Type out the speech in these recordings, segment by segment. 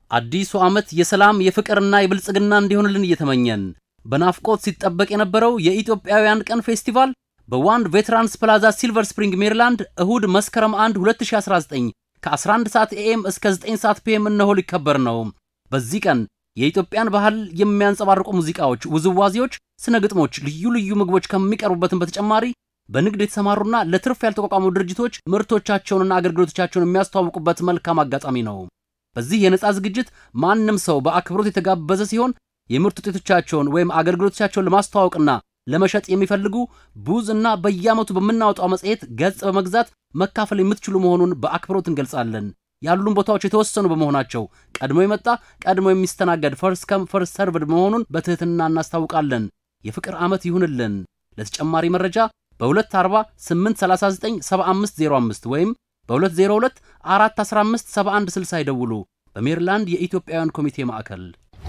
አዲሱ ዓመት የሰላም የፍቅርና የብልጽግና እንዲሆንልን እየተመኘን በናፍቆት ሲጠበቅ የነበረው የኢትዮጵያውያን ቀን ፌስቲቫል በዋንድ ቬትራንስ ፕላዛ ሲልቨር ስፕሪንግ ሜሪላንድ እሁድ መስከረም 1 2019 ከ11 ሰዓት ኤኤም እስከ 9 ሰዓት ፒኤም እነሆ ሊከበር ነው። በዚህ ቀን የኢትዮጵያን ባህል የሚያንጸባርቁ ሙዚቃዎች፣ ውዝዋዜዎች፣ ስነ ግጥሞች፣ ልዩ ልዩ ምግቦች ከሚቀርቡበትም በተጨማሪ በንግድ የተሰማሩና ለትርፍ ያልተቋቋሙ ድርጅቶች ምርቶቻቸውንና አገልግሎቶቻቸውን የሚያስተዋውቁበት መልካም አጋጣሚ ነው። በዚህ የነጻ ዝግጅት ማንም ሰው በአክብሮት የተጋበዘ ሲሆን የምርት ውጤቶቻቸውን ወይም አገልግሎቶቻቸውን ለማስተዋወቅና ለመሸጥ የሚፈልጉ ቡዝ እና በየዓመቱ በምናወጣው መጽሔት ገጽ በመግዛት መካፈል የምትችሉ መሆኑን በአክብሮት እንገልጻለን። ያሉን ቦታዎች የተወሰኑ በመሆናቸው ቀድሞ የመጣ ቀድሞ የሚስተናገድ ፈርስ ከም ፈርስ ሰርቭድ መሆኑን በትህትና እናስታውቃለን። የፍቅር ዓመት ይሁንልን። ለተጨማሪ መረጃ በ240 839 7505 ወይም በ202 415 7160 ይደውሉ። በሜሪላንድ የኢትዮጵያውያን ኮሚቴ ማዕከል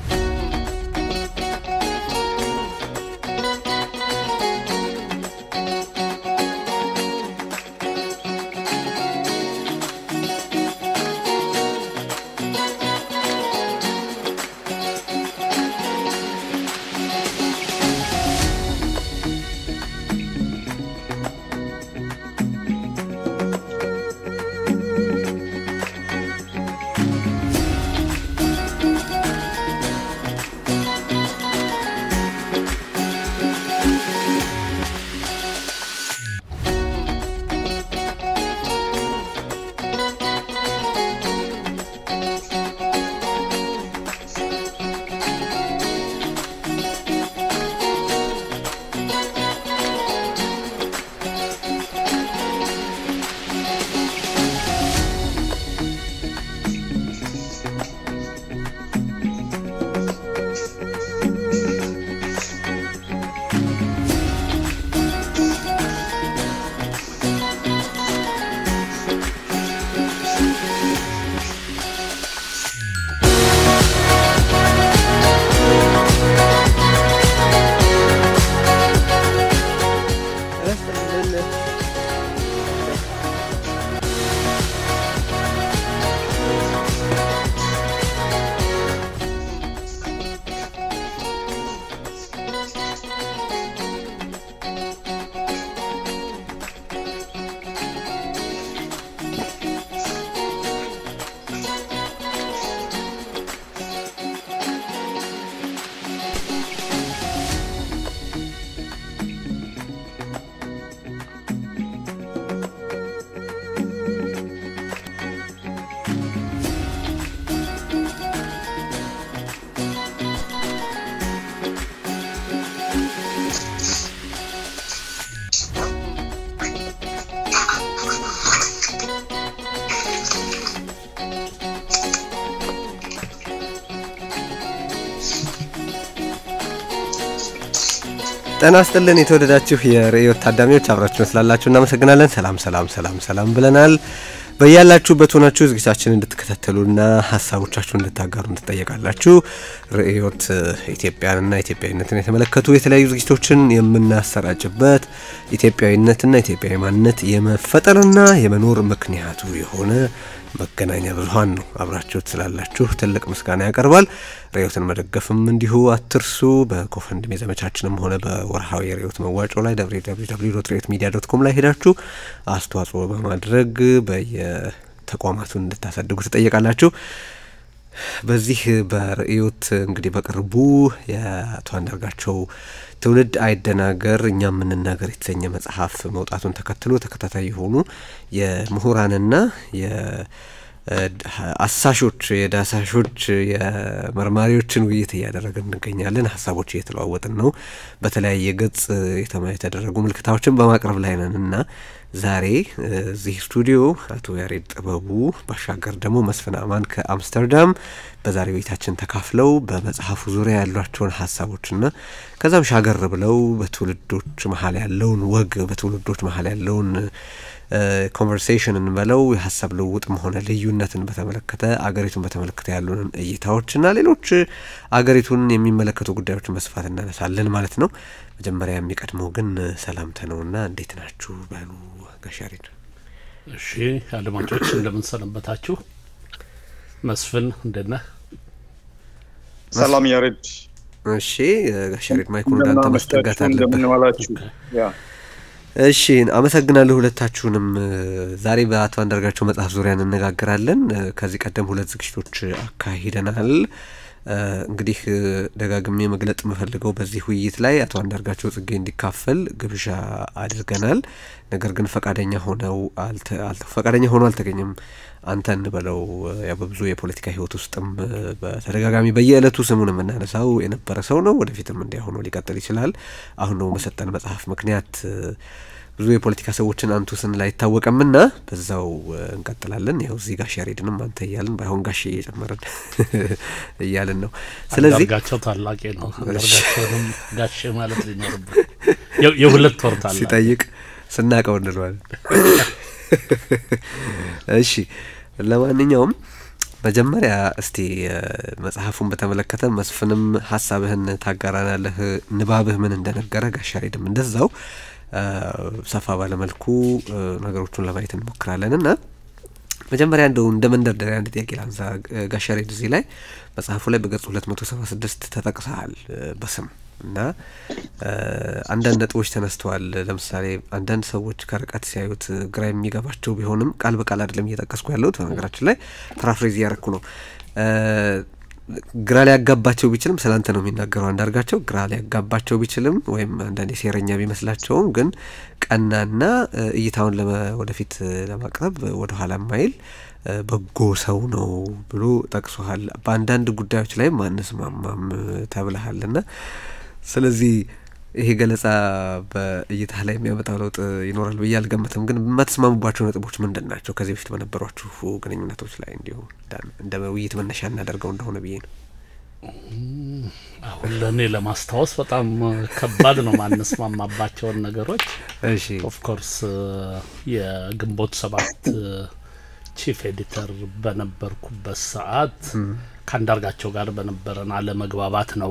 ጤና ይስጥልን የተወደዳችሁ የርዕዮት ታዳሚዎች አብራችሁን ስላላችሁ እናመሰግናለን። ሰላም ሰላም ሰላም ሰላም ብለናል። በያላችሁበት ሆናችሁ ዝግጅታችን እንድትከታተሉና ሀሳቦቻችሁን እንድታጋሩ እንድትጠየቃላችሁ ርዕዮት ኢትዮጵያንና ኢትዮጵያዊነትን የተመለከቱ የተለያዩ ዝግጅቶችን የምናሰራጭበት ኢትዮጵያዊነትና ኢትዮጵያዊ ማንነት የመፈጠርና የመኖር ምክንያቱ የሆነ መገናኛ ብዙኃን ነው። አብራችሁት ስላላችሁ ትልቅ ምስጋና ያቀርባል። ርዕዮትን መደገፍም እንዲሁ አትርሱ። በኮፈንድሜ ዘመቻችንም ሆነ በወርሃዊ የርዕዮት መዋጮ ላይ ርዕዮት ሚዲያ ዶት ኮም ላይ ሄዳችሁ አስተዋጽኦ በማድረግ በየተቋማቱ እንድታሳድጉ ትጠየቃላችሁ። በዚህ በርዕዮት እንግዲህ በቅርቡ የአቶ አንዳርጋቸው ትውልድ አይደናገር እኛ የምንናገር የተሰኘ መጽሐፍ መውጣቱን ተከትሎ ተከታታይ የሆኑ የምሁራንና አሳሾች የዳሳሾች የመርማሪዎችን ውይይት እያደረግን እንገኛለን። ሀሳቦች እየተለዋወጥን ነው። በተለያየ ገጽ የተደረጉ ምልክታዎችን በማቅረብ ላይ ነን እና ዛሬ እዚህ ስቱዲዮ አቶ ያሬድ ጥበቡ ባሻገር ደግሞ መስፍን አማን ከአምስተርዳም በዛሬ ቤታችን ተካፍለው በመጽሐፉ ዙሪያ ያሏቸውን ሀሳቦችና ከዛም ሻገር ብለው በትውልዶች መሀል ያለውን ወግ በትውልዶች መሀል ያለውን ኮንቨርሴሽን እንበለው የሀሳብ ልውውጥም ሆነ ልዩነትን በተመለከተ አገሪቱን በተመለከተ ያሉንን እይታዎችና ሌሎች አገሪቱን የሚመለከቱ ጉዳዮችን በስፋት እናነሳለን ማለት ነው። መጀመሪያ የሚቀድመው ግን ሰላምታ ነውና እንዴት ናችሁ በሉ ጋሽ ያሬድ። እሺ አድማጮች እንደምን ሰነበታችሁ? መስፍን እንደት ነህ? ሰላም ያሬድ። እሺ ጋሽ ያሬድ ማይኩን ወደ አንተ ማስጠጋት አለብህ። እንደምንዋላችሁ። ያ እሺ አመሰግናለሁ ሁለታችሁንም። ዛሬ በአቶ አንዳርጋቸው መጽሐፍ ዙሪያ እንነጋገራለን። ከዚህ ቀደም ሁለት ዝግጅቶች አካሂደናል። እንግዲህ ደጋግሜ መግለጥ የምፈልገው በዚህ ውይይት ላይ አቶ አንዳርጋቸው ጽጌ እንዲካፈል ግብዣ አድርገናል። ነገር ግን ፈቃደኛ ሆነው ፈቃደኛ ሆኖ አልተገኘም። አንተ እንበለው ያው በብዙ የፖለቲካ ሕይወት ውስጥም በተደጋጋሚ በየዕለቱ ስሙን የምናነሳው የነበረ ሰው ነው። ወደፊትም እንዲያ ሆኖ ሊቀጥል ይችላል። አሁን ነው በሰጠን መጽሐፍ ምክንያት ብዙ የፖለቲካ ሰዎችን አንቱ ስንል አይታወቅምና በዛው እንቀጥላለን። ያው እዚህ ጋሽ ያሬድንም አንተ እያልን ባይሆን ጋሽ እየጨመርን እያልን ነው። ስለዚህ አንዳርጋቸው ታላቄ ነው። አንዳርጋቸውንም ጋሼ ማለት ሊኖርብን የሁለት ወር ታላቅ ሲጠይቅ ስናቀው እንለዋለን። እሺ ለማንኛውም መጀመሪያ እስቲ መጽሐፉን በተመለከተ መስፍንም ሀሳብህን ታጋራናለህ። ንባብህ ምን እንደነገረ ጋሽ ያሬድም እንደዛው ሰፋ ባለመልኩ ነገሮቹን ለማየት እንሞክራለን እና መጀመሪያ እንደው እንደ መንደርደሪያ አንድ ጥያቄ ላንሳ። ጋሽ ያሬድ እዚህ ላይ መጽሐፉ ላይ በገጽ ሁለት መቶ ሰባ ስድስት ተጠቅሰሃል በስም እና አንዳንድ ነጥቦች ተነስተዋል። ለምሳሌ አንዳንድ ሰዎች ከርቀት ሲያዩት ግራ የሚገባቸው ቢሆንም ቃል በቃል አይደለም እየጠቀስኩ ያለሁት በነገራችን ላይ ፓራፍሬዝ እያረኩ ነው። ግራ ሊያጋባቸው ቢችልም ስለ አንተ ነው የሚናገረው አንዳርጋቸው። ግራ ሊያጋባቸው ቢችልም ወይም አንዳንዴ ሴረኛ ቢመስላቸውም ግን ቀናና እይታውን ወደፊት ለማቅረብ ወደኋላ ማይል በጎ ሰው ነው ብሎ ጠቅሶሃል። በአንዳንድ ጉዳዮች ላይም አንስማማም ተብለሃል እና ስለዚህ ይሄ ገለጻ በእይታ ላይ የሚያመጣው ለውጥ ይኖራል ብዬ አልገምትም። ግን የማትስማሙባቸው ነጥቦች ምንድን ናቸው? ከዚህ በፊት በነበሯችሁ ግንኙነቶች ላይ እንዲሁ እንደ ውይይት መነሻ እናደርገው እንደሆነ ብዬ ነው። አሁን ለእኔ ለማስታወስ በጣም ከባድ ነው ማንስማማባቸውን ነገሮች። እሺ ኦፍኮርስ የግንቦት ሰባት ቺፍ ኤዲተር በነበርኩበት ሰዓት ከአንዳርጋቸው ጋር በነበረን አለመግባባት ነው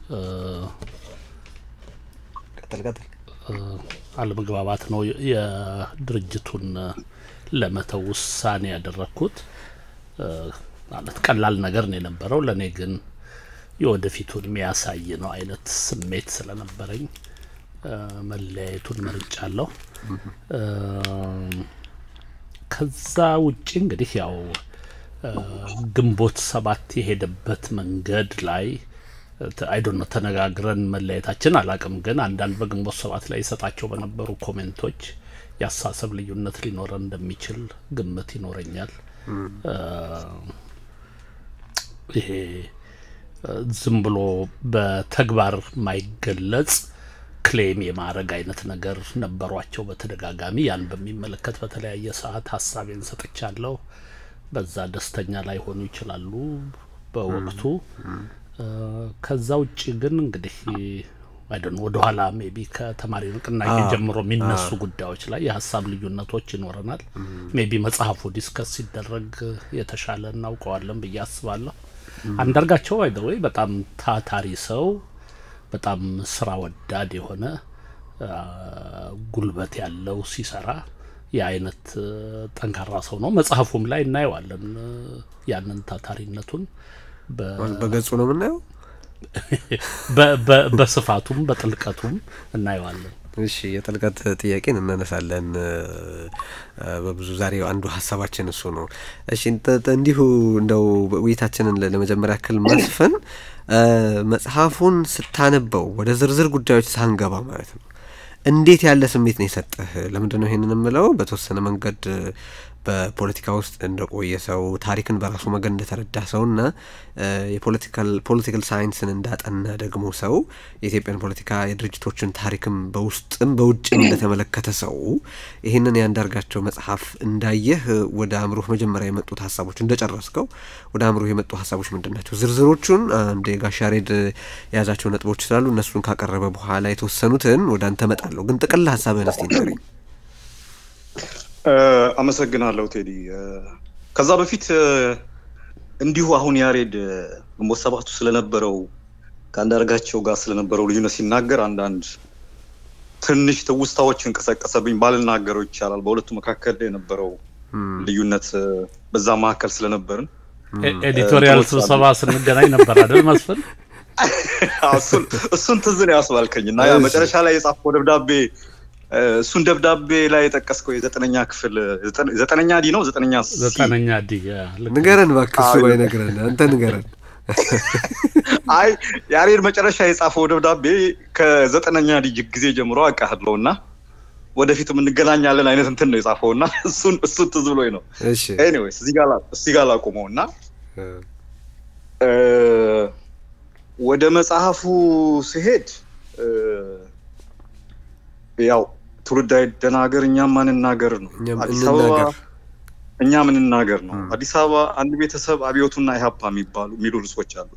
ቀጥል ቀጥል። አለመግባባት ነው የድርጅቱን ለመተው ውሳኔ ያደረግኩት። ማለት ቀላል ነገር ነው የነበረው። ለእኔ ግን የወደፊቱን የሚያሳይ ነው አይነት ስሜት ስለነበረኝ መለያየቱን መርጫለሁ። ከዛ ውጭ እንግዲህ ያው ግንቦት ሰባት የሄደበት መንገድ ላይ አይዶን ነው ተነጋግረን መለያየታችን አላቅም። ግን አንዳንድ በግንቦት ሰባት ላይ ይሰጣቸው በነበሩ ኮሜንቶች የአሳሰብ ልዩነት ሊኖረን እንደሚችል ግምት ይኖረኛል። ይሄ ዝም ብሎ በተግባር ማይገለጽ ክሌም የማድረግ አይነት ነገር ነበሯቸው በተደጋጋሚ። ያን በሚመለከት በተለያየ ሰዓት ሀሳቤን ሰጥቻለሁ። በዛ ደስተኛ ላይሆኑ ይችላሉ በወቅቱ። ከዛ ውጭ ግን እንግዲህ አይደን ወደ ኋላ ሜቢ ከተማሪ ንቅናቄ ጀምሮ የሚነሱ ጉዳዮች ላይ የሀሳብ ልዩነቶች ይኖረናል። ሜቢ መጽሐፉ ዲስከስ ሲደረግ የተሻለ እናውቀዋለን ብዬ አስባለሁ። አንዳርጋቸው አይደወይ በጣም ታታሪ ሰው፣ በጣም ስራ ወዳድ የሆነ ጉልበት ያለው ሲሰራ የአይነት ጠንካራ ሰው ነው። መጽሐፉም ላይ እናየዋለን ያንን ታታሪነቱን በገጹ ነው የምናየው። በስፋቱም በጥልቀቱም እናየዋለን። እሺ የጥልቀት ጥያቄን እናነሳለን በብዙ ዛሬ አንዱ ሀሳባችን እሱ ነው። እሺ እንዲሁ እንደው ውይይታችንን ለመጀመሪያ ያክል መስፍን መጽሐፉን ስታነበው ወደ ዝርዝር ጉዳዮች ሳንገባ ማለት ነው እንዴት ያለ ስሜት ነው የሰጠህ? ለምንድን ነው ይሄንን የምለው? በተወሰነ መንገድ በፖለቲካ ውስጥ እንደቆየ ሰው ታሪክን በራሱ መገን እንደተረዳ ሰው እና የፖለቲካል ፖለቲካል ሳይንስን እንዳጠና ደግሞ ሰው የኢትዮጵያን ፖለቲካ የድርጅቶችን ታሪክም በውስጥም በውጭም እንደተመለከተ ሰው ይህንን የአንዳርጋቸው መጽሐፍ እንዳየህ ወደ አእምሮህ መጀመሪያ የመጡት ሀሳቦች እንደጨረስከው ወደ አእምሮህ የመጡ ሀሳቦች ምንድን ናቸው? ዝርዝሮቹን አንድ የጋሽ ያሬድ የያዛቸው ነጥቦች ስላሉ እነሱን ካቀረበ በኋላ የተወሰኑትን ወደ አንተ እመጣለሁ። ግን ጥቅል ሀሳብህን እስቲ ንገረኝ። አመሰግናለሁ ቴዲ። ከዛ በፊት እንዲሁ አሁን ያሬድ ግንቦት ሰባቱ ስለነበረው ከአንዳርጋቸው ጋር ስለነበረው ልዩነት ሲናገር አንዳንድ ትንሽ ትውስታዎችን ቀሰቀሰብኝ። ባልናገረው ይቻላል። በሁለቱ መካከል የነበረው ልዩነት በዛ መካከል ስለነበርን ኤዲቶሪያል ስብሰባ ስንገናኝ ነበር አይደል መስፍን? እሱን ትዝ ነው ያስባልከኝ እና ያ መጨረሻ ላይ የጻፍከው ደብዳቤ እሱን ደብዳቤ ላይ የጠቀስከው የዘጠነኛ ክፍል ዘጠነኛ ዲ ነው ዘጠነኛ ዘጠነኛ ዲ ንገረን እባክህ። እሱ ባይነግረን አንተ ንገረን። አይ ያሬድ መጨረሻ የጻፈው ደብዳቤ ከዘጠነኛ ዲ ጊዜ ጀምሮ አውቃለሁ እና ወደፊትም እንገናኛለን አይነት እንትን ነው የጻፈው እና እሱን እሱን ትዝ ብሎኝ ነው። ኤኒዌይስ እዚህ ጋር ላቁመው እና ወደ መጽሐፉ ሲሄድ ያው ትውልድ አይደናገር እኛም ማንናገር ነው። አዲስ አበባ እኛ ምንናገር ነው። አዲስ አበባ አንድ ቤተሰብ አብዮቱና ኢህአፓ የሚባሉ የሚሉ ርዕሶች አሉት።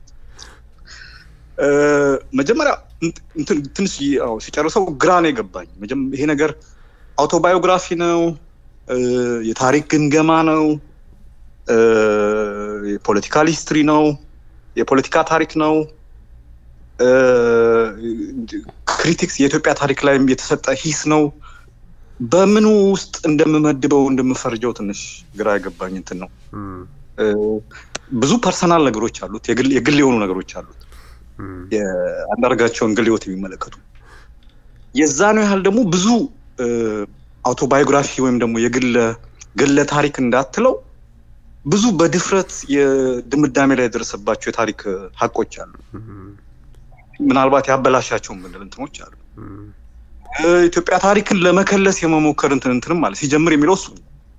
መጀመሪያ ትንሽ ሲጨርሰው ግራ ነው የገባኝ። ይሄ ነገር አውቶባዮግራፊ ነው፣ የታሪክ ግምገማ ነው፣ የፖለቲካል ሂስትሪ ነው፣ የፖለቲካ ታሪክ ነው፣ ክሪቲክስ የኢትዮጵያ ታሪክ ላይ የተሰጠ ሂስ ነው። በምኑ ውስጥ እንደምመድበው እንደምፈርጀው ትንሽ ግራ የገባኝ እንትን ነው። ብዙ ፐርሰናል ነገሮች አሉት፣ የግል የሆኑ ነገሮች አሉት የአንዳርጋቸውን ግል ህይወት የሚመለከቱ የዛኑ ያህል ደግሞ ብዙ አውቶባዮግራፊ ወይም ደግሞ የግለ ግለ ታሪክ እንዳትለው ብዙ በድፍረት የድምዳሜ ላይ የደረሰባቸው የታሪክ ሀቆች አሉ። ምናልባት ያበላሻቸውን ብንል እንትኖች አሉ። ኢትዮጵያ ታሪክን ለመከለስ የመሞከር እንትን እንትንም ማለት ሲጀምር የሚለው እሱ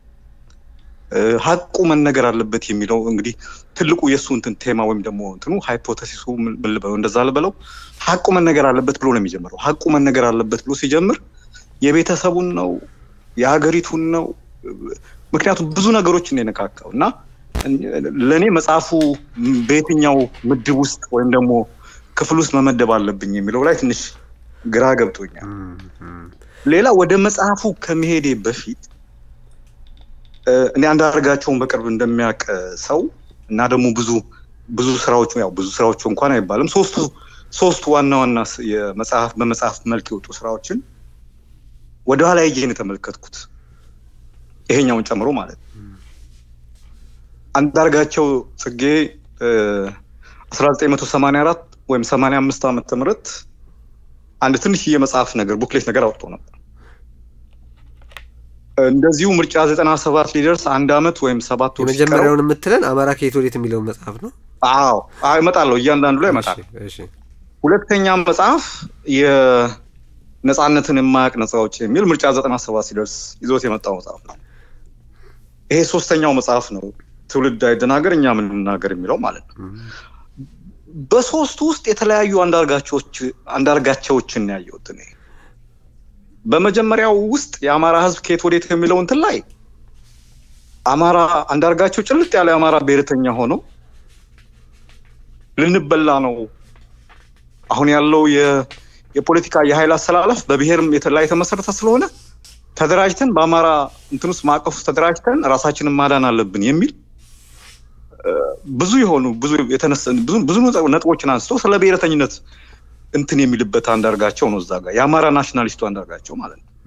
ሀቁ መነገር አለበት የሚለው እንግዲህ ትልቁ የእሱ እንትን ቴማ ወይም ደግሞ እንትኑ ሃይፖተሲሱ ምን ልበለው እንደዛ ልበለው ሀቁ መነገር አለበት ብሎ ነው የሚጀምረው። ሀቁ መነገር አለበት ብሎ ሲጀምር የቤተሰቡን ነው የሀገሪቱን ነው። ምክንያቱም ብዙ ነገሮችን የነካካው እና ለእኔ መጽሐፉ በየትኛው ምድብ ውስጥ ወይም ደግሞ ክፍል ውስጥ መመደብ አለብኝ የሚለው ላይ ትንሽ ግራ ገብቶኛል። ሌላ ወደ መጽሐፉ ከመሄዴ በፊት እኔ አንዳርጋቸውን በቅርብ እንደሚያውቅ ሰው እና ደግሞ ብዙ ብዙ ስራዎቹ ያው ብዙ ስራዎቹ እንኳን አይባልም ሶስቱ ሶስቱ ዋና ዋና የመጽሐፍ በመጽሐፍ መልክ የወጡ ስራዎችን ወደኋላ ሄጄን የተመለከትኩት ይሄኛውን ጨምሮ ማለት ነው። አንዳርጋቸው ጽጌ 1984 ወይም 85 ዓመተ ምህረት አንድ ትንሽዬ መጽሐፍ ነገር ቡክሌት ነገር አውጥቶ ነበር። እንደዚሁ ምርጫ 97 ሊደርስ አንድ አመት ወይም ሰባት ወር የመጀመሪያውን የምትለን አማራ ከየት ወዴት የሚለውን መጽሐፍ ነው። አዎ እመጣለሁ፣ እያንዳንዱ ላይ እመጣለሁ። ሁለተኛ መጽሐፍ የነፃነትን የማያውቅ ነፃ አውጪ የሚል ምርጫ 97 ሲደርስ ይዞት የመጣው መጽሐፍ ነው። ይሄ ሶስተኛው መጽሐፍ ነው፣ ትውልድ አይደናገር እኛ ምንናገር የሚለው ማለት ነው። በሶስቱ ውስጥ የተለያዩ አንዳርጋቸዎችን ያየሁት እኔ በመጀመሪያው ውስጥ የአማራ ህዝብ ከየት ወዴት የሚለው እንትን ላይ አማራ አንዳርጋቸው ጭልጥ ያለ የአማራ ብሔርተኛ ሆኖ ልንበላ ነው አሁን ያለው የፖለቲካ የኃይል አሰላለፍ በብሔርም ላይ የተመሰረተ ስለሆነ ተደራጅተን በአማራ እንትን ውስጥ ማዕቀፍ ውስጥ ተደራጅተን ራሳችንን ማዳን አለብን የሚል ብዙ የሆኑ ብዙ ብዙ ነጥቦችን አንስቶ ስለ ብሔረተኝነት እንትን የሚልበት አንዳርጋቸው ነው። እዛ ጋር የአማራ ናሽናሊስቱ አንዳርጋቸው ማለት ነው።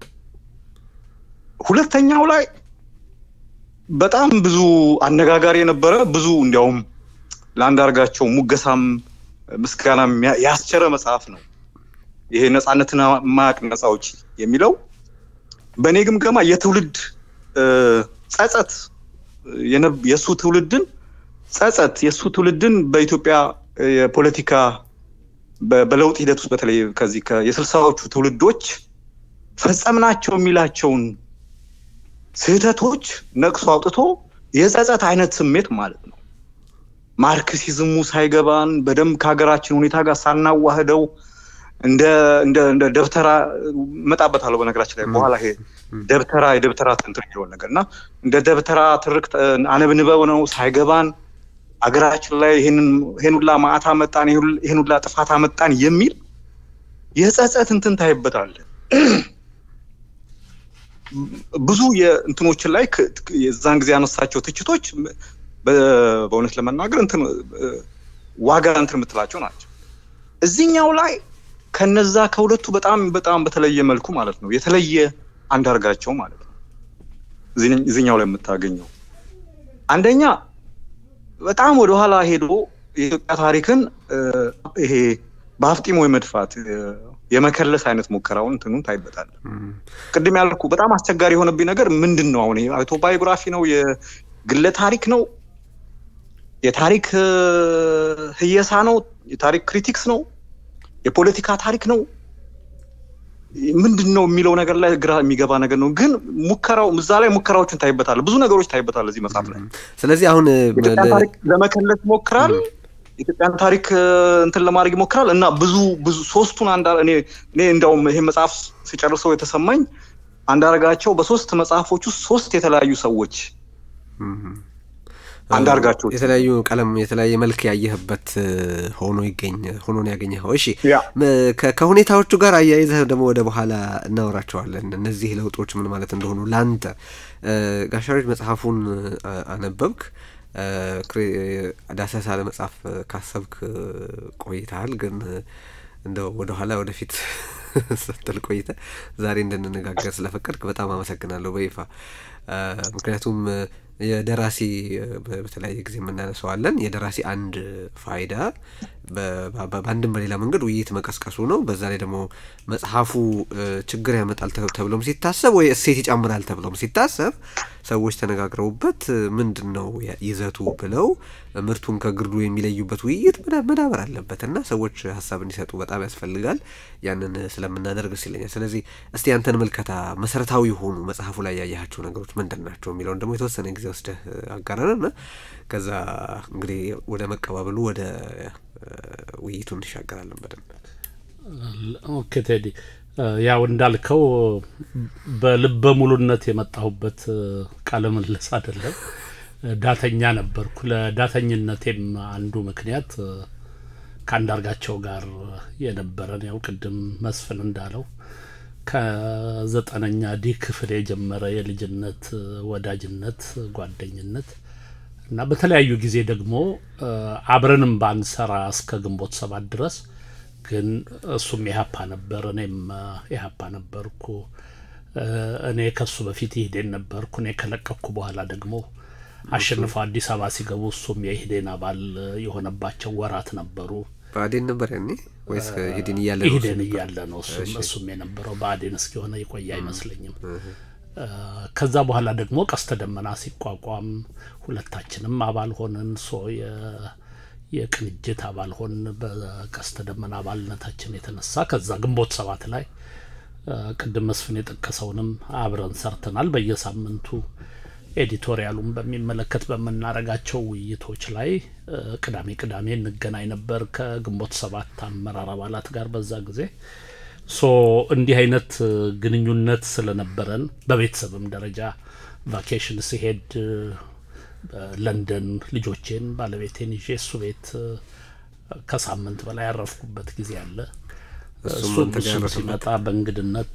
ሁለተኛው ላይ በጣም ብዙ አነጋጋሪ የነበረ ብዙ እንዲያውም ለአንዳርጋቸው ሙገሳም ምስጋናም ያስቸረ መጽሐፍ ነው። ይሄ ነፃነትን ማያቅ ነፃ አውጪ የሚለው በእኔ ግምገማ የትውልድ ጸጸት የእሱ ትውልድን ጸጸት የእሱ ትውልድን በኢትዮጵያ የፖለቲካ በለውጥ ሂደት ውስጥ በተለይ ከዚህ የስልሳዎቹ ትውልዶች ፈጸምናቸው የሚላቸውን ስህተቶች ነቅሶ አውጥቶ የጸጸት አይነት ስሜት ማለት ነው። ማርክሲዝሙ ሳይገባን በደንብ ከሀገራችን ሁኔታ ጋር ሳናዋህደው እንደ እንደ እንደ ደብተራ እመጣበታለሁ። በነገራችን ላይ በኋላ ይሄ ደብተራ የደብተራ ትንትር የሚለውን ነገር እና እንደ ደብተራ ትርክት አነብንበው ነው ሳይገባን አገራችን ላይ ይሄን ሁላ ማዕት አመጣን፣ ይሄን ሁላ ጥፋት አመጣን የሚል የጸጸት እንትን ታይበታለን። ብዙ የእንትኖችን ላይ የዛን ጊዜ ያነሳቸው ትችቶች በእውነት ለመናገር እንትን ዋጋ እንትን የምትላቸው ናቸው። እዚህኛው ላይ ከነዛ ከሁለቱ በጣም በጣም በተለየ መልኩ ማለት ነው የተለየ አንዳርጋቸው ማለት ነው እዚህኛው ላይ የምታገኘው አንደኛ በጣም ወደኋላ ሄዶ የኢትዮጵያ ታሪክን ይሄ በአፍጢሞ የመድፋት የመከለስ አይነት ሙከራውን እንትኑን ታይበታል። ቅድም ያልኩ በጣም አስቸጋሪ የሆነብኝ ነገር ምንድን ነው? አሁን አውቶባዮግራፊ ነው? የግለ ታሪክ ነው? የታሪክ ህየሳ ነው? የታሪክ ክሪቲክስ ነው? የፖለቲካ ታሪክ ነው? ምንድን ነው የሚለው ነገር ላይ ግራ የሚገባ ነገር ነው። ግን ሙከራው እዛ ላይ ሙከራዎችን ታይበታል። ብዙ ነገሮች ታይበታል እዚህ መጽሐፍ ላይ። ስለዚህ አሁን የኢትዮጵያን ታሪክ ለመከለስ ይሞክራል። የኢትዮጵያን ታሪክ እንትን ለማድረግ ይሞክራል እና ብዙ ብዙ ሶስቱን አንድ እኔ እኔ እንደውም ይሄ መጽሐፍ ሲጨርሰው የተሰማኝ አንዳርጋቸው በሶስት መጽሐፎች ውስጥ ሶስት የተለያዩ ሰዎች አንዳርጋቸው የተለያዩ ቀለም የተለያየ መልክ ያየህበት ሆኖ ይገኝ ሆኖ ነው ያገኘኸው። እሺ ከሁኔታዎቹ ጋር አያይዘህ ደግሞ ወደ በኋላ እናወራቸዋለን። እነዚህ ለውጦች ምን ማለት እንደሆኑ ለአንተ ጋሻሮች መጽሐፉን አነበብክ ዳሰሳ ለመጽሐፍ ካሰብክ ቆይተሃል። ግን እንደው ወደኋላ ወደፊት ስትል ቆይተ ዛሬ እንድንነጋገር ስለፈቀድክ በጣም አመሰግናለሁ በይፋ ምክንያቱም የደራሲ በተለያየ ጊዜ የምናነሰዋለን የደራሲ አንድ ፋይዳ በአንድም በሌላ መንገድ ውይይት መቀስቀሱ ነው። በዛ ላይ ደግሞ መጽሐፉ ችግር ያመጣል ተብሎም ሲታሰብ ወይ እሴት ይጨምራል ተብሎም ሲታሰብ ሰዎች ተነጋግረውበት ምንድን ነው ይዘቱ ብለው ምርቱን ከግርዱ የሚለዩበት ውይይት መዳበር አለበት እና ሰዎች ሀሳብ እንዲሰጡ በጣም ያስፈልጋል። ያንን ስለምናደርግ ደስ ይለኛል። ስለዚህ እስቲ ያንተን ምልከታ መሰረታዊ የሆኑ መጽሐፉ ላይ ያያቸው ነገሮች ምንድን ናቸው የሚለውን ደግሞ የተወሰነ ጊዜ ወስደህ አጋራንና ከዛ እንግዲህ ወደ መቀባበሉ ወደ ውይይቱ እንሻገራለን በደንብ። ኦኬ ቴዲ፣ ያው እንዳልከው በልበ ሙሉነት የመጣሁበት ቃለ ምልልስ አይደለም። ዳተኛ ነበርኩ። ለዳተኝነቴም አንዱ ምክንያት ከአንዳርጋቸው ጋር የነበረን ያው ቅድም መስፍን እንዳለው ከዘጠነኛ ዲ ክፍል የጀመረ የልጅነት ወዳጅነት፣ ጓደኝነት እና በተለያዩ ጊዜ ደግሞ አብረንም ባንሰራ እስከ ግንቦት ሰባት ድረስ ግን እሱም ኢህአፓ ነበር፣ እኔም ኢህአፓ ነበርኩ። እኔ ከሱ በፊት ኢህዴን ነበርኩ። እኔ ከለቀኩ በኋላ ደግሞ አሸንፈው አዲስ አበባ ሲገቡ እሱም የኢህዴን አባል የሆነባቸው ወራት ነበሩ። ብአዴን ነበር ያኔ ወይስ ኢህዴን እያለ ኢህዴን እያለ ነው እሱም የነበረው። ብአዴን እስኪሆነ የቆየ አይመስለኝም። ከዛ በኋላ ደግሞ ቀስተ ደመና ሲቋቋም ሁለታችንም አባል ሆንን። ሶ የቅንጅት አባል ሆን በቀስተ ደመና አባልነታችን የተነሳ ከዛ ግንቦት ሰባት ላይ ቅድም መስፍን የጠቀሰውንም አብረን ሰርተናል። በየሳምንቱ ኤዲቶሪያሉን በሚመለከት በምናረጋቸው ውይይቶች ላይ ቅዳሜ ቅዳሜ እንገናኝ ነበር ከግንቦት ሰባት አመራር አባላት ጋር በዛ ጊዜ ሶ እንዲህ አይነት ግንኙነት ስለነበረን በቤተሰብም ደረጃ ቫኬሽን ሲሄድ ለንደን ልጆቼን ባለቤቴን ይዤ እሱ ቤት ከሳምንት በላይ ያረፍኩበት ጊዜ አለ። እሱም እሱም ሲመጣ በእንግድነት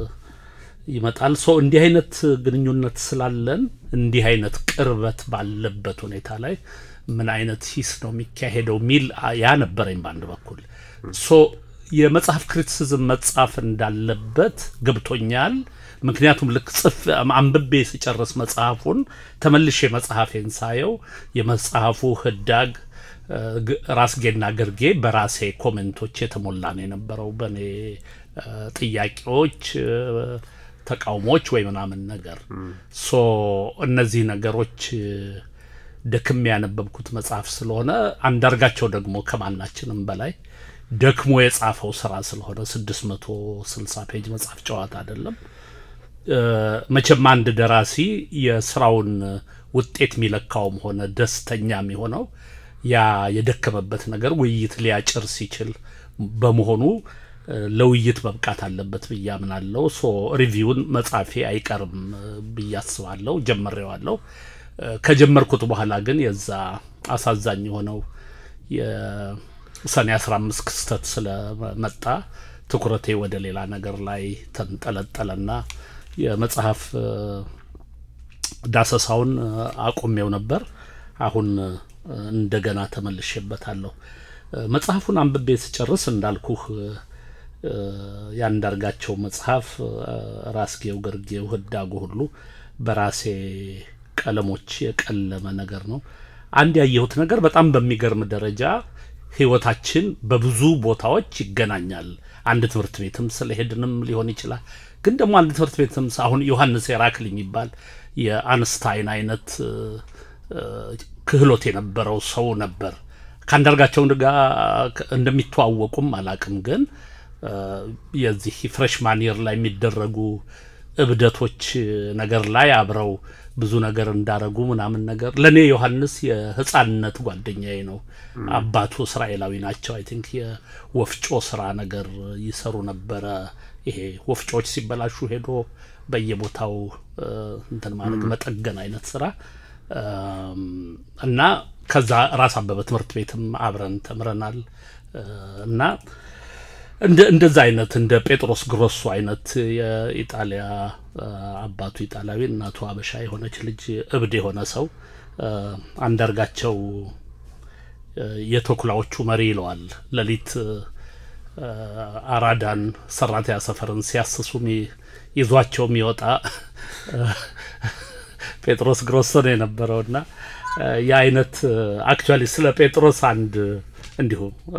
ይመጣል። ሶ እንዲህ አይነት ግንኙነት ስላለን እንዲህ አይነት ቅርበት ባለበት ሁኔታ ላይ ምን አይነት ሂስ ነው የሚካሄደው ሚል ያ ነበረኝ በአንድ በኩል ሶ የመጽሐፍ ክሪቲሲዝም መጻፍ እንዳለበት ገብቶኛል። ምክንያቱም ልክ ጽፍ አንብቤ ስጨርስ መጽሐፉን ተመልሼ መጽሐፌን ሳየው የመጽሐፉ ህዳግ ራስጌና ግርጌ በራሴ ኮሜንቶች የተሞላ ነው የነበረው በእኔ ጥያቄዎች፣ ተቃውሞዎች ወይ ምናምን ነገር ሶ እነዚህ ነገሮች ደክሜ ያነበብኩት መጽሐፍ ስለሆነ አንዳርጋቸው ደግሞ ከማናችንም በላይ ደክሞ የጻፈው ስራ ስለሆነ ስድስት መቶ ስልሳ ፔጅ መጽሐፍ ጨዋታ አይደለም። መቼም አንድ ደራሲ የስራውን ውጤት የሚለካውም ሆነ ደስተኛ የሚሆነው ያ የደከመበት ነገር ውይይት ሊያጭር ሲችል በመሆኑ ለውይይት መብቃት አለበት ብዬ አምናለሁ። ሶ ሪቪውን መጻፌ አይቀርም ብዬ አስባለሁ። ጀምሬዋለሁ። ከጀመርኩት በኋላ ግን የዛ አሳዛኝ የሆነው ሰኔ አስራ አምስት ክስተት ስለመጣ ትኩረቴ ወደ ሌላ ነገር ላይ ተንጠለጠለና የመጽሐፍ ዳሰሳውን አቁሜው ነበር። አሁን እንደገና ተመልሼበታለሁ። መጽሐፉን አንብቤ ስጨርስ እንዳልኩህ ያንዳርጋቸው መጽሐፍ ራስጌው፣ ግርጌው፣ ህዳጉ ሁሉ በራሴ ቀለሞች የቀለመ ነገር ነው። አንድ ያየሁት ነገር በጣም በሚገርም ደረጃ ህይወታችን በብዙ ቦታዎች ይገናኛል። አንድ ትምህርት ቤትም ስለሄድንም ሊሆን ይችላል። ግን ደግሞ አንድ ትምህርት ቤትም አሁን ዮሐንስ ሄራክል የሚባል የአንስታይን አይነት ክህሎት የነበረው ሰው ነበር። ከአንዳርጋቸው ጋር እንደሚተዋወቁም አላቅም። ግን የዚህ ፍሬሽማን ይር ላይ የሚደረጉ እብደቶች ነገር ላይ አብረው ብዙ ነገር እንዳረጉ ምናምን ነገር ለእኔ ዮሐንስ የህፃንነት ጓደኛዬ ነው። አባቱ እስራኤላዊ ናቸው። አይ ቲንክ የወፍጮ ስራ ነገር ይሰሩ ነበረ። ይሄ ወፍጮዎች ሲበላሹ ሄዶ በየቦታው እንትን ማድረግ መጠገን አይነት ስራ እና ከዛ ራስ አበበ ትምህርት ቤትም አብረን ተምረናል እና እንደዛ አይነት እንደ ጴጥሮስ ግሮሱ አይነት የኢጣሊያ አባቱ ኢጣሊያዊ እናቱ አበሻ የሆነች ልጅ እብድ የሆነ ሰው አንዳርጋቸው የተኩላዎቹ መሪ ይለዋል። ሌሊት አራዳን ሰራተኛ ሰፈርን ሲያስሱ ይዟቸው የሚወጣ ጴጥሮስ ግሮሶ ነው የነበረውና የአይነት አክቹዋሊ ስለ ጴጥሮስ አንድ እንዲሁ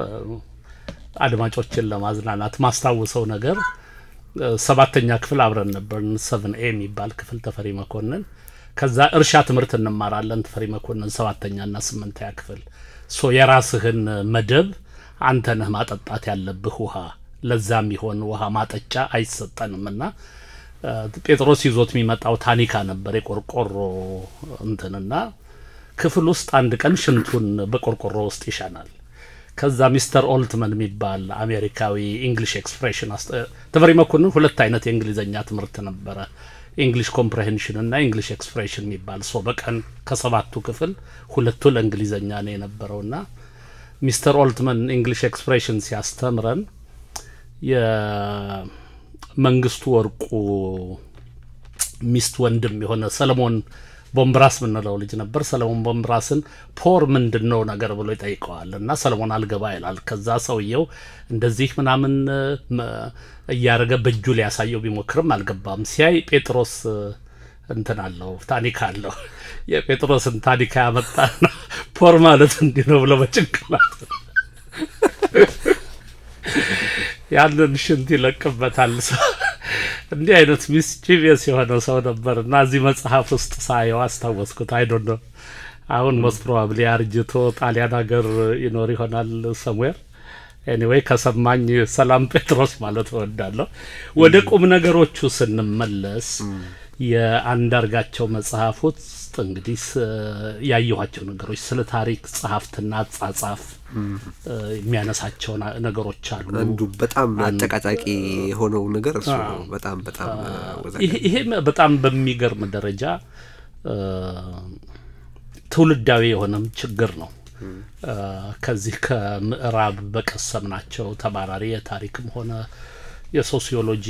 አድማጮችን ለማዝናናት ማስታውሰው ነገር ሰባተኛ ክፍል አብረን ነበርን። ሰቨን ኤ የሚባል ክፍል ተፈሪ መኮንን። ከዛ እርሻ ትምህርት እንማራለን ተፈሪ መኮንን ሰባተኛና ስምንተኛ ክፍል። ሶ የራስህን መደብ አንተ ነህ ማጠጣት ያለብህ ውሃ፣ ለዛም ይሆን ውሃ ማጠጫ አይሰጠንም እና ጴጥሮስ ይዞት የሚመጣው ታኒካ ነበር የቆርቆሮ እንትንና ክፍል ውስጥ አንድ ቀን ሽንቱን በቆርቆሮ ውስጥ ይሻናል። ከዛ ሚስተር ኦልትመን የሚባል አሜሪካዊ ኢንግሊሽ ኤክስፕሬሽን ተፈሪ መኮንን ሁለት አይነት የእንግሊዝኛ ትምህርት ነበረ፣ ኢንግሊሽ ኮምፕሬሄንሽን እና ኢንግሊሽ ኤክስፕሬሽን የሚባል ሰው በቀን ከሰባቱ ክፍል ሁለቱ ለእንግሊዝኛ ነው የነበረውና ሚስተር ኦልትመን ኢንግሊሽ ኤክስፕሬሽን ሲያስተምረን የመንግስቱ ወርቁ ሚስት ወንድም የሆነ ሰለሞን ቦምብራስ ምንለው ልጅ ነበር። ሰለሞን ቦምብራስን ፖር ምንድን ነው ነገር ብሎ ይጠይቀዋል እና ሰለሞን አልገባ ይላል። ከዛ ሰውየው እንደዚህ ምናምን እያደረገ በእጁ ሊያሳየው ቢሞክርም አልገባም። ሲያይ ጴጥሮስ እንትን አለው ታኒካ አለው። የጴጥሮስን ታኒካ ያመጣና ፖር ማለት እንዲህ ነው ብሎ በጭንቅላት ያንን ሽንት ይለቅበታል። እንዲህ አይነት ሚስቺቪየስ የሆነ ሰው ነበር እና እዚህ መጽሐፍ ውስጥ ሳየው አስታወስኩት። አይዶ ነው አሁን ሞስት ፕሮባብሊ አርጅቶ ጣሊያን ሀገር ይኖር ይሆናል ሰምዌር። ኤኒዌይ ከሰማኝ ሰላም ጴጥሮስ ማለት እወዳለሁ። ወደ ቁም ነገሮቹ ስንመለስ የአንዳርጋቸው መጽሐፍ ውስጥ እንግዲህ ያየኋቸው ነገሮች ስለ ታሪክ ጸሐፍትና አጻጻፍ የሚያነሳቸው ነገሮች አሉ። አንዱ በጣም አጨቃጫቂ የሆነው ነገር እሱ ነው። በጣም በጣም ይሄ በጣም በሚገርም ደረጃ ትውልዳዊ የሆነም ችግር ነው። ከዚህ ከምዕራብ በቀሰምናቸው ተባራሪ የታሪክም ሆነ የሶሲዮሎጂ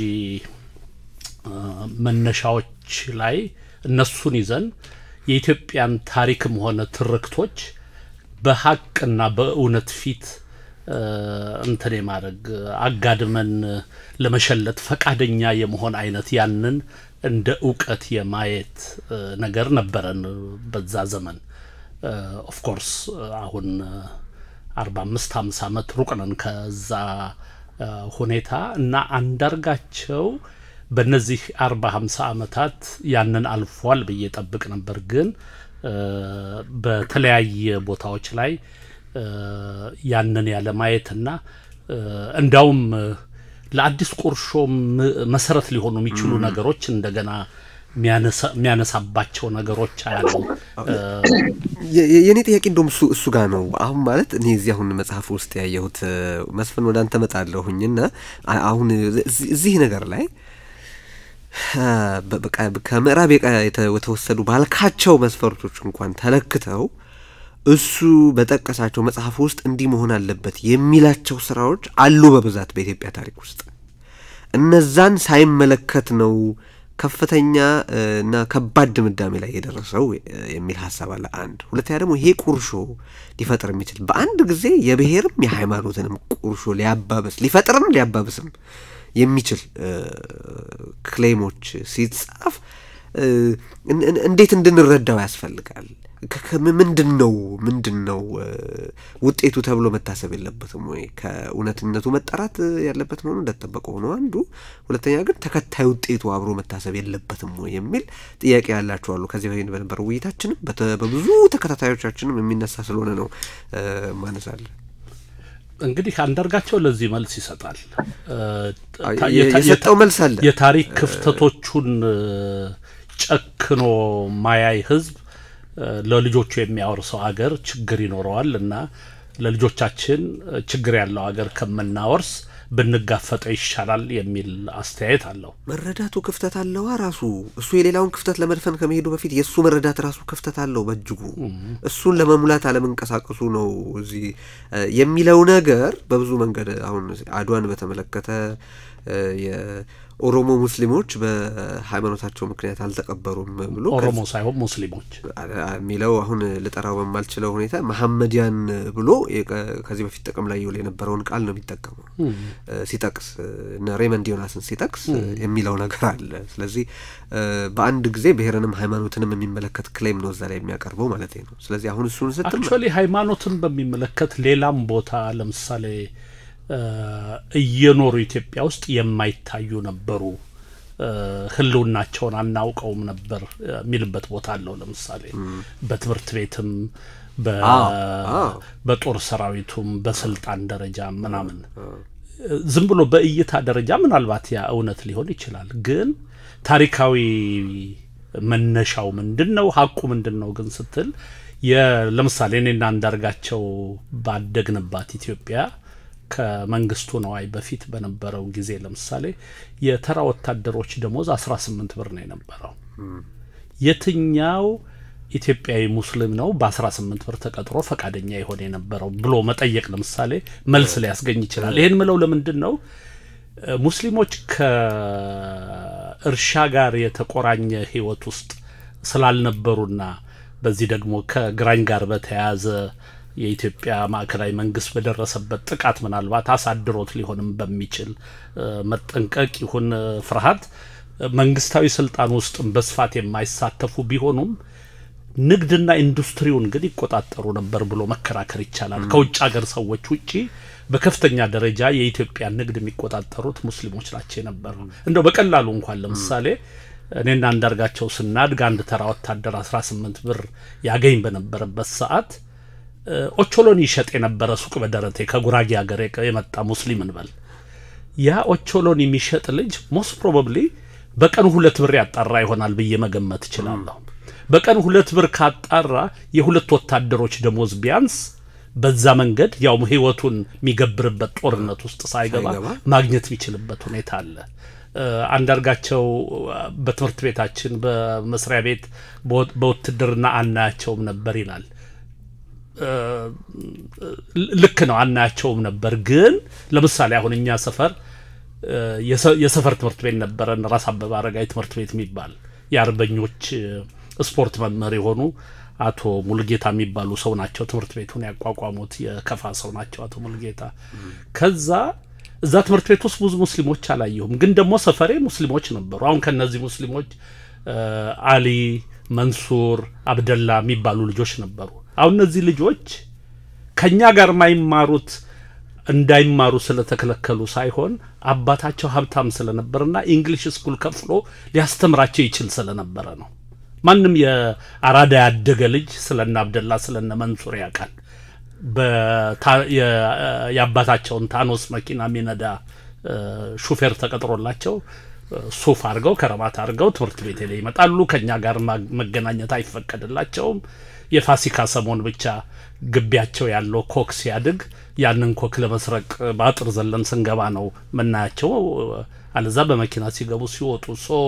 መነሻዎች ላይ እነሱን ይዘን የኢትዮጵያን ታሪክም ሆነ ትርክቶች በሀቅና በእውነት ፊት እንትን የማድረግ አጋድመን ለመሸለት ፈቃደኛ የመሆን አይነት ያንን እንደ እውቀት የማየት ነገር ነበረን በዛ ዘመን። ኦፍኮርስ አሁን አርባ አምስት ሀምሳ ዓመት ሩቅ ነን ከዛ ሁኔታ እና አንዳርጋቸው በእነዚህ አርባ ሀምሳ ዓመታት ያንን አልፏል ብዬ ጠብቅ ነበር ግን በተለያየ ቦታዎች ላይ ያንን ያለ ማየትና እንዳውም ለአዲስ ቁርሾ መሰረት ሊሆኑ የሚችሉ ነገሮች እንደገና የሚያነሳባቸው ነገሮች አያሉ። የእኔ ጥያቄ እንደውም እሱ እሱ ጋር ነው። አሁን ማለት እኔ እዚህ አሁን መጽሐፍ ውስጥ ያየሁት መስፍን ወደ አንተ መጣለሁኝና አሁን እዚህ ነገር ላይ ከምዕራብ የተወሰዱ ባልካቸው መስፈርቶች እንኳን ተለክተው እሱ በጠቀሳቸው መጽሐፍ ውስጥ እንዲህ መሆን አለበት የሚላቸው ስራዎች አሉ በብዛት በኢትዮጵያ ታሪክ ውስጥ። እነዛን ሳይመለከት ነው ከፍተኛ እና ከባድ ድምዳሜ ላይ የደረሰው የሚል ሀሳብ አለ። አንድ ሁለተኛ ደግሞ ይሄ ቁርሾ ሊፈጥር የሚችል በአንድ ጊዜ የብሔርም የሃይማኖትንም ቁርሾ ሊያባብስ ሊፈጥርም ሊያባብስም የሚችል ክሌሞች ሲጻፍ እንዴት እንድንረዳው ያስፈልጋል። ምንድን ነው ምንድን ነው ውጤቱ ተብሎ መታሰብ የለበትም ወይ? ከእውነትነቱ መጠራት ያለበት መሆኑ እንደተጠበቀ ሆኖ አንዱ፣ ሁለተኛ ግን ተከታይ ውጤቱ አብሮ መታሰብ የለበትም ወይ የሚል ጥያቄ ያላቸው አሉ። ከዚህ በፊት በነበረው ውይይታችንም በብዙ ተከታታዮቻችንም የሚነሳ ስለሆነ ነው ማነሳለን። እንግዲህ አንዳርጋቸው ለዚህ መልስ ይሰጣል። የሰጠው መልስ አለ። የታሪክ ክፍተቶቹን ጨክኖ ማያይ ህዝብ ለልጆቹ የሚያወርሰው አገር ችግር ይኖረዋል እና ለልጆቻችን ችግር ያለው አገር ከምናወርስ ብንጋፈጠው ይሻላል የሚል አስተያየት አለው። መረዳቱ ክፍተት አለዋ ራሱ እሱ የሌላውን ክፍተት ለመድፈን ከመሄዱ በፊት የእሱ መረዳት ራሱ ክፍተት አለው በእጅጉ እሱን ለመሙላት አለመንቀሳቀሱ ነው እዚህ የሚለው ነገር በብዙ መንገድ አሁን አድዋን በተመለከተ ኦሮሞ ሙስሊሞች በሃይማኖታቸው ምክንያት አልተቀበሩም ብሎ ኦሮሞ ሳይሆን ሙስሊሞች የሚለው አሁን ልጠራው በማልችለው ሁኔታ መሐመዲያን ብሎ ከዚህ በፊት ጥቅም ላይ ይውል የነበረውን ቃል ነው የሚጠቀመው ሲጠቅስ እነ ሬመንድ ዮናስን ሲጠቅስ የሚለው ነገር አለ። ስለዚህ በአንድ ጊዜ ብሔርንም ሃይማኖትንም የሚመለከት ክሌም ነው እዛ ላይ የሚያቀርበው ማለት ነው። ስለዚህ አሁን እሱን ስትል አክቹዋሊ ሃይማኖትን በሚመለከት ሌላም ቦታ ለምሳሌ እየኖሩ ኢትዮጵያ ውስጥ የማይታዩ ነበሩ፣ ህልውናቸውን አናውቀውም ነበር የሚልበት ቦታ አለው። ለምሳሌ በትምህርት ቤትም በጦር ሰራዊቱም በስልጣን ደረጃ ምናምን ዝም ብሎ በእይታ ደረጃ ምናልባት ያ እውነት ሊሆን ይችላል። ግን ታሪካዊ መነሻው ምንድን ነው? ሀቁ ምንድን ነው? ግን ስትል ለምሳሌ እኔና አንዳርጋቸው ባደግንባት ኢትዮጵያ ከመንግስቱ ነዋይ በፊት በነበረው ጊዜ ለምሳሌ የተራ ወታደሮች ደሞዝ አስራ ስምንት ብር ነው የነበረው። የትኛው ኢትዮጵያዊ ሙስሊም ነው በአስራ ስምንት ብር ተቀጥሮ ፈቃደኛ የሆነ የነበረው ብሎ መጠየቅ ለምሳሌ መልስ ሊያስገኝ ይችላል። ይህን ምለው ለምንድን ነው? ሙስሊሞች ከእርሻ ጋር የተቆራኘ ህይወት ውስጥ ስላልነበሩና በዚህ ደግሞ ከግራኝ ጋር በተያያዘ የኢትዮጵያ ማዕከላዊ መንግስት በደረሰበት ጥቃት ምናልባት አሳድሮት ሊሆንም በሚችል መጠንቀቅ ይሁን ፍርሃት መንግስታዊ ስልጣን ውስጥም በስፋት የማይሳተፉ ቢሆኑም ንግድና ኢንዱስትሪውን ግን ይቆጣጠሩ ነበር ብሎ መከራከር ይቻላል። ከውጭ ሀገር ሰዎች ውጪ በከፍተኛ ደረጃ የኢትዮጵያ ንግድ የሚቆጣጠሩት ሙስሊሞች ናቸው የነበሩ። እንደው በቀላሉ እንኳን ለምሳሌ እኔና አንዳርጋቸው ስናድግ አንድ ተራ ወታደር 18 ብር ያገኝ በነበረበት ሰዓት ኦቾሎኒ ይሸጥ የነበረ ሱቅ በደረቴ ከጉራጌ ሀገር የመጣ ሙስሊም እንበል ያ ኦቾሎኒ የሚሸጥ ልጅ ሞስት ፕሮባብሊ በቀን ሁለት ብር ያጣራ ይሆናል ብዬ መገመት እችላለሁ። በቀን ሁለት ብር ካጣራ የሁለት ወታደሮች ደሞዝ ቢያንስ በዛ መንገድ ያው ህይወቱን የሚገብርበት ጦርነት ውስጥ ሳይገባ ማግኘት የሚችልበት ሁኔታ አለ። አንዳርጋቸው በትምህርት ቤታችን በመስሪያ ቤት በውትድርና አናያቸውም ነበር ይላል። ልክ ነው፣ አናያቸውም ነበር። ግን ለምሳሌ አሁን እኛ ሰፈር የሰፈር ትምህርት ቤት ነበረን፣ ራስ አበበ አረጋዊ ትምህርት ቤት የሚባል የአርበኞች ስፖርት መምህር የሆኑ አቶ ሙልጌታ የሚባሉ ሰው ናቸው ትምህርት ቤቱን ያቋቋሙት። የከፋ ሰው ናቸው አቶ ሙልጌታ። ከዛ እዛ ትምህርት ቤት ውስጥ ብዙ ሙስሊሞች አላየሁም፣ ግን ደግሞ ሰፈሬ ሙስሊሞች ነበሩ። አሁን ከነዚህ ሙስሊሞች አሊ፣ መንሱር፣ አብደላ የሚባሉ ልጆች ነበሩ። አሁን እነዚህ ልጆች ከኛ ጋር የማይማሩት እንዳይማሩ ስለተከለከሉ ሳይሆን አባታቸው ሀብታም ስለነበርና ኢንግሊሽ ስኩል ከፍሎ ሊያስተምራቸው ይችል ስለነበረ ነው። ማንም የአራዳ ያደገ ልጅ ስለነ አብደላ ስለነ መንሱር ያውቃል። የአባታቸውን ታኖስ መኪና የሚነዳ ሹፌር ተቀጥሮላቸው ሱፍ አድርገው ከረባት አድርገው ትምህርት ቤት ላይ ይመጣሉ። ከኛ ጋር መገናኘት አይፈቀድላቸውም። የፋሲካ ሰሞን ብቻ ግቢያቸው ያለው ኮክ ሲያድግ ያንን ኮክ ለመስረቅ በአጥር ዘለን ስንገባ ነው ምናያቸው። አለዛ በመኪና ሲገቡ ሲወጡ ሶ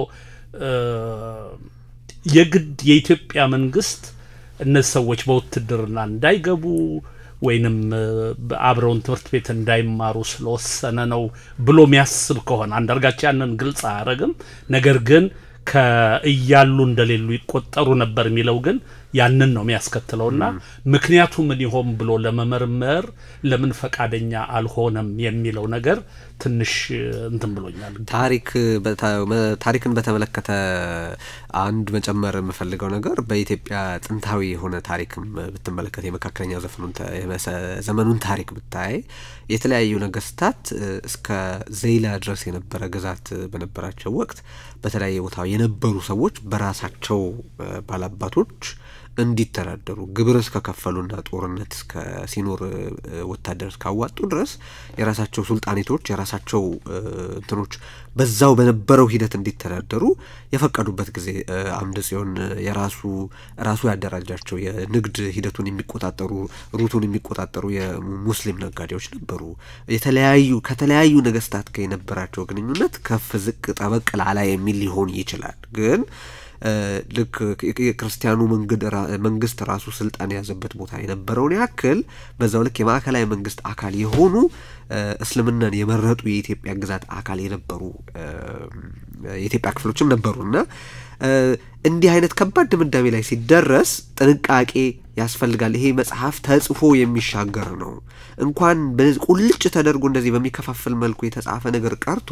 የግድ የኢትዮጵያ መንግስት እነዚህ ሰዎች በውትድርና እንዳይገቡ ወይንም አብረውን ትምህርት ቤት እንዳይማሩ ስለወሰነ ነው ብሎ የሚያስብ ከሆነ አንዳርጋቸው ያንን ግልጽ አያደርግም። ነገር ግን ከእያሉ እንደሌሉ ይቆጠሩ ነበር የሚለው ግን ያንን ነው የሚያስከትለውና ምክንያቱ ምን ይሆን ብሎ ለመመርመር ለምን ፈቃደኛ አልሆነም የሚለው ነገር ትንሽ እንትን ብሎኛል። ታሪክ ታሪክን በተመለከተ አንድ መጨመር የምፈልገው ነገር በኢትዮጵያ ጥንታዊ የሆነ ታሪክም ብትመለከት የመካከለኛው ዘመኑን ታሪክ ብታይ የተለያዩ ነገስታት እስከ ዘይላ ድረስ የነበረ ግዛት በነበራቸው ወቅት በተለያየ ቦታ የነበሩ ሰዎች በራሳቸው ባላባቶች እንዲተዳደሩ ግብር እስከከፈሉና ጦርነት እስከ ሲኖር ወታደር እስካዋጡ ድረስ የራሳቸው ሱልጣኔቶች የራሳቸው እንትኖች በዛው በነበረው ሂደት እንዲተዳደሩ የፈቀዱበት ጊዜ አምደ ጽዮን የራሱ ራሱ ያደራጃቸው የንግድ ሂደቱን የሚቆጣጠሩ ሩቱን የሚቆጣጠሩ የሙስሊም ነጋዴዎች ነበሩ። የተለያዩ ከተለያዩ ነገስታት ጋር የነበራቸው ግንኙነት ከፍ ዝቅ ጠበቅ ላላ የሚል ሊሆን ይችላል ግን ልክ የክርስቲያኑ መንግስት ራሱ ስልጣን የያዘበት ቦታ የነበረውን ያክል በዛው ልክ የማዕከላዊ መንግስት አካል የሆኑ እስልምናን የመረጡ የኢትዮጵያ ግዛት አካል የነበሩ የኢትዮጵያ ክፍሎችም ነበሩ እና እንዲህ አይነት ከባድ ድምዳሜ ላይ ሲደረስ ጥንቃቄ ያስፈልጋል። ይሄ መጽሐፍ ተጽፎ የሚሻገር ነው። እንኳን ቁልጭ ተደርጎ እንደዚህ በሚከፋፍል መልኩ የተጻፈ ነገር ቀርቶ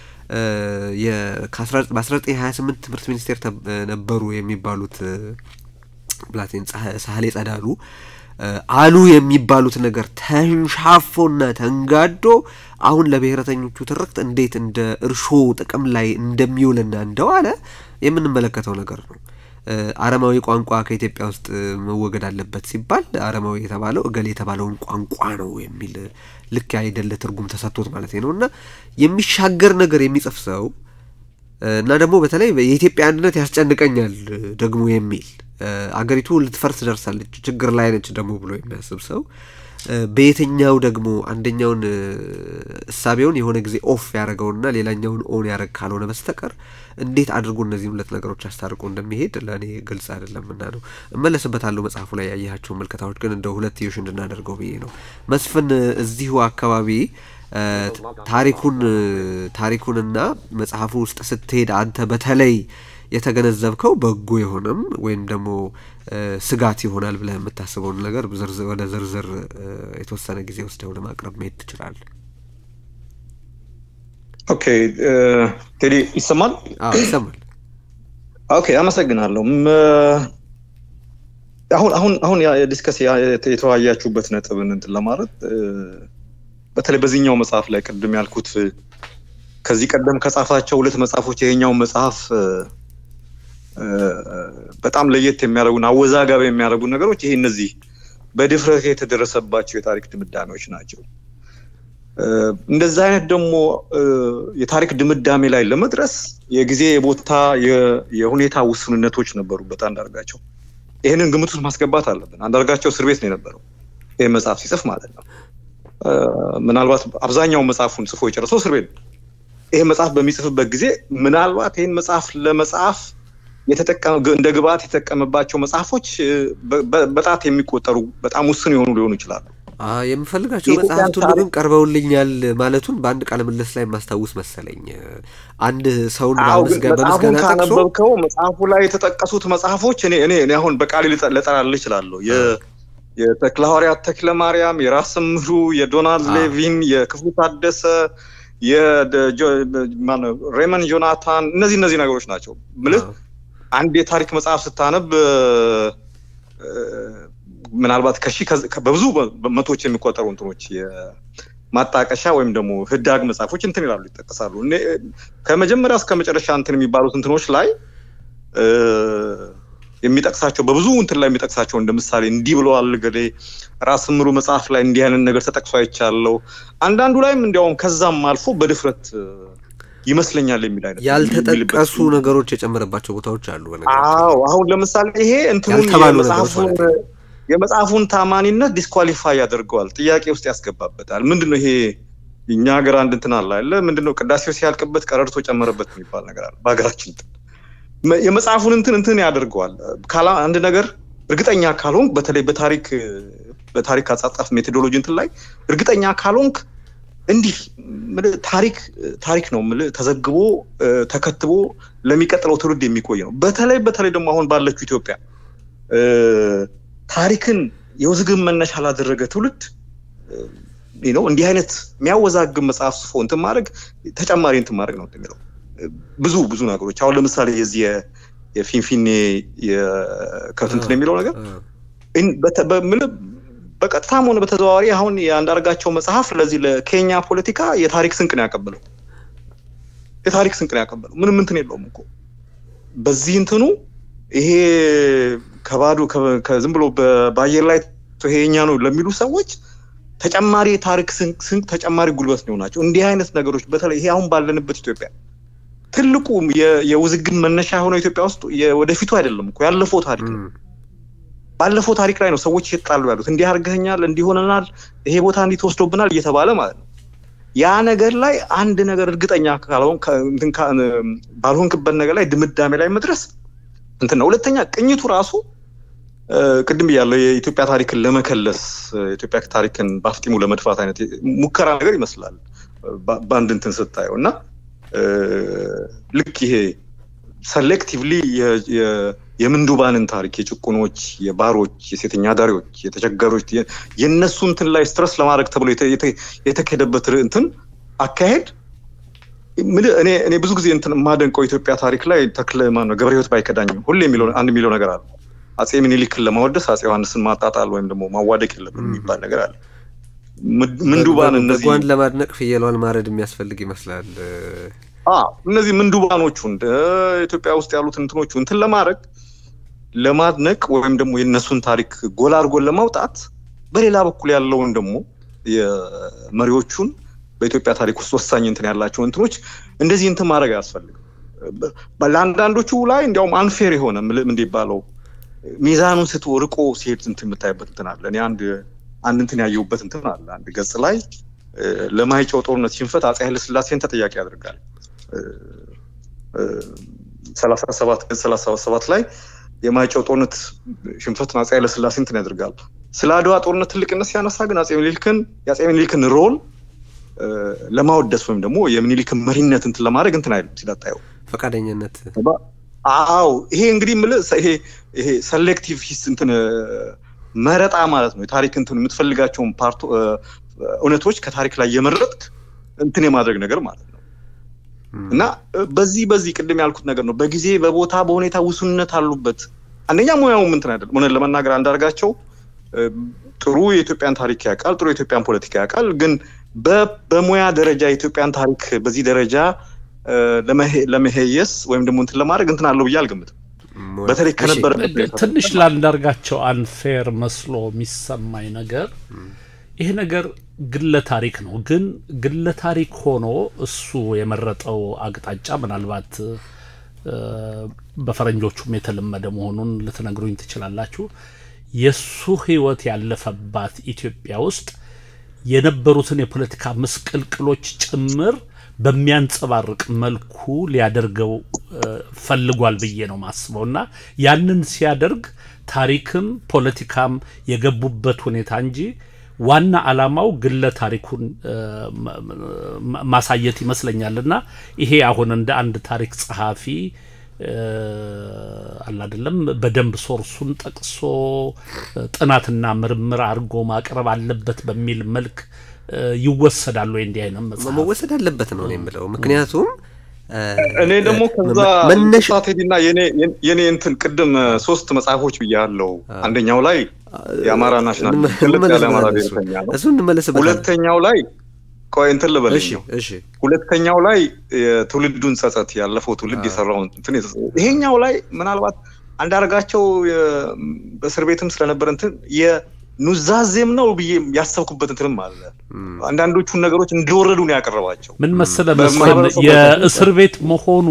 በ1928 ትምህርት ሚኒስቴር ነበሩ የሚባሉት ብላቴን ሳህሌ ጸዳሉ አሉ የሚባሉት ነገር ተንሻፎና ተንጋዶ አሁን ለብሔረተኞቹ ትርክት እንዴት እንደ እርሾ ጥቅም ላይ እንደሚውልና እንደዋለ የምንመለከተው ነገር ነው። አረማዊ ቋንቋ ከኢትዮጵያ ውስጥ መወገድ አለበት ሲባል አረማዊ የተባለው እገሌ የተባለውን ቋንቋ ነው የሚል ልክ አይደለ ትርጉም ተሰጥቶት ማለት ነው እና የሚሻገር ነገር የሚጽፍ ሰው እና ደግሞ በተለይ የኢትዮጵያ አንድነት ያስጨንቀኛል ደግሞ የሚል አገሪቱ ልትፈርስ ደርሳለች ችግር ላይ ነች ደግሞ ብሎ የሚያስብ ሰው በየትኛው ደግሞ አንደኛውን እሳቤውን የሆነ ጊዜ ኦፍ ያደረገውና ሌላኛውን ኦን ያደረግ ካልሆነ በስተቀር እንዴት አድርጎ እነዚህም ሁለት ነገሮች አስታርቆ እንደሚሄድ ለእኔ ግልጽ አይደለም እና ነው እመለስበታለሁ። መጽሐፉ ላይ ያየሃቸው ምልከታዎች ግን እንደ ሁለትዮሽ እንድናደርገው ብዬ ነው። መስፍን እዚሁ አካባቢ ታሪኩን ታሪኩንና መጽሐፉ ውስጥ ስትሄድ አንተ በተለይ የተገነዘብከው በጎ የሆነም ወይም ደግሞ ስጋት ይሆናል ብለህ የምታስበውን ነገር ወደ ዝርዝር የተወሰነ ጊዜ ወስደው ለማቅረብ መሄድ ትችላለህ። ኦኬ ቴዲ ይሰማል? ይሰማል። ኦኬ አመሰግናለሁ። አሁን አሁን አሁን ዲስከስ የተወያያችሁበት ነጥብን እንትን ለማለት በተለይ በዚህኛው መጽሐፍ ላይ ቅድም ያልኩት ከዚህ ቀደም ከጻፋቸው ሁለት መጽሐፎች ይሄኛው መጽሐፍ በጣም ለየት የሚያደርጉን አወዛጋቢ የሚያደርጉ ነገሮች ይሄ እነዚህ በድፍረት የተደረሰባቸው የታሪክ ድምዳሜዎች ናቸው። እንደዚህ አይነት ደግሞ የታሪክ ድምዳሜ ላይ ለመድረስ የጊዜ የቦታ የሁኔታ ውስንነቶች ነበሩበት አንዳርጋቸው። ይህንን ግምት ውስጥ ማስገባት አለብን። አንዳርጋቸው እስር ቤት ነው የነበረው ይህ መጽሐፍ ሲጽፍ ማለት ነው። ምናልባት አብዛኛው መጽሐፉን ጽፎ የጨረሰው እስር ቤት ነው። ይህ መጽሐፍ በሚጽፍበት ጊዜ ምናልባት ይህን መጽሐፍ ለመጽሐፍ እንደ ግብአት የተጠቀመባቸው መጽሐፎች በጣት የሚቆጠሩ በጣም ውስን የሆኑ ሊሆኑ ይችላሉ። የምፈልጋቸው መጽሐፍት ሁሉ ግን ቀርበውልኛል ማለቱን በአንድ ቃለ ምልልስ ላይ የማስታውስ መሰለኝ። አንድ ሰውን በምስጋና ካነበብከው መጽሐፉ ላይ የተጠቀሱት መጽሐፎች እኔ እኔ አሁን በቃሌ ልጠራልህ እችላለሁ። የተክለ ሐዋርያት ተክለ ማርያም፣ የራስ ምሩ፣ የዶናልድ ሌቪን፣ የክፍሉ ታደሰ፣ ሬመን ጆናታን እነዚህ እነዚህ ነገሮች ናቸው ምልህ አንድ የታሪክ መጽሐፍ ስታነብ ምናልባት ከሺ በብዙ መቶዎች የሚቆጠሩ እንትኖች ማጣቀሻ ወይም ደግሞ ህዳግ መጽሐፎች እንትን ይላሉ ይጠቀሳሉ። ከመጀመሪያ እስከ መጨረሻ እንትን የሚባሉት እንትኖች ላይ የሚጠቅሳቸው በብዙ እንትን ላይ የሚጠቅሳቸው እንደ ምሳሌ እንዲህ ብለዋል ገሌ ራስ ምሩ መጽሐፍ ላይ እንዲህ አይነት ነገር ተጠቅሶ አይቻለው። አንዳንዱ ላይም እንዲያውም ከዛም አልፎ በድፍረት ይመስለኛል የሚል አይነት ያልተጠቀሱ ነገሮች የጨመረባቸው ቦታዎች አሉ። አዎ አሁን ለምሳሌ ይሄ እንትኑን የመጽሐፉን የመጽሐፉን ታማኒነት ዲስኳሊፋይ ያደርገዋል፣ ጥያቄ ውስጥ ያስገባበታል። ምንድን ነው ይሄ እኛ ሀገር አንድ እንትን አለ አለ ምንድን ነው ቅዳሴው ሲያልቅበት ቀረርቶ ጨመረበት የሚባል ነገር አለ በሀገራችን የመጽሐፉን እንትን እንትን ያደርገዋል። አንድ ነገር እርግጠኛ ካልሆንክ በተለይ በታሪክ በታሪክ አጻጻፍ ሜቶዶሎጂ እንትን ላይ እርግጠኛ ካልሆንክ እንዲህ ምልህ ታሪክ ታሪክ ነው ምልህ ተዘግቦ ተከትቦ ለሚቀጥለው ትውልድ የሚቆይ ነው። በተለይ በተለይ ደግሞ አሁን ባለችው ኢትዮጵያ ታሪክን የውዝግብ መነሻ ላደረገ ትውልድ ነው እንዲህ አይነት የሚያወዛግብ መጽሐፍ ጽፎ እንትን ማድረግ ተጨማሪ እንትን ማድረግ ነው የሚለው ብዙ ብዙ ነገሮች አሁን ለምሳሌ የዚህ የፊንፊኔ ከትንትን የሚለው ነገር በቀጥታም ሆነ በተዘዋዋሪ አሁን የአንዳርጋቸው መጽሐፍ ለዚህ ለኬኛ ፖለቲካ የታሪክ ስንቅ ነው ያቀበለው። የታሪክ ስንቅ ነው ያቀበለው። ምንም እንትን የለውም እኮ በዚህ እንትኑ ይሄ ከባዶ ዝም ብሎ በአየር ላይ ይሄ የኛ ነው ለሚሉ ሰዎች ተጨማሪ የታሪክ ስንቅ ተጨማሪ ጉልበት ነው ናቸው። እንዲህ አይነት ነገሮች በተለይ ይሄ አሁን ባለንበት ኢትዮጵያ ትልቁ የውዝግብ መነሻ የሆነው ኢትዮጵያ ውስጥ ወደፊቱ አይደለም እኮ ያለፈው ታሪክ ነው። ባለፈው ታሪክ ላይ ነው ሰዎች እየተጣሉ ያሉት። እንዲህ አድርገኛል፣ እንዲህ ሆነናል፣ ይሄ ቦታ እንዲህ ተወስዶብናል እየተባለ ማለት ነው። ያ ነገር ላይ አንድ ነገር እርግጠኛ ባልሆንክበት ነገር ላይ ድምዳሜ ላይ መድረስ እንትን ነው። ሁለተኛ ቅኝቱ ራሱ ቅድም ብያለሁ፣ የኢትዮጵያ ታሪክን ለመከለስ የኢትዮጵያ ታሪክን በአፍጢሙ ለመድፋት አይነት ሙከራ ነገር ይመስላል በአንድ እንትን ስታየው እና ልክ ይሄ ሰሌክቲቭሊ የምንዱባንን ታሪክ የጭቁኖች፣ የባሮች፣ የሴተኛ አዳሪዎች፣ የተቸገሮች የእነሱ እንትን ላይ ስትረስ ለማድረግ ተብሎ የተካሄደበት እንትን አካሄድ እኔ እኔ ብዙ ጊዜ እንትን የማደንቀው ኢትዮጵያ ታሪክ ላይ ተክለ ማነው ገብረ ሕይወት ባይከዳኝ ሁሌ የሚለው አንድ የሚለው ነገር አለ። አጼ ምኒልክን ለማወደስ አጼ ዮሐንስን ማጣጣል ወይም ደግሞ ማዋደቅ የለብን የሚባል ነገር አለ። ምንዱባን እነዚህ በጓን ለማድነቅ ፍየሏን ማረድ የሚያስፈልግ ይመስላል። እነዚህ ምንዱባኖቹ እንደ ኢትዮጵያ ውስጥ ያሉት እንትኖቹ እንትን ለማድረግ ለማድነቅ ወይም ደግሞ የእነሱን ታሪክ ጎላ አድርጎን ለማውጣት በሌላ በኩል ያለውን ደግሞ የመሪዎቹን በኢትዮጵያ ታሪክ ውስጥ ወሳኝ እንትን ያላቸው እንትኖች እንደዚህ እንትን ማድረግ አያስፈልግም። ለአንዳንዶቹ ላይ እንዲያውም አንፌር የሆነ እንዲባለው ሚዛኑን ስቶ ርቆ ሲሄድ እንትን የምታይበት እንትን አለ። እኔ አንድ አንድ እንትን ያየሁበት እንትን አለ። አንድ ገጽ ላይ ለማይጨው ጦርነት ሽንፈት አፄ ኃይለስላሴን ተጠያቂ ያደርጋል። ሰላሳ ሰባት ገጽ ሰላሳ ሰባት ላይ የማይጨው ጦርነት ሽንፈትን አፄ ኃይለስላሴ እንትን ያደርጋል። ስለ አድዋ ጦርነት ትልቅነት ሲያነሳ ግን አፄ ምኒልክን የአፄ ምኒልክን ሮል ለማወደስ ወይም ደግሞ የሚኒሊክን መሪነት እንትን ለማድረግ እንትን አይልም ሲላጣየው ፈቃደኝነት አዎ ይሄ እንግዲህ የምልህ ይሄ ይሄ ሰሌክቲቭ ሂስ እንትን መረጣ ማለት ነው። የታሪክ እንትን የምትፈልጋቸውን ፓርቶ እውነቶች ከታሪክ ላይ የመረጥክ እንትን የማድረግ ነገር ማለት ነው። እና በዚህ በዚህ ቅድም ያልኩት ነገር ነው። በጊዜ በቦታ በሁኔታ ውሱንነት አሉበት። አንደኛ ሙያውም እንትን አይደለም። እውነት ለመናገር አንዳርጋቸው ጥሩ የኢትዮጵያን ታሪክ ያውቃል፣ ጥሩ የኢትዮጵያን ፖለቲካ ያውቃል። ግን በሙያ ደረጃ የኢትዮጵያን ታሪክ በዚህ ደረጃ ለመሄየስ ወይም ደግሞ እንትን ለማድረግ እንትን አለው ብዬ አልገምትም። በተለይ ከነበረ ትንሽ ላንዳርጋቸው አንፌር መስሎ የሚሰማኝ ነገር ይሄ ነገር ግለ ታሪክ ነው። ግን ግለ ታሪክ ሆኖ እሱ የመረጠው አቅጣጫ ምናልባት በፈረንጆቹም የተለመደ መሆኑን ልትነግሩኝ ትችላላችሁ። የእሱ ሕይወት ያለፈባት ኢትዮጵያ ውስጥ የነበሩትን የፖለቲካ ምስቅልቅሎች ጭምር በሚያንጸባርቅ መልኩ ሊያደርገው ፈልጓል ብዬ ነው ማስበው እና ያንን ሲያደርግ ታሪክም ፖለቲካም የገቡበት ሁኔታ እንጂ ዋና ዓላማው ግለ ታሪኩን ማሳየት ይመስለኛል እና ይሄ አሁን እንደ አንድ ታሪክ ጸሐፊ አላደለም በደንብ ሶርሱን ጠቅሶ ጥናትና ምርምር አድርጎ ማቅረብ አለበት በሚል መልክ ይወሰዳል ወይ? እንዲህ አይነት መጽሐፍ መወሰድ አለበት ነው የምለው። ምክንያቱም እኔ ደግሞ ከዛ ሳቴዲና የኔ እንትን ቅድም ሶስት መጽሐፎች ብያለሁ። አንደኛው ላይ የአማራ ናሽናል የአማራ ብሔርተኛ ነው። እሱ እንመለስበት። ሁለተኛው ላይ ቆይ እንትን ልበልሽ ነው። እሺ ሁለተኛው ላይ የትውልዱን ጸጸት ያለፈው ትውልድ የሰራውን እንትን ይሄኛው ላይ ምናልባት አንዳርጋቸው በእስር ቤትም ስለነበረ እንትን ኑዛዜም ነው ብዬ ያሰብኩበት እንትንም አለ። አንዳንዶቹን ነገሮች እንደወረዱ ነው ያቀረባቸው። ምን መሰለ መስፍን የእስር ቤት መሆኑ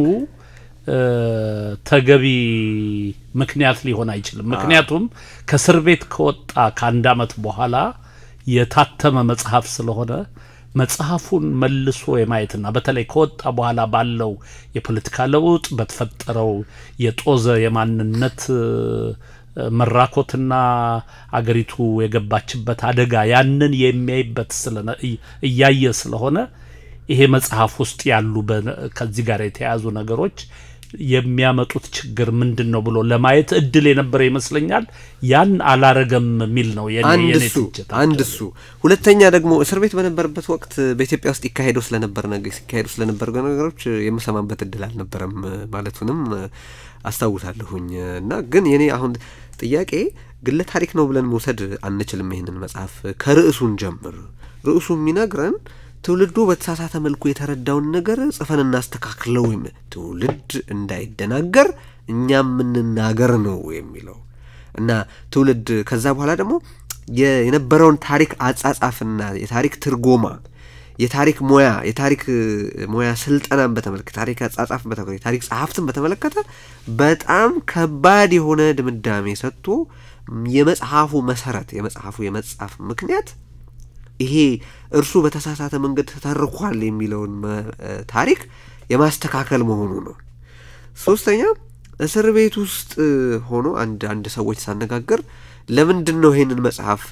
ተገቢ ምክንያት ሊሆን አይችልም። ምክንያቱም ከእስር ቤት ከወጣ ከአንድ ዓመት በኋላ የታተመ መጽሐፍ ስለሆነ መጽሐፉን መልሶ የማየትና በተለይ ከወጣ በኋላ ባለው የፖለቲካ ለውጥ በተፈጠረው የጦዘ የማንነት መራኮትና አገሪቱ የገባችበት አደጋ ያንን የሚያይበት ስለነ እያየ ስለሆነ ይሄ መጽሐፍ ውስጥ ያሉ ከዚህ ጋር የተያያዙ ነገሮች የሚያመጡት ችግር ምንድን ነው ብሎ ለማየት እድል የነበረ ይመስለኛል። ያን አላረገም የሚል ነው አንድ እሱ አንድ እሱ። ሁለተኛ ደግሞ እስር ቤት በነበረበት ወቅት በኢትዮጵያ ውስጥ ይካሄደው ስለነበር ሲካሄዱ ስለነበር ነገሮች የምሰማበት እድል አልነበረም ማለቱንም አስታውሳለሁኝ። እና ግን የኔ አሁን ጥያቄ ግለ ታሪክ ነው ብለን መውሰድ አንችልም። ይህንን መጽሐፍ ከርዕሱን ጀምር ርዕሱ የሚነግረን ትውልዱ በተሳሳተ መልኩ የተረዳውን ነገር ጽፈን እናስተካክለው ወይም ትውልድ እንዳይደናገር እኛ የምንናገር ነው የሚለው እና ትውልድ ከዛ በኋላ ደግሞ የነበረውን ታሪክ አጻጻፍና የታሪክ ትርጎማ የታሪክ ሙያ የታሪክ ሙያ ስልጠናን በተመለከተ ታሪክ አጻጻፍን በተመለከተ የታሪክ ጸሐፍትን በተመለከተ በጣም ከባድ የሆነ ድምዳሜ ሰጥቶ የመጽሐፉ መሰረት የመጽሐፉ የመጻፍ ምክንያት ይሄ እርሱ በተሳሳተ መንገድ ተተርኳል የሚለውን ታሪክ የማስተካከል መሆኑ ነው። ሶስተኛ እስር ቤት ውስጥ ሆኖ አንድ አንድ ሰዎች ሳነጋገር ለምንድን ነው ይሄንን መጽሐፍ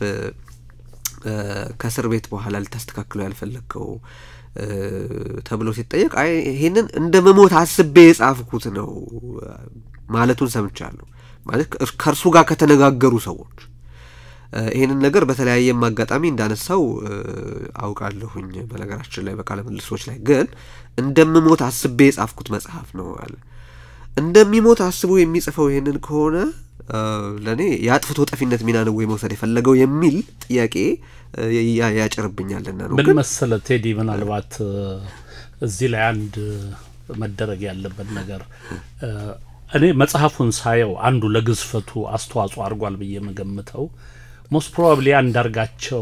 ከእስር ቤት በኋላ ልታስተካክለው ያልፈለግከው ተብሎ ሲጠየቅ አይ ይሄንን እንደ መሞት አስቤ የጻፍኩት ነው ማለቱን ሰምቻለሁ። ማለት ከእርሱ ጋር ከተነጋገሩ ሰዎች ይህንን ነገር በተለያየም አጋጣሚ እንዳነሳው አውቃለሁኝ። በነገራችን ላይ በቃለ ምልልሶች ላይ ግን እንደምሞት አስቤ የጻፍኩት መጽሐፍ ነው አለ። እንደሚሞት አስቦ የሚጽፈው ይህንን ከሆነ ለእኔ የአጥፍቶ ጠፊነት ሚና ነው ወይ መውሰድ የፈለገው የሚል ጥያቄ ያጭርብኛልና ነው። ምን መሰለ ቴዲ፣ ምናልባት እዚህ ላይ አንድ መደረግ ያለበት ነገር እኔ መጽሐፉን ሳየው አንዱ ለግዝፈቱ አስተዋጽኦ አድርጓል ብዬ የምገምተው ሞስት ፕሮባብሊ አንዳርጋቸው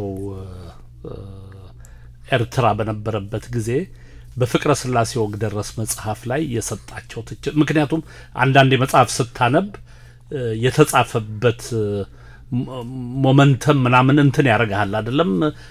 ኤርትራ በነበረበት ጊዜ በፍቅረ ስላሴ ወግ ደረስ መጽሐፍ ላይ የሰጣቸው ትችት ምክንያቱም አንዳንድ መጽሐፍ ስታነብ የተጻፈበት ሞመንተም ምናምን እንትን ያደርግሃል አይደለም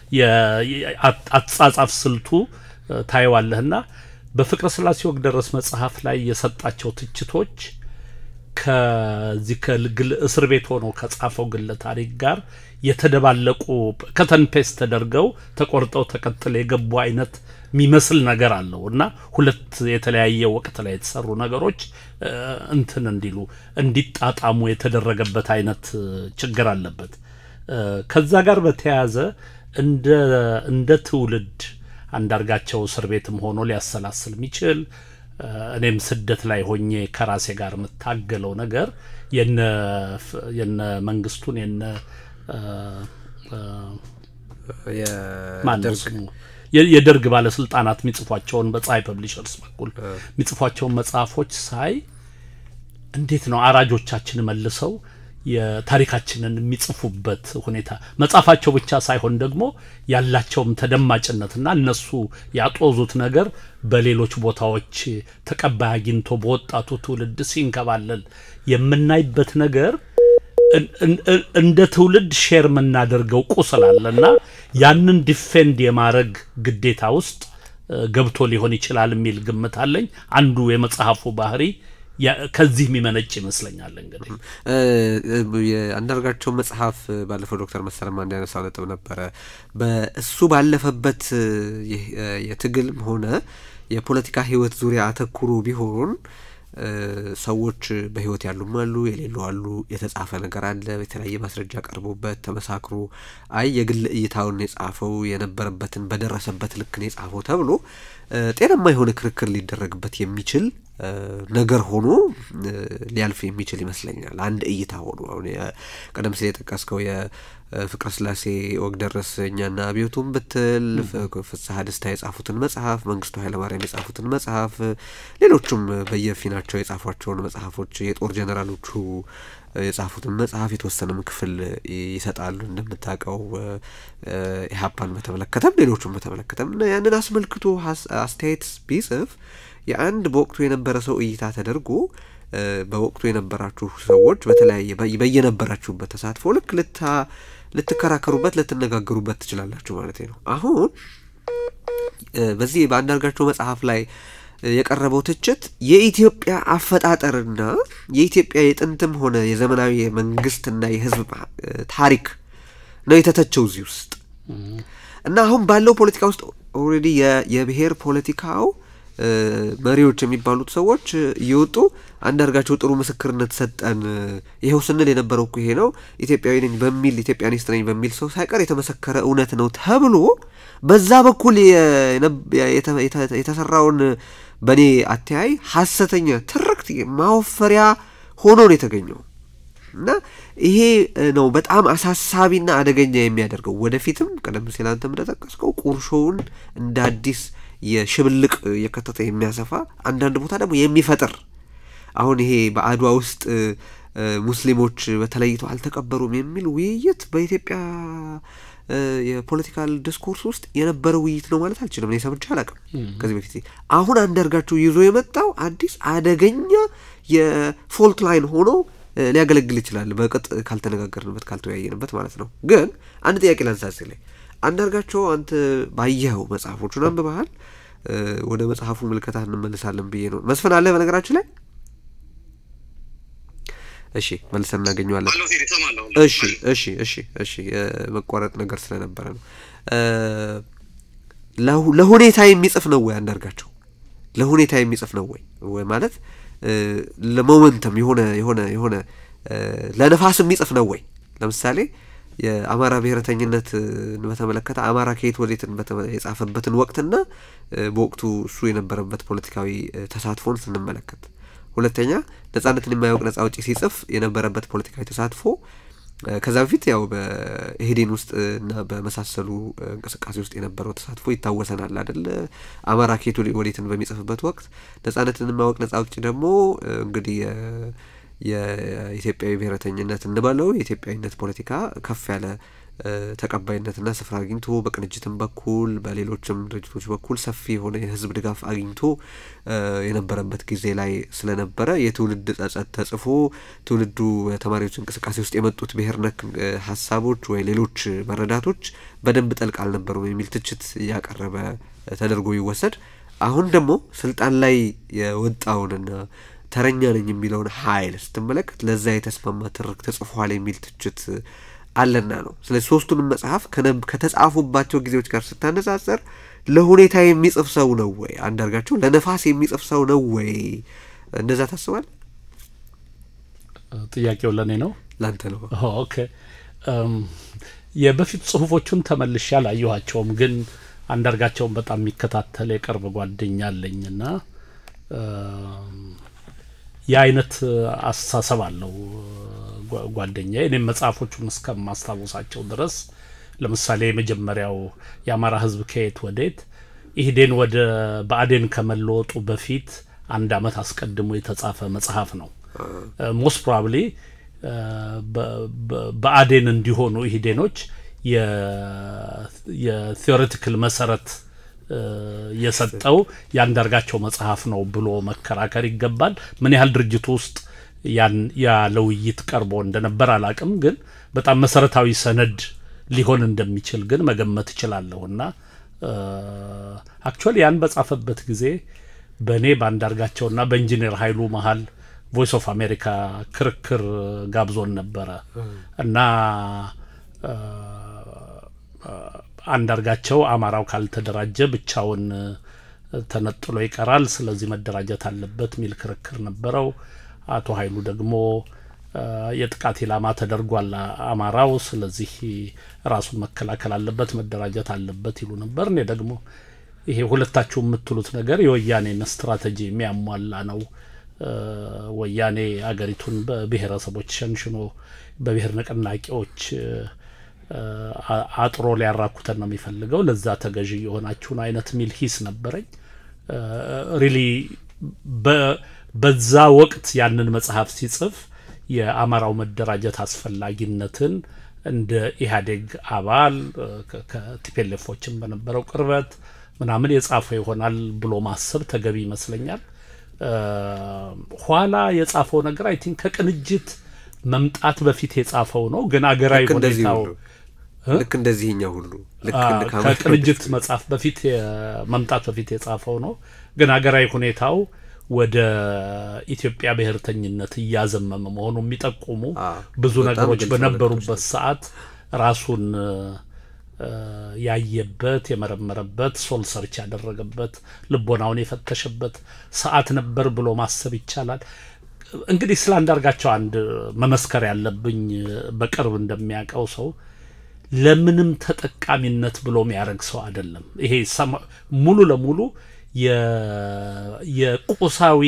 አጻጻፍ ስልቱ ታየዋለህና በፍቅረ ስላሴ ወግ ደረስ መጽሐፍ ላይ የሰጣቸው ትችቶች ከዚህ ከግል እስር ቤት ሆኖ ከጻፈው ግለ ታሪክ ጋር የተደባለቁ ከተንፔስ ተደርገው ተቆርጠው ተቀጥለ የገቡ አይነት የሚመስል ነገር አለው እና ሁለት የተለያየ ወቅት ላይ የተሰሩ ነገሮች እንትን እንዲሉ እንዲጣጣሙ የተደረገበት አይነት ችግር አለበት። ከዛ ጋር በተያያዘ እንደ እንደ ትውልድ አንዳርጋቸው እስር ቤትም ሆኖ ሊያሰላስል የሚችል እኔም ስደት ላይ ሆኜ ከራሴ ጋር የምታገለው ነገር የነ መንግስቱን የነ ማነው ስሙ የደርግ ባለስልጣናት የሚጽፏቸውን በፀሐይ ፐብሊሸርስ በኩል የሚጽፏቸውን መጽሐፎች ሳይ እንዴት ነው አራጆቻችን መልሰው የታሪካችንን የሚጽፉበት ሁኔታ መጽሐፋቸው ብቻ ሳይሆን ደግሞ ያላቸውም ተደማጭነትና እነሱ ያጦዙት ነገር በሌሎች ቦታዎች ተቀባይ አግኝቶ በወጣቱ ትውልድ ሲንከባለል የምናይበት ነገር እንደ ትውልድ ሼር የምናደርገው ቁስል አለና ያንን ዲፌንድ የማድረግ ግዴታ ውስጥ ገብቶ ሊሆን ይችላል የሚል ግምት አለኝ። አንዱ የመጽሐፉ ባህሪ ከዚህ የሚመነጭ ይመስለኛል። እንግዲህ የአንዳርጋቸው መጽሐፍ ባለፈው ዶክተር መሰለማ እንዲያነሳው ነጥብ ነበረ። በእሱ ባለፈበት የትግልም ሆነ የፖለቲካ ህይወት ዙሪያ አተኩሮ ቢሆን ሰዎች በህይወት ያሉም አሉ፣ የሌሉ አሉ። የተጻፈ ነገር አለ፣ የተለያየ ማስረጃ ቀርቦበት ተመሳክሮ አይ የግል እይታውን የጻፈው የነበረበትን በደረሰበት ልክ ነው የጻፈው ተብሎ ጤናማ የሆነ ክርክር ሊደረግበት የሚችል ነገር ሆኖ ሊያልፍ የሚችል ይመስለኛል። አንድ እይታ ሆኖ አሁን ቀደም ሲል የጠቀስከው የፍቅረ ስላሴ ወግ ደረስ እኛና አብዮቱን ብትል ፍስሐ ደስታ የጻፉትን መጽሐፍ፣ መንግስቱ ኃይለማርያም የጻፉትን መጽሐፍ፣ ሌሎቹም በየፊናቸው የጻፏቸውን መጽሐፎች የጦር ጀኔራሎቹ የጻፉትን መጽሐፍ የተወሰነም ክፍል ይሰጣሉ። እንደምታውቀው ኢህአፓን በተመለከተም ሌሎቹም በተመለከተም እና ያንን አስመልክቶ አስተያየት ቢጽፍ የአንድ በወቅቱ የነበረ ሰው እይታ ተደርጎ በወቅቱ የነበራችሁ ሰዎች በተለያየ በየነበራችሁበት ተሳትፎ ልክ ልታ ልትከራከሩበት ልትነጋገሩበት ትችላላችሁ ማለት ነው። አሁን በዚህ በአንዳርጋቸው መጽሐፍ ላይ የቀረበው ትችት የኢትዮጵያ አፈጣጠርና የኢትዮጵያ የጥንትም ሆነ የዘመናዊ የመንግስትና የህዝብ ታሪክ ነው የተተቸው እዚህ ውስጥ እና አሁን ባለው ፖለቲካ ውስጥ ኦልሬዲ የብሔር ፖለቲካው መሪዎች የሚባሉት ሰዎች እየወጡ አንዳርጋቸው ጥሩ ምስክርነት ሰጠን፣ ይኸው ስንል የነበረው እኮ ይሄ ነው፣ ኢትዮጵያዊ ነኝ በሚል ኢትዮጵያኒስት ነኝ በሚል ሰው ሳይቀር የተመሰከረ እውነት ነው ተብሎ በዛ በኩል የተሰራውን በእኔ አተያይ ሀሰተኛ ትርክት ማወፈሪያ ሆኖ ነው የተገኘው እና ይሄ ነው በጣም አሳሳቢና አደገኛ የሚያደርገው። ወደፊትም ቀደም ሲል አንተም እንደጠቀስከው ቁርሾውን እንደ አዲስ የሽብልቅ የከተተ የሚያሰፋ አንዳንድ ቦታ ደግሞ የሚፈጥር አሁን ይሄ በአድዋ ውስጥ ሙስሊሞች በተለይተው አልተቀበሩም የሚል ውይይት በኢትዮጵያ የፖለቲካል ዲስኮርስ ውስጥ የነበረ ውይይት ነው ማለት አልችልም። እኔ ሰምቼ አላውቅም ከዚህ በፊት። አሁን አንዳርጋቸው ይዞ የመጣው አዲስ አደገኛ የፎልት ላይን ሆኖ ሊያገለግል ይችላል፣ በቅጥ ካልተነጋገርንበት ካልተወያየንበት ማለት ነው። ግን አንድ ጥያቄ ላንሳስ ላይ አንዳርጋቸው አንተ ባየኸው መጽሐፎቹን አንብበሃል? ወደ መጽሐፉ ምልከታ እንመልሳለን ብዬ ነው። መስፍን አለ በነገራችን ላይ እሺ መልሰን እናገኘዋለን። እሺ እሺ እሺ እሺ የመቋረጥ ነገር ስለነበረ ነው። ለሁኔታ የሚጽፍ ነው ወይ አንዳርጋቸው? ለሁኔታ የሚጽፍ ነው ወይ ወይ ማለት ለሞመንተም የሆነ የሆነ የሆነ ለነፋስ የሚጽፍ ነው ወይ? ለምሳሌ የአማራ ብሔረተኝነት በተመለከተ አማራ ከየት ወዴትን የጻፈበትን ወቅትና በወቅቱ እሱ የነበረበት ፖለቲካዊ ተሳትፎን ስንመለከት ሁለተኛ ነጻነትን የማያውቅ ነጻ አውጪ ሲጽፍ የነበረበት ፖለቲካዊ ተሳትፎ ከዛ በፊት ያው በኢህዴን ውስጥ እና በመሳሰሉ እንቅስቃሴ ውስጥ የነበረው ተሳትፎ ይታወሰናል አይደል? አማራ ከየት ወዴትን በሚጽፍበት ወቅት ነጻነትን የማያውቅ ነጻ አውጪ ደግሞ እንግዲህ የኢትዮጵያዊ ብሔረተኝነት እንበለው የኢትዮጵያዊነት ፖለቲካ ከፍ ያለ ተቀባይነትና ስፍራ አግኝቶ በቅንጅትም በኩል በሌሎችም ድርጅቶች በኩል ሰፊ የሆነ የህዝብ ድጋፍ አግኝቶ የነበረበት ጊዜ ላይ ስለነበረ የትውልድ ጸጸት ተጽፎ ትውልዱ ተማሪዎች እንቅስቃሴ ውስጥ የመጡት ብሔር ነክ ሀሳቦች ወይ ሌሎች መረዳቶች በደንብ ጠልቅ አልነበሩም የሚል ትችት እያቀረበ ተደርጎ ይወሰድ። አሁን ደግሞ ስልጣን ላይ የወጣውንና ተረኛ ነኝ የሚለውን ኃይል ስትመለከት ለዛ የተስማማ ትርክ ተጽፏል የሚል ትችት አለና ነው። ስለዚህ ሶስቱንም መጽሐፍ ከተጻፉባቸው ጊዜዎች ጋር ስታነጻጸር ለሁኔታ የሚጽፍ ሰው ነው ወይ አንዳርጋቸው? ለነፋስ የሚጽፍ ሰው ነው ወይ? እንደዛ ታስባል? ጥያቄው ለእኔ ነው ላንተ ነው? ኦኬ። የበፊት ጽሁፎቹን ተመልሼ አላየኋቸውም፣ ግን አንዳርጋቸውን በጣም የሚከታተል የቅርብ ጓደኛ አለኝና የአይነት አስተሳሰብ አለው ጓደኛ እኔም መጽሐፎቹን እስከማስታውሳቸው ድረስ ለምሳሌ የመጀመሪያው የአማራ ሕዝብ ከየት ወዴት ኢህዴን ወደ ብአዴን ከመለወጡ በፊት አንድ አመት አስቀድሞ የተጻፈ መጽሐፍ ነው። ሞስት ፕሮባብሊ ብአዴን እንዲሆኑ ኢህዴኖች የቴዎሬቲካል መሰረት የሰጠው የአንዳርጋቸው መጽሐፍ ነው ብሎ መከራከር ይገባል። ምን ያህል ድርጅቱ ውስጥ ያን ያ ለውይይት ቀርቦ እንደነበር አላቅም፣ ግን በጣም መሰረታዊ ሰነድ ሊሆን እንደሚችል ግን መገመት እችላለሁ። እና አክቹዋሊ ያን በጻፈበት ጊዜ በእኔ በአንዳርጋቸውና በኢንጂነር ኃይሉ መሀል ቮይስ ኦፍ አሜሪካ ክርክር ጋብዞን ነበረ እና አንዳርጋቸው አማራው ካልተደራጀ ብቻውን ተነጥሎ ይቀራል፣ ስለዚህ መደራጀት አለበት የሚል ክርክር ነበረው። አቶ ኃይሉ ደግሞ የጥቃት ኢላማ ተደርጓል አማራው፣ ስለዚህ ራሱን መከላከል አለበት፣ መደራጀት አለበት ይሉ ነበር። እኔ ደግሞ ይሄ ሁለታችሁ የምትሉት ነገር የወያኔን ስትራቴጂ የሚያሟላ ነው። ወያኔ አገሪቱን በብሔረሰቦች ሸንሽኖ በብሔር ንቅናቄዎች አጥሮ ሊያራኩተን ነው የሚፈልገው። ለዛ ተገዢ የሆናችሁን አይነት ሚል ሂስ ነበረኝ። ሪሊ በዛ ወቅት ያንን መጽሐፍ ሲጽፍ የአማራው መደራጀት አስፈላጊነትን እንደ ኢህአዴግ አባል ከቲፔሌፎችን በነበረው ቅርበት ምናምን የጻፈው ይሆናል ብሎ ማሰብ ተገቢ ይመስለኛል። ኋላ የጻፈው ነገር አይ ቲንክ ከቅንጅት መምጣት በፊት የጻፈው ነው። ግን አገራዊ ሁኔታው ልክ እንደዚህኛው ሁሉ ልክ አ- እንደ ካማሌ ከቅንጅት መጽሐፍ በፊት የ- መምጣት በፊት የጻፈው ነው። ግን ሀገራዊ ሁኔታው ወደ ኢትዮጵያ ብሔርተኝነት እያዘመመ መሆኑ የሚጠቁሙ አ፣ ብዙ በጣም ነገሮች ግልጽ በነበሩበት ሰዓት ራሱን እ፣ ያየበት የመረመረበት ሶል ሰርች ያደረገበት ልቦናውን የፈተሸበት ሰዓት ነበር ብሎ ማሰብ ይቻላል። እንግዲህ ስለ አንዳርጋቸው አንድ መመስከር ያለብኝ በቅርብ እንደሚያውቀው ሰው ለምንም ተጠቃሚነት ብሎ የሚያደርግ ሰው አይደለም። ይሄ ሰማ- ሙሉ ለሙሉ የ- የቁሳዊ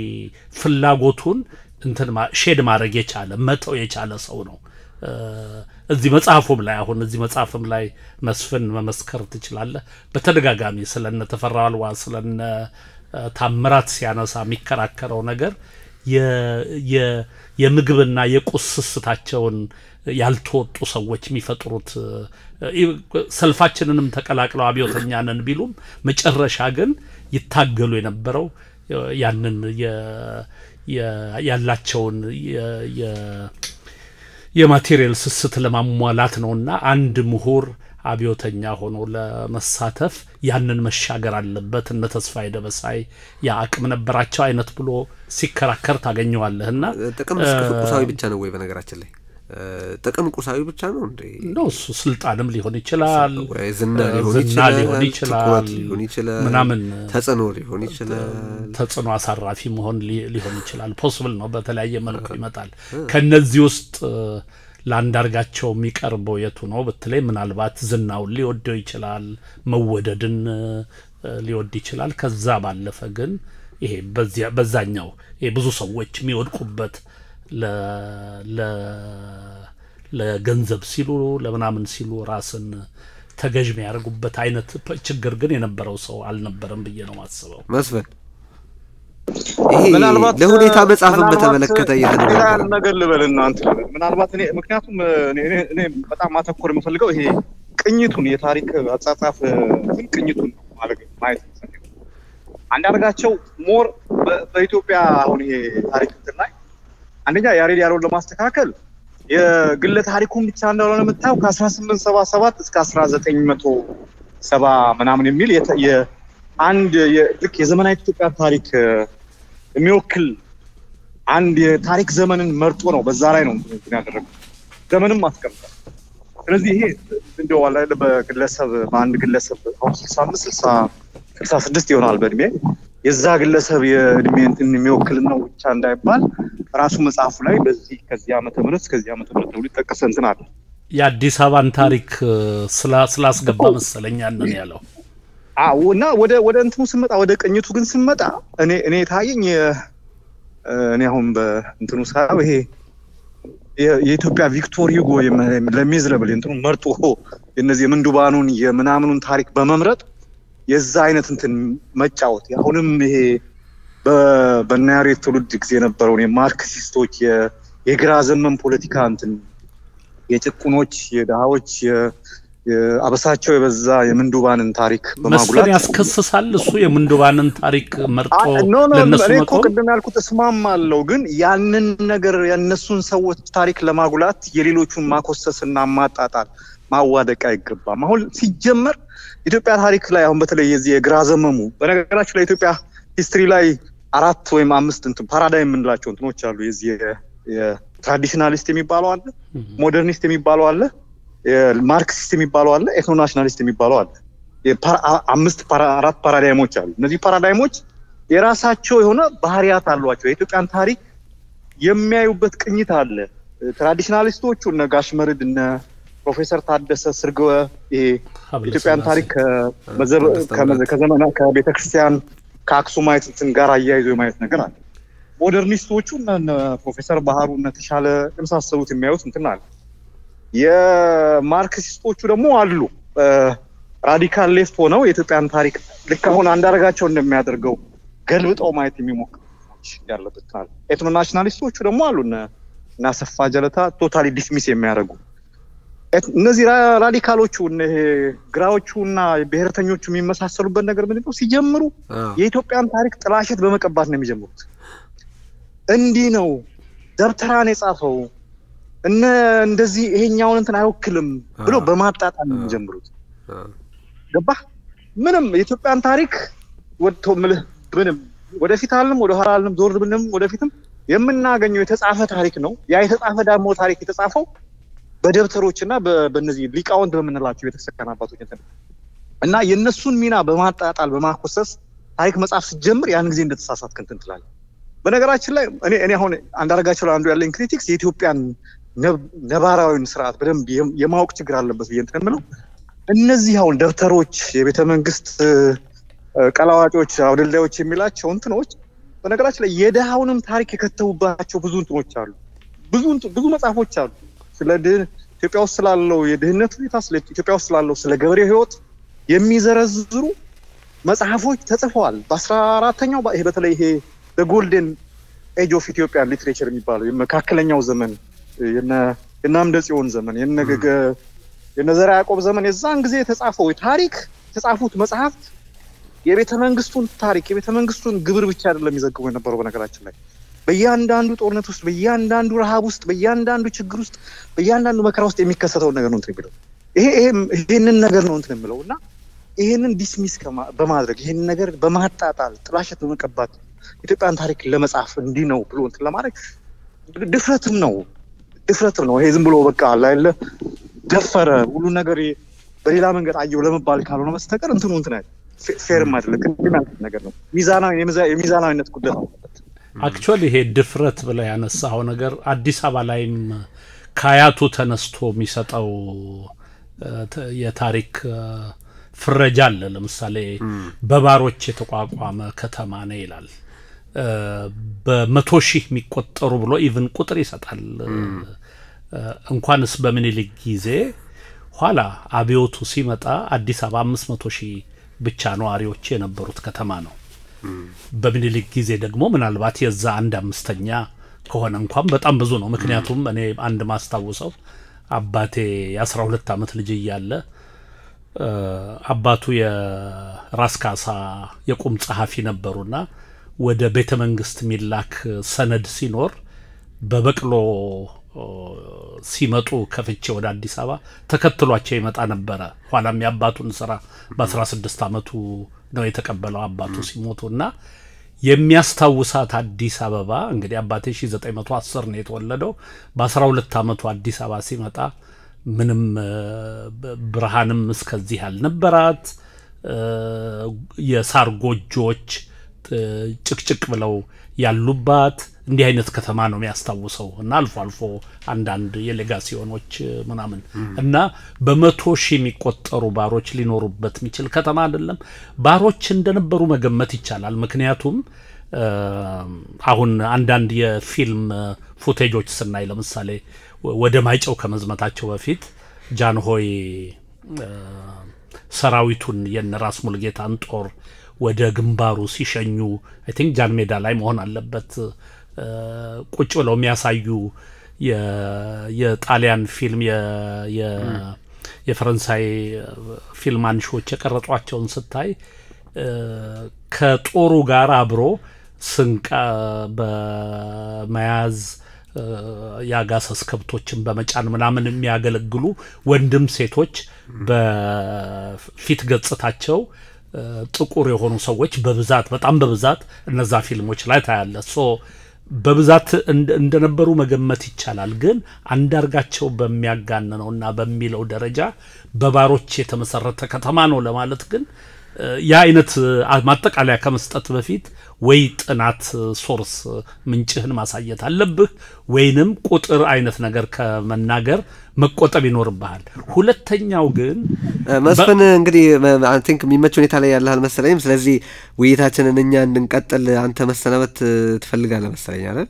ፍላጎቱን እንትን ማ- ሼድ ማድረግ የቻለ መተው የቻለ ሰው ነው። እ፣ እዚህ መጽሐፉም ላይ አሁን እዚህ መጽሐፍም ላይ መስፍን መመስከር ትችላለህ። በተደጋጋሚ ስለነ ተፈራ አልዋ ስለነ እ፣ ታምራት ሲያነሳ የሚከራከረው ነገር የ- የ- የምግብና የቁስ ስስታቸውን ያልተወጡ ሰዎች የሚፈጥሩት እ፣ ሰልፋችንንም ተቀላቅለው አብዮተኛ ነን ቢሉም መጨረሻ ግን ይታገሉ የነበረው እ፣ ያንን የ- የ- ያላቸውን የ- የ- የማቴሪያል ስስት ለማሟላት ነውና አንድ ምሁር አብዮተኛ ሆኖ ለመሳተፍ ያንን መሻገር አለበት። እነ ተስፋዬ ደበሳይ ያ አቅም ነበራቸው አይነት ብሎ ሲከራከር ታገኘዋለህና ጥቅም ቁሳዊ ብቻ ነው ወይ? በነገራችን ላይ እ፣ ጥቅም ቁሳዊ ብቻ ነው እንዴ? ነው እሱ ስልጣንም ሊሆን ይችላል፣ ወይ ዝና እ፣ ሊሆን ዝና ይችላል፣ ሊሆን ይችላል፣ ትኩረት ሊሆን ይችላል፣ ምናምን ተጽዕኖ ሊሆን ይችላል። ተጽዕኖ አሳራፊ መሆን ሊ- ሊሆን ይችላል። ፖስብል ነው፣ በተለያየ መልኩ ይመጣል። ከነዚህ ውስጥ እ፣ ለአንዳርጋቸው የሚቀርበው የቱ ነው ብትለይ፣ ምናልባት ዝናውን ሊወደው ይችላል፣ መወደድን እ፣ ሊወድ ይችላል። ከዛ ባለፈ ግን ይሄ በዚያ በዛኛው ይሄ ብዙ ሰዎች የሚወድቁበት ለ- ለ- ለገንዘብ ሲሉ ለምናምን ሲሉ ራስን ተገዥ የሚያደርጉበት አይነት ፕ- ችግር ግን የነበረው ሰው አልነበረም ብዬ ነው ማስበው። መስፍን ይሄ ምናልባት ለሁኔታ መጽሐፍን ምናልባት በተመለከተ ሌላ እየተነጋገረ ነገር ልበል እናንተ ልበል ምናልባት እኔ ምክንያቱም እኔ እኔ- እኔ በጣም ማተኮር የምፈልገው ይሄ ቅኝቱን የታሪክ አጻጻፍ እንትን ቅኝቱን ነው ማለት ነው ማየት የምፈልገው። አንዳርጋቸው ሞር በ- በኢትዮጵያ አሁን ይሄ ታሪክ እንትን ላይ አንደኛ ያሬድ ያለውን ለማስተካከል የግለ ታሪኩን ብቻ እንዳልሆነ የምታየው ከአስራ ስምንት ሰባ ሰባት እስከ አስራ ዘጠኝ መቶ ሰባ ምናምን የሚል የተ- የ- አንድ የ- ልክ የዘመናዊ ኢትዮጵያ ታሪክ እ፣ የሚወክል አንድ የታሪክ ዘመንን መርጦ ነው በዛ ላይ ነው እንትን ያደረገው ዘመንም አስቀምጧል። ስለዚህ ይሄ እንደው አለ አይደለ በግለሰብ በአንድ ግለሰብ አሁን ስልሳ አምስት ስልሳ ስልሳ ስድስት ይሆናል በእድሜ የዛ ግለሰብ የእድሜ እንትን የሚወክል ነው ብቻ እንዳይባል ራሱ መጽሐፉ ላይ በዚህ ከዚህ ዓመተ ምህረት እስከዚህ ዓመተ ምህረት ነው ሊጠቀሰ እንትን አለ። የአዲስ አበባን ታሪክ እ፣ ስላ- ስላስገባ መሰለኝ ያንን ያለው አዎ እና ወደ ወደ እንትኑ ስመጣ ወደ ቅኝቱ ግን ስመጣ እኔ እኔ ታየኝ የ- እኔ አሁን በእንትኑ ሳየው ይሄ የ- የኢትዮጵያ ቪክቶር ሂጎ ለሚዝረብል እንትኑ መርጦ የነዚህ የምንዱባኑን የምናምኑን ታሪክ በመምረጥ የዛ አይነት እንትን መጫወት አሁንም ይሄ በ- በእነ ያሬድ ትውልድ ጊዜ የነበረውን የማርክሲስቶች የ- የግራ ዘመን ፖለቲካ እንትን የጭቁኖች የድሃዎች የ- የ- አበሳቸው የበዛ የምንዱባንን ታሪክ መስፍን በማጉላት ያስከስሳል። እሱ የምንዱባንን ታሪክ መርጦ አይ፣ ኖ ኖ ለእነሱ እኔ እኮ መቆም ቅድም ያልኩት እስማማለሁ፣ ግን ያንን ነገር የእነሱን ሰዎች ታሪክ ለማጉላት የሌሎቹን ማኮሰስና ማጣጣል ማዋደቅ አይገባም። አሁን ሲጀመር ኢትዮጵያ ታሪክ ላይ አሁን በተለይ የዚህ የግራ ዘመሙ በነገራችን ላይ ኢትዮጵያ ሂስትሪ ላይ አራት ወይም አምስት እንትን ፓራዳይም የምንላቸው እንትኖች አሉ። የዚህ የ- የትራዲሽናሊስት የሚባለው አለ፣ ሞደርኒስት የሚባለው አለ፣ የማርክሲስት የሚባለው አለ፣ ኤትኖ ናሽናሊስት የሚባለው አለ። የፓራ- አ- አምስት ፓራ- አራት ፓራዳይሞች አሉ። እነዚህ ፓራዳይሞች የራሳቸው የሆነ ባህሪያት አሏቸው። የኢትዮጵያን ታሪክ የሚያዩበት ቅኝት አለ። ትራዲሽናሊስቶቹ እነ ጋሽ መርድ እነ ፕሮፌሰር ታደሰ ስርግወ ይሄ ሀብለ ኢትዮጵያን ሥላሴ። ታሪክ ከዘመና ከቤተ ክርስቲያን ከአክሱማይት እንትን ጋር አያይዞ የማየት ነገር አለ። ሞደርኒስቶቹ እነ እነ ፕሮፌሰር ባህሩ እነ ተሻለ የመሳሰሉት የሚያዩት እንትን አለ። የማርክሲስቶቹ ደግሞ አሉ ራዲካል ሌፍት ሆነው የኢትዮጵያን ታሪክ ልክ አሁን አንዳርጋቸው እንደሚያደርገው ገልብጠው ማየት የሚሞክሩ ሰዎች ያለበት አለ። ኤትኖ ናሽናሊስቶቹ ደግሞ አሉ እነ እነ አሰፋ ጀለታ ቶታሊ ዲስሚስ የሚያደርጉ ኤት- እነዚህ ራ- ራዲካሎቹ እነ ይሄ ግራዎቹ እና ብሔርተኞቹ የሚመሳሰሉበት ነገር ምንድን ነው? ሲጀምሩ የኢትዮጵያን ታሪክ ጥላሸት በመቀባት ነው የሚጀምሩት። እንዲህ ነው ደብተራን የጻፈው እነ እንደዚህ ይሄኛውን እንትን አይወክልም ብሎ በማጣጣል ነው የሚጀምሩት። ገባህ? ምንም የኢትዮጵያን ታሪክ ወጥቶ ምልህ ምንም ወደፊት አልንም ወደ ኋላ አልንም ዞር ብንም ወደፊትም የምናገኘው የተጻፈ ታሪክ ነው። ያ የተጻፈ ደግሞ ታሪክ የተጻፈው በደብተሮች እና በእነዚህ ሊቃውንት በምንላቸው ቤተክርስቲያን አባቶች እንትን እና የእነሱን ሚና በማጣጣል በማኮሰስ ታሪክ መጽሐፍ ስትጀምር ያን ጊዜ እንደተሳሳትክ እንትን ትላለህ። በነገራችን ላይ እኔ እኔ አሁን አንዳርጋቸው ላይ አንዱ ያለኝ ክሪቲክስ የኢትዮጵያን ነባራዊን ስርዓት በደንብ የማወቅ ችግር አለበት ብዬ እንትን የምለው እነዚህ አሁን ደብተሮች፣ የቤተ መንግስት ቀላዋጮች፣ አውደልዳዮች የሚላቸው እንትኖች በነገራችን ላይ የድሃውንም ታሪክ የከተቡባቸው ብዙ እንትኖች አሉ። ብዙ ብዙ መጽሐፎች አሉ ስለ ኢትዮጵያ ውስጥ ስላለው የድህነት ሁኔታ፣ ስለ ኢትዮጵያ ውስጥ ስላለው ስለ ገበሬው ህይወት የሚዘረዝሩ መጽሐፎች ተጽፈዋል። በአስራ አራተኛው ይሄ በተለይ ይሄ ጎልደን ኤጅ ኦፍ ኢትዮጵያን ሊትሬቸር የሚባለው የመካከለኛው ዘመን የነ አምደ ጽዮን ዘመን የነ ዘርዓ ያዕቆብ ዘመን የዛን ጊዜ የተጻፈው ታሪክ የተጻፉት መጽሐፍት የቤተ መንግስቱን ታሪክ የቤተ መንግስቱን ግብር ብቻ አይደለም የሚዘግቡ የነበረው። በነገራችን ላይ በእያንዳንዱ ጦርነት ውስጥ፣ በእያንዳንዱ ረሃብ ውስጥ፣ በእያንዳንዱ ችግር ውስጥ፣ በእያንዳንዱ መከራ ውስጥ የሚከሰተውን ነገር ነው እንትን የሚለው ይሄ ይሄንን ነገር ነው እንትን የምለው እና ይሄንን ዲስሚስ በማድረግ ይሄንን ነገር በማጣጣል ጥላሸት በመቀባት ኢትዮጵያን ታሪክ ለመጻፍ እንዲህ ነው ብሎ እንትን ለማድረግ ድፍረትም ነው ድፍረትም ነው። ይሄ ዝም ብሎ በቃ ላይለ ደፈረ ሁሉ ነገር በሌላ መንገድ አየው ለመባል ካልሆነ በስተቀር እንትኑ እንትን ፌርም አይደለም። ቅድም ያልኩት ነገር ነው። ሚዛናዊ የሚዛናዊነት ጉዳይ ነው። አክቹዋሊ ይሄ ድፍረት ብለህ ያነሳኸው ነገር አዲስ አበባ ላይም ከአያቱ ተነስቶ የሚሰጠው የታሪክ ፍረጃ አለ። ለምሳሌ በባሮች የተቋቋመ ከተማ ነው ይላል። በመቶ ሺህ የሚቆጠሩ ብሎ ኢቭን ቁጥር ይሰጣል። እንኳንስ በምኒልክ ጊዜ ኋላ አብዮቱ ሲመጣ አዲስ አበባ አምስት መቶ ሺህ ብቻ ነዋሪዎች የነበሩት ከተማ ነው። በምኒልክ ጊዜ ደግሞ ምናልባት የዛ አንድ አምስተኛ ከሆነ እንኳን በጣም ብዙ ነው። ምክንያቱም እኔ አንድ ማስታውሰው አባቴ የአስራ ሁለት ዓመት ልጅ እያለ አባቱ የራስ ካሳ የቁም ጸሐፊ ነበሩና ወደ ቤተ መንግስት የሚላክ ሰነድ ሲኖር በበቅሎ ሲመጡ ከፍቼ ወደ አዲስ አበባ ተከትሏቸው ይመጣ ነበረ። ኋላም የአባቱን ስራ በአስራ ስድስት ዓመቱ ነው የተቀበለው አባቱ ሲሞቱ እና የሚያስታውሳት አዲስ አበባ እንግዲህ አባቴ ሺ ዘጠኝ መቶ አስር ነው የተወለደው። በአስራ ሁለት ዓመቱ አዲስ አበባ ሲመጣ ምንም ብርሃንም እስከዚህ ያልነበራት የሳር ጎጆዎች ጭቅጭቅ ብለው ያሉባት እንዲህ አይነት ከተማ ነው የሚያስታውሰው እና አልፎ አልፎ አንዳንድ የሌጋሲዮኖች ምናምን እና በመቶ ሺህ የሚቆጠሩ ባሮች ሊኖሩበት የሚችል ከተማ አይደለም። ባሮች እንደነበሩ መገመት ይቻላል። ምክንያቱም አሁን አንዳንድ የፊልም ፉቴጆች ስናይ ለምሳሌ ወደ ማይጨው ከመዝመታቸው በፊት ጃንሆይ ሰራዊቱን የነ ራስ ሙልጌታን ጦር ወደ ግንባሩ ሲሸኙ አይ ቲንክ ጃን ሜዳ ላይ መሆን አለበት ቁጭ ብለው የሚያሳዩ የጣሊያን ፊልም የፈረንሳይ ፊልም አንሺዎች የቀረጿቸውን ስታይ ከጦሩ ጋር አብሮ ስንቅ በመያዝ የአጋሰስ ከብቶችን በመጫን ምናምን የሚያገለግሉ ወንድም ሴቶች በፊት ገጽታቸው ጥቁር የሆኑ ሰዎች በብዛት በጣም በብዛት እነዛ ፊልሞች ላይ ታያለ። ሶ በብዛት እንደነበሩ መገመት ይቻላል። ግን አንዳርጋቸው በሚያጋንነው እና በሚለው ደረጃ በባሮች የተመሰረተ ከተማ ነው ለማለት ግን ያ አይነት ማጠቃለያ ከመስጠት በፊት ወይ ጥናት ሶርስ ምንጭህን ማሳየት አለብህ፣ ወይንም ቁጥር አይነት ነገር ከመናገር መቆጠብ ይኖርብሃል። ሁለተኛው ግን መስፍን እንግዲህ አይ ቲንክ የሚመች ሁኔታ ላይ ያለህ አልመሰለኝም። ስለዚህ ውይይታችንን እኛ እንድንቀጥል አንተ መሰናበት ትፈልጋለህ መሰለኝ አይደል?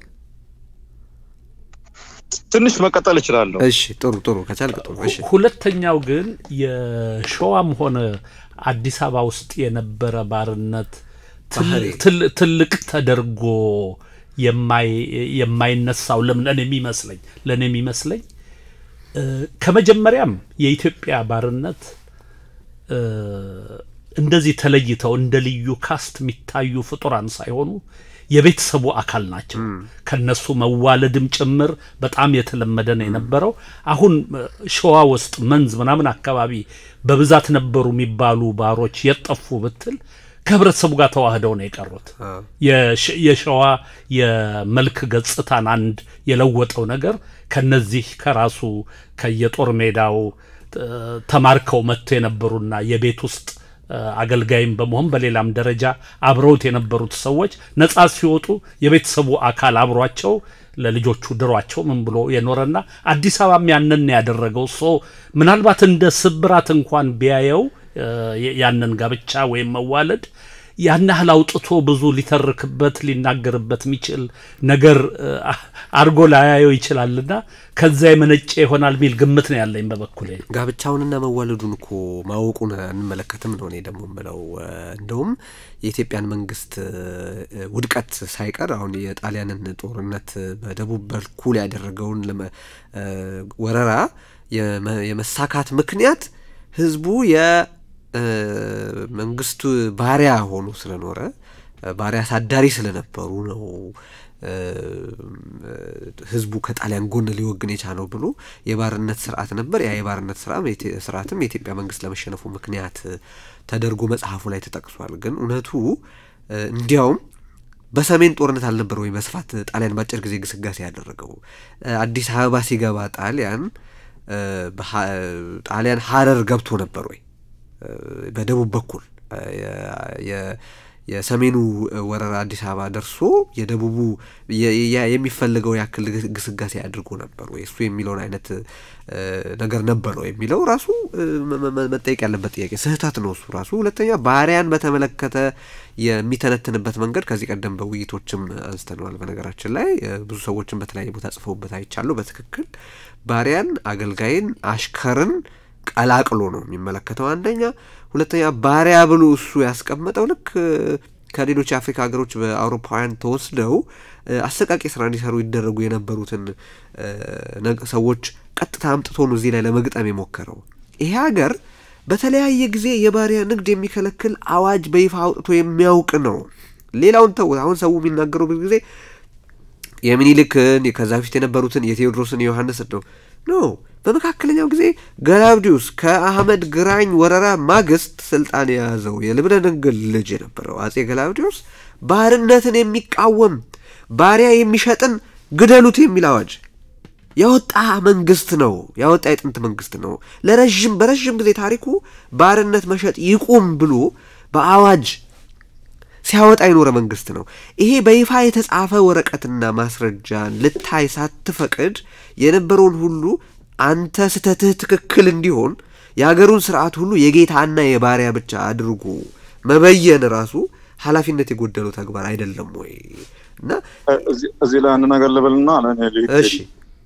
ትንሽ መቀጠል እችላለሁ። እሺ፣ ጥሩ ጥሩ፣ ከቻልክ ጥሩ። እሺ፣ ሁለተኛው ግን የሸዋም ሆነ አዲስ አበባ ውስጥ የነበረ ባርነት ትልቅ ተደርጎ የማይነሳው ለምን እኔ የሚመስለኝ ለእኔ የሚመስለኝ ከመጀመሪያም የኢትዮጵያ ባርነት እንደዚህ ተለይተው እንደ ልዩ ካስት የሚታዩ ፍጡራን ሳይሆኑ የቤተሰቡ አካል ናቸው። ከነሱ መዋለድም ጭምር በጣም የተለመደ ነው የነበረው። አሁን እ፣ ሸዋ ውስጥ መንዝ ምናምን አካባቢ በብዛት ነበሩ የሚባሉ ባሮች የጠፉ ብትል ከህብረተሰቡ ጋር ተዋህደው ነው የቀሩት። የሸ- የሸዋ የመልክ ገጽታን አንድ የለወጠው ነገር ከነዚህ ከራሱ ከየጦር ሜዳው እ፣ ተማርከው መጥተው የነበሩና የቤት ውስጥ እ፣ አገልጋይም በመሆን በሌላም ደረጃ አብረውት የነበሩት ሰዎች ነጻ ሲወጡ የቤተሰቡ አካል አብሯቸው ለልጆቹ ድሯቸው ምን ብሎ የኖረና አዲስ አበባም ያንን ያደረገው ሶ ምናልባት እንደ ስብራት እንኳን ቢያየው እ፣ ያንን ጋብቻ ወይም መዋለድ ያን ያህል አውጥቶ ብዙ ሊተርክበት ሊናገርበት የሚችል ነገር እ፣ አድርጎ ላያየው ይችላልና ከዛ የመነጨ ይሆናል የሚል ግምት ነው ያለኝ በበኩሌ። ጋብቻውንና መዋለዱን እኮ ማወቁን አንመለከትም ነው እኔ ደግሞ የምለው። እ፣ እንደውም የኢትዮጵያን መንግስት እ፣ ውድቀት ሳይቀር አሁን የጣሊያንን ጦርነት በደቡብ በኩል ያደረገውን ለመ- እ፣ ወረራ የመ- የመሳካት ምክንያት ህዝቡ የመንግስቱ ባሪያ ሆኖ ስለኖረ እ፣ ባሪያ አሳዳሪ ስለነበሩ ነው እ፣ ህዝቡ ከጣሊያን ጎን ሊወግን የቻለው ብሎ የባርነት ስርዓት ነበር። ያ የባርነት ስርዓት የኢትዮ- ስርዓትም የኢትዮጵያ መንግስት ለመሸነፉ ምክንያት ተደርጎ መጽሐፉ ላይ ተጠቅሷል። ግን እውነቱ እ፣ እንዲያውም በሰሜን ጦርነት አልነበር ወይ በስፋት ጣሊያን በአጭር ጊዜ ግስጋሴ ያደረገው? እ፣ አዲስ አበባ ሲገባ ጣሊያን እ፣ በሀ- ጣሊያን ሀረር ገብቶ ነበር ወይ? እ፣ በደቡብ በኩል እ፣ የ- የ- የሰሜኑ ወረራ አዲስ አበባ ደርሶ የደቡቡ የ- ያ- የሚፈልገው ያክል ግስ- ግስጋሴ አድርጎ ነበር ወይ? እሱ የሚለውን አይነት እ፣ ነገር ነበር ወይ የሚለው ራሱ እ፣ መ- መ- መጠየቅ ያለበት ጥያቄ ስህተት ነው እሱ ራሱ። ሁለተኛ ባሪያን በተመለከተ የሚተነትንበት መንገድ ከዚህ ቀደም በውይይቶችም አንስተነዋል። በነገራችን ላይ እ፣ ብዙ ሰዎችን በተለያየ ቦታ ጽፈውበት አይቻለሁ። በትክክል ባሪያን፣ አገልጋይን፣ አሽከርን ቀላቅሎ ነው የሚመለከተው አንደኛ። ሁለተኛ ባሪያ ብሎ እሱ ያስቀመጠው ልክ እ፣ ከሌሎች የአፍሪካ ሀገሮች በአውሮፓውያን ተወስደው እ፣ አሰቃቂ ስራ እንዲሰሩ ይደረጉ የነበሩትን እ፣ ነግ- ሰዎች ቀጥታ አምጥቶ ነው እዚህ ላይ ለመግጠም የሞከረው። ይሄ ሀገር በተለያየ ጊዜ የባሪያ ንግድ የሚከለክል አዋጅ በይፋ አውጥቶ የሚያውቅ ነው። ሌላውን ተው። አሁን ሰው የሚናገረው ብዙ ጊዜ የሚኒልክን ከዛ በፊት የነበሩትን የቴዎድሮስን የዮሐንስ ነው ኖ በመካከለኛው ጊዜ ገላውዲዮስ ከአህመድ ግራኝ ወረራ ማግስት ስልጣን የያዘው የልብነ ድንግል ልጅ የነበረው አጼ ገላውዲዮስ ባርነትን የሚቃወም ባሪያ የሚሸጥን ግደሉት የሚል አዋጅ ያወጣ መንግስት ነው። ያወጣ የጥንት መንግስት ነው። ለረዥም በረዥም ጊዜ ታሪኩ ባርነት መሸጥ ይቁም ብሎ በአዋጅ ሲያወጣ የኖረ መንግስት ነው። ይሄ በይፋ የተጻፈ ወረቀትና ማስረጃን ልታይ ሳትፈቅድ የነበረውን ሁሉ አንተ ስተትህ ትክክል እንዲሆን የሀገሩን ስርዓት ሁሉ የጌታና የባሪያ ብቻ አድርጎ መበየን ራሱ ኃላፊነት የጎደለው ተግባር አይደለም ወይ? እና እዚህ- እዚህ ላይ አንድ ነገር ልበልና ለእኔ ልሂድ። እሺ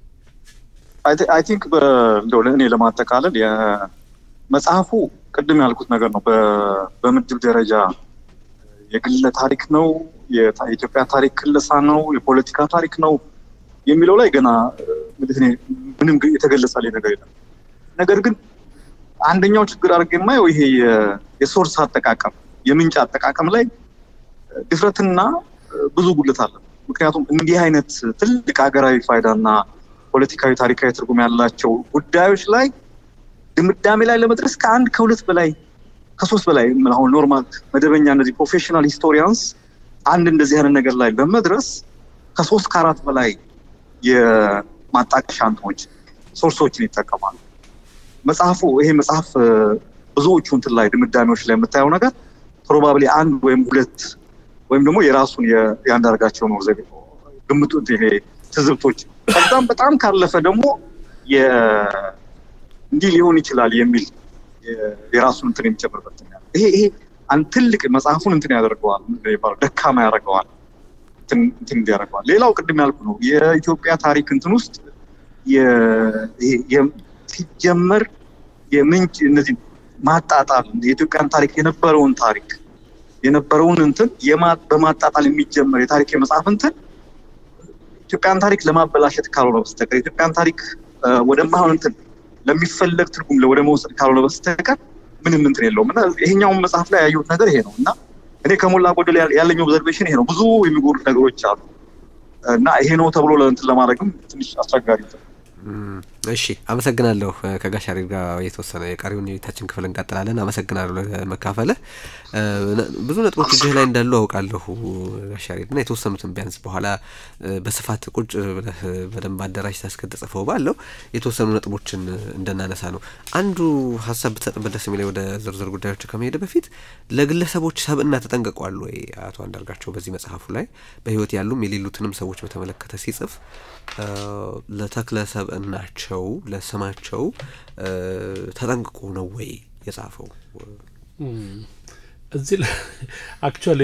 አይ ቲንክ እንደው ለእኔ ለማጠቃለል የመጽሐፉ ቅድም ያልኩት ነገር ነው። በ- በምድብ ደረጃ የግለ ታሪክ ነው፣ የታ- የኢትዮጵያ ታሪክ ክለሳ ነው፣ የፖለቲካ ታሪክ ነው የሚለው ላይ ገና እ፣ እንግዲህ እኔ ምንም ግ- የተገለጸልኝ ነገር የለም። ነገር ግን አንደኛው ችግር አድርጌ የማየው ይሄ የ- የሶርስ አጠቃቀም የምንጭ አጠቃቀም ላይ እ፣ ድፍረትና እ፣ ብዙ ጉድለት አለ። ምክንያቱም እንዲህ አይነት ትልቅ ሀገራዊ ፋይዳና ፖለቲካዊ ታሪካዊ ትርጉም ያላቸው ጉዳዮች ላይ ድምዳሜ ላይ ለመድረስ ከአንድ ከሁለት በላይ ከሶስት በላይ ምን አሁን ኖርማል መደበኛ እነዚህ ፕሮፌሽናል ሂስቶሪያንስ አንድ እንደዚህ አይነት ነገር ላይ ለመድረስ ከሶስት ከአራት በላይ የማጣቀሻ እንትኖች ሶርሶችን ይጠቀማሉ። መጽሐፉ ይሄ መጽሐፍ እ፣ ብዙዎቹ እንትን ላይ ድምዳሜዎች ላይ የምታየው ነገር ፕሮባብሊ አንድ ወይም ሁለት ወይም ደግሞ የራሱን የ- የአንዳርጋቸው ነው ዘ ግምቱ ይሄ ትዝብቶች ከዛም በጣም ካለፈ ደግሞ የ- እንዲህ ሊሆን ይችላል የሚል የ- የራሱን እንትን የሚጨምርበት እንትን ያለ ይሄ ይሄ አንድ ትልቅ መጽሐፉን እንትን ያደርገዋል ምንድን ነው የሚባለው ደካማ ያደርገዋል እንትን እንትን እንዲያደርገዋል። ሌላው ቅድም ያልኩ ነው የኢትዮጵያ ታሪክ እንትን ውስጥ የ- ይሄ የ- ሲጀመር የምንጭ እነዚህ ማጣጣል የኢትዮጵያን ታሪክ የነበረውን ታሪክ የነበረውን እንትን የማ- በማጣጣል የሚጀመር የታሪክ የመጽሐፍ እንትን ኢትዮጵያን ታሪክ ለማበላሸት ካልሆነ በስተቀር የኢትዮጵያን ታሪክ እ፣ ወደማይሆን እንትን ለሚፈለግ ትርጉም ወደ መውሰድ ካልሆነ በስተቀር ምንም እንትን የለውም እና ይሄኛውን መጽሐፍ ላይ ያየሁት ነገር ይሄ ነው እና እኔ ከሞላ ጎደል ያለኝ ኦብዘርቬሽን ይሄ ነው። ብዙ የሚጎዱት ነገሮች አሉ እና ይሄ ነው ተብሎ ለእንትን ለማድረግም ትንሽ አስቸጋሪ እሺ አመሰግናለሁ። ከጋሽ ያሬድ ጋር የተወሰነ የቀሪውን የቤታችን ክፍል እንቀጥላለን። አመሰግናለሁ ለመካፈልህ። ብዙ ነጥቦች እጅህ ላይ እንዳሉ አውቃለሁ ጋሽ ያሬድ እና የተወሰኑትን ቢያንስ በኋላ በስፋት ቁጭ ብለህ በደንብ አደራጅ ታስከተጽፈው ባለው የተወሰኑ ነጥቦችን እንደናነሳ ነው። አንዱ ሀሳብ ብትሰጥበት ደስ የሚለኝ ወደ ዝርዝር ጉዳዮች ከመሄድ በፊት ለግለሰቦች ሰብእና ተጠንቅቋል ወይ አቶ አንዳርጋቸው በዚህ መጽሐፉ ላይ በህይወት ያሉም የሌሉትንም ሰዎች በተመለከተ ሲጽፍ ለተክለ ሰብእናቸው ለስማቸው ተጠንቅቆ ነው ወይ የጻፈው? እዚህ ላይ አክቹዋሊ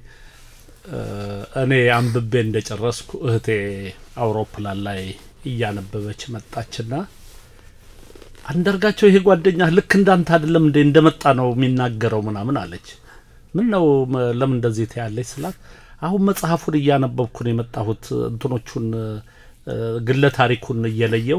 እኔ አንብቤ እንደጨረስኩ እህቴ አውሮፕላን ላይ እያነበበች መጣችና አንዳርጋቸው ይሄ ጓደኛ ልክ እንዳንተ አይደለም እንዴ እንደመጣ ነው የሚናገረው ምናምን አለች። ምን ነው ለምን እንደዚህ ትያለች ስላት አሁን መጽሐፉን እያነበብኩ ነው የመጣሁት እንትኖቹን ግለ ታሪኩን እየለየሁ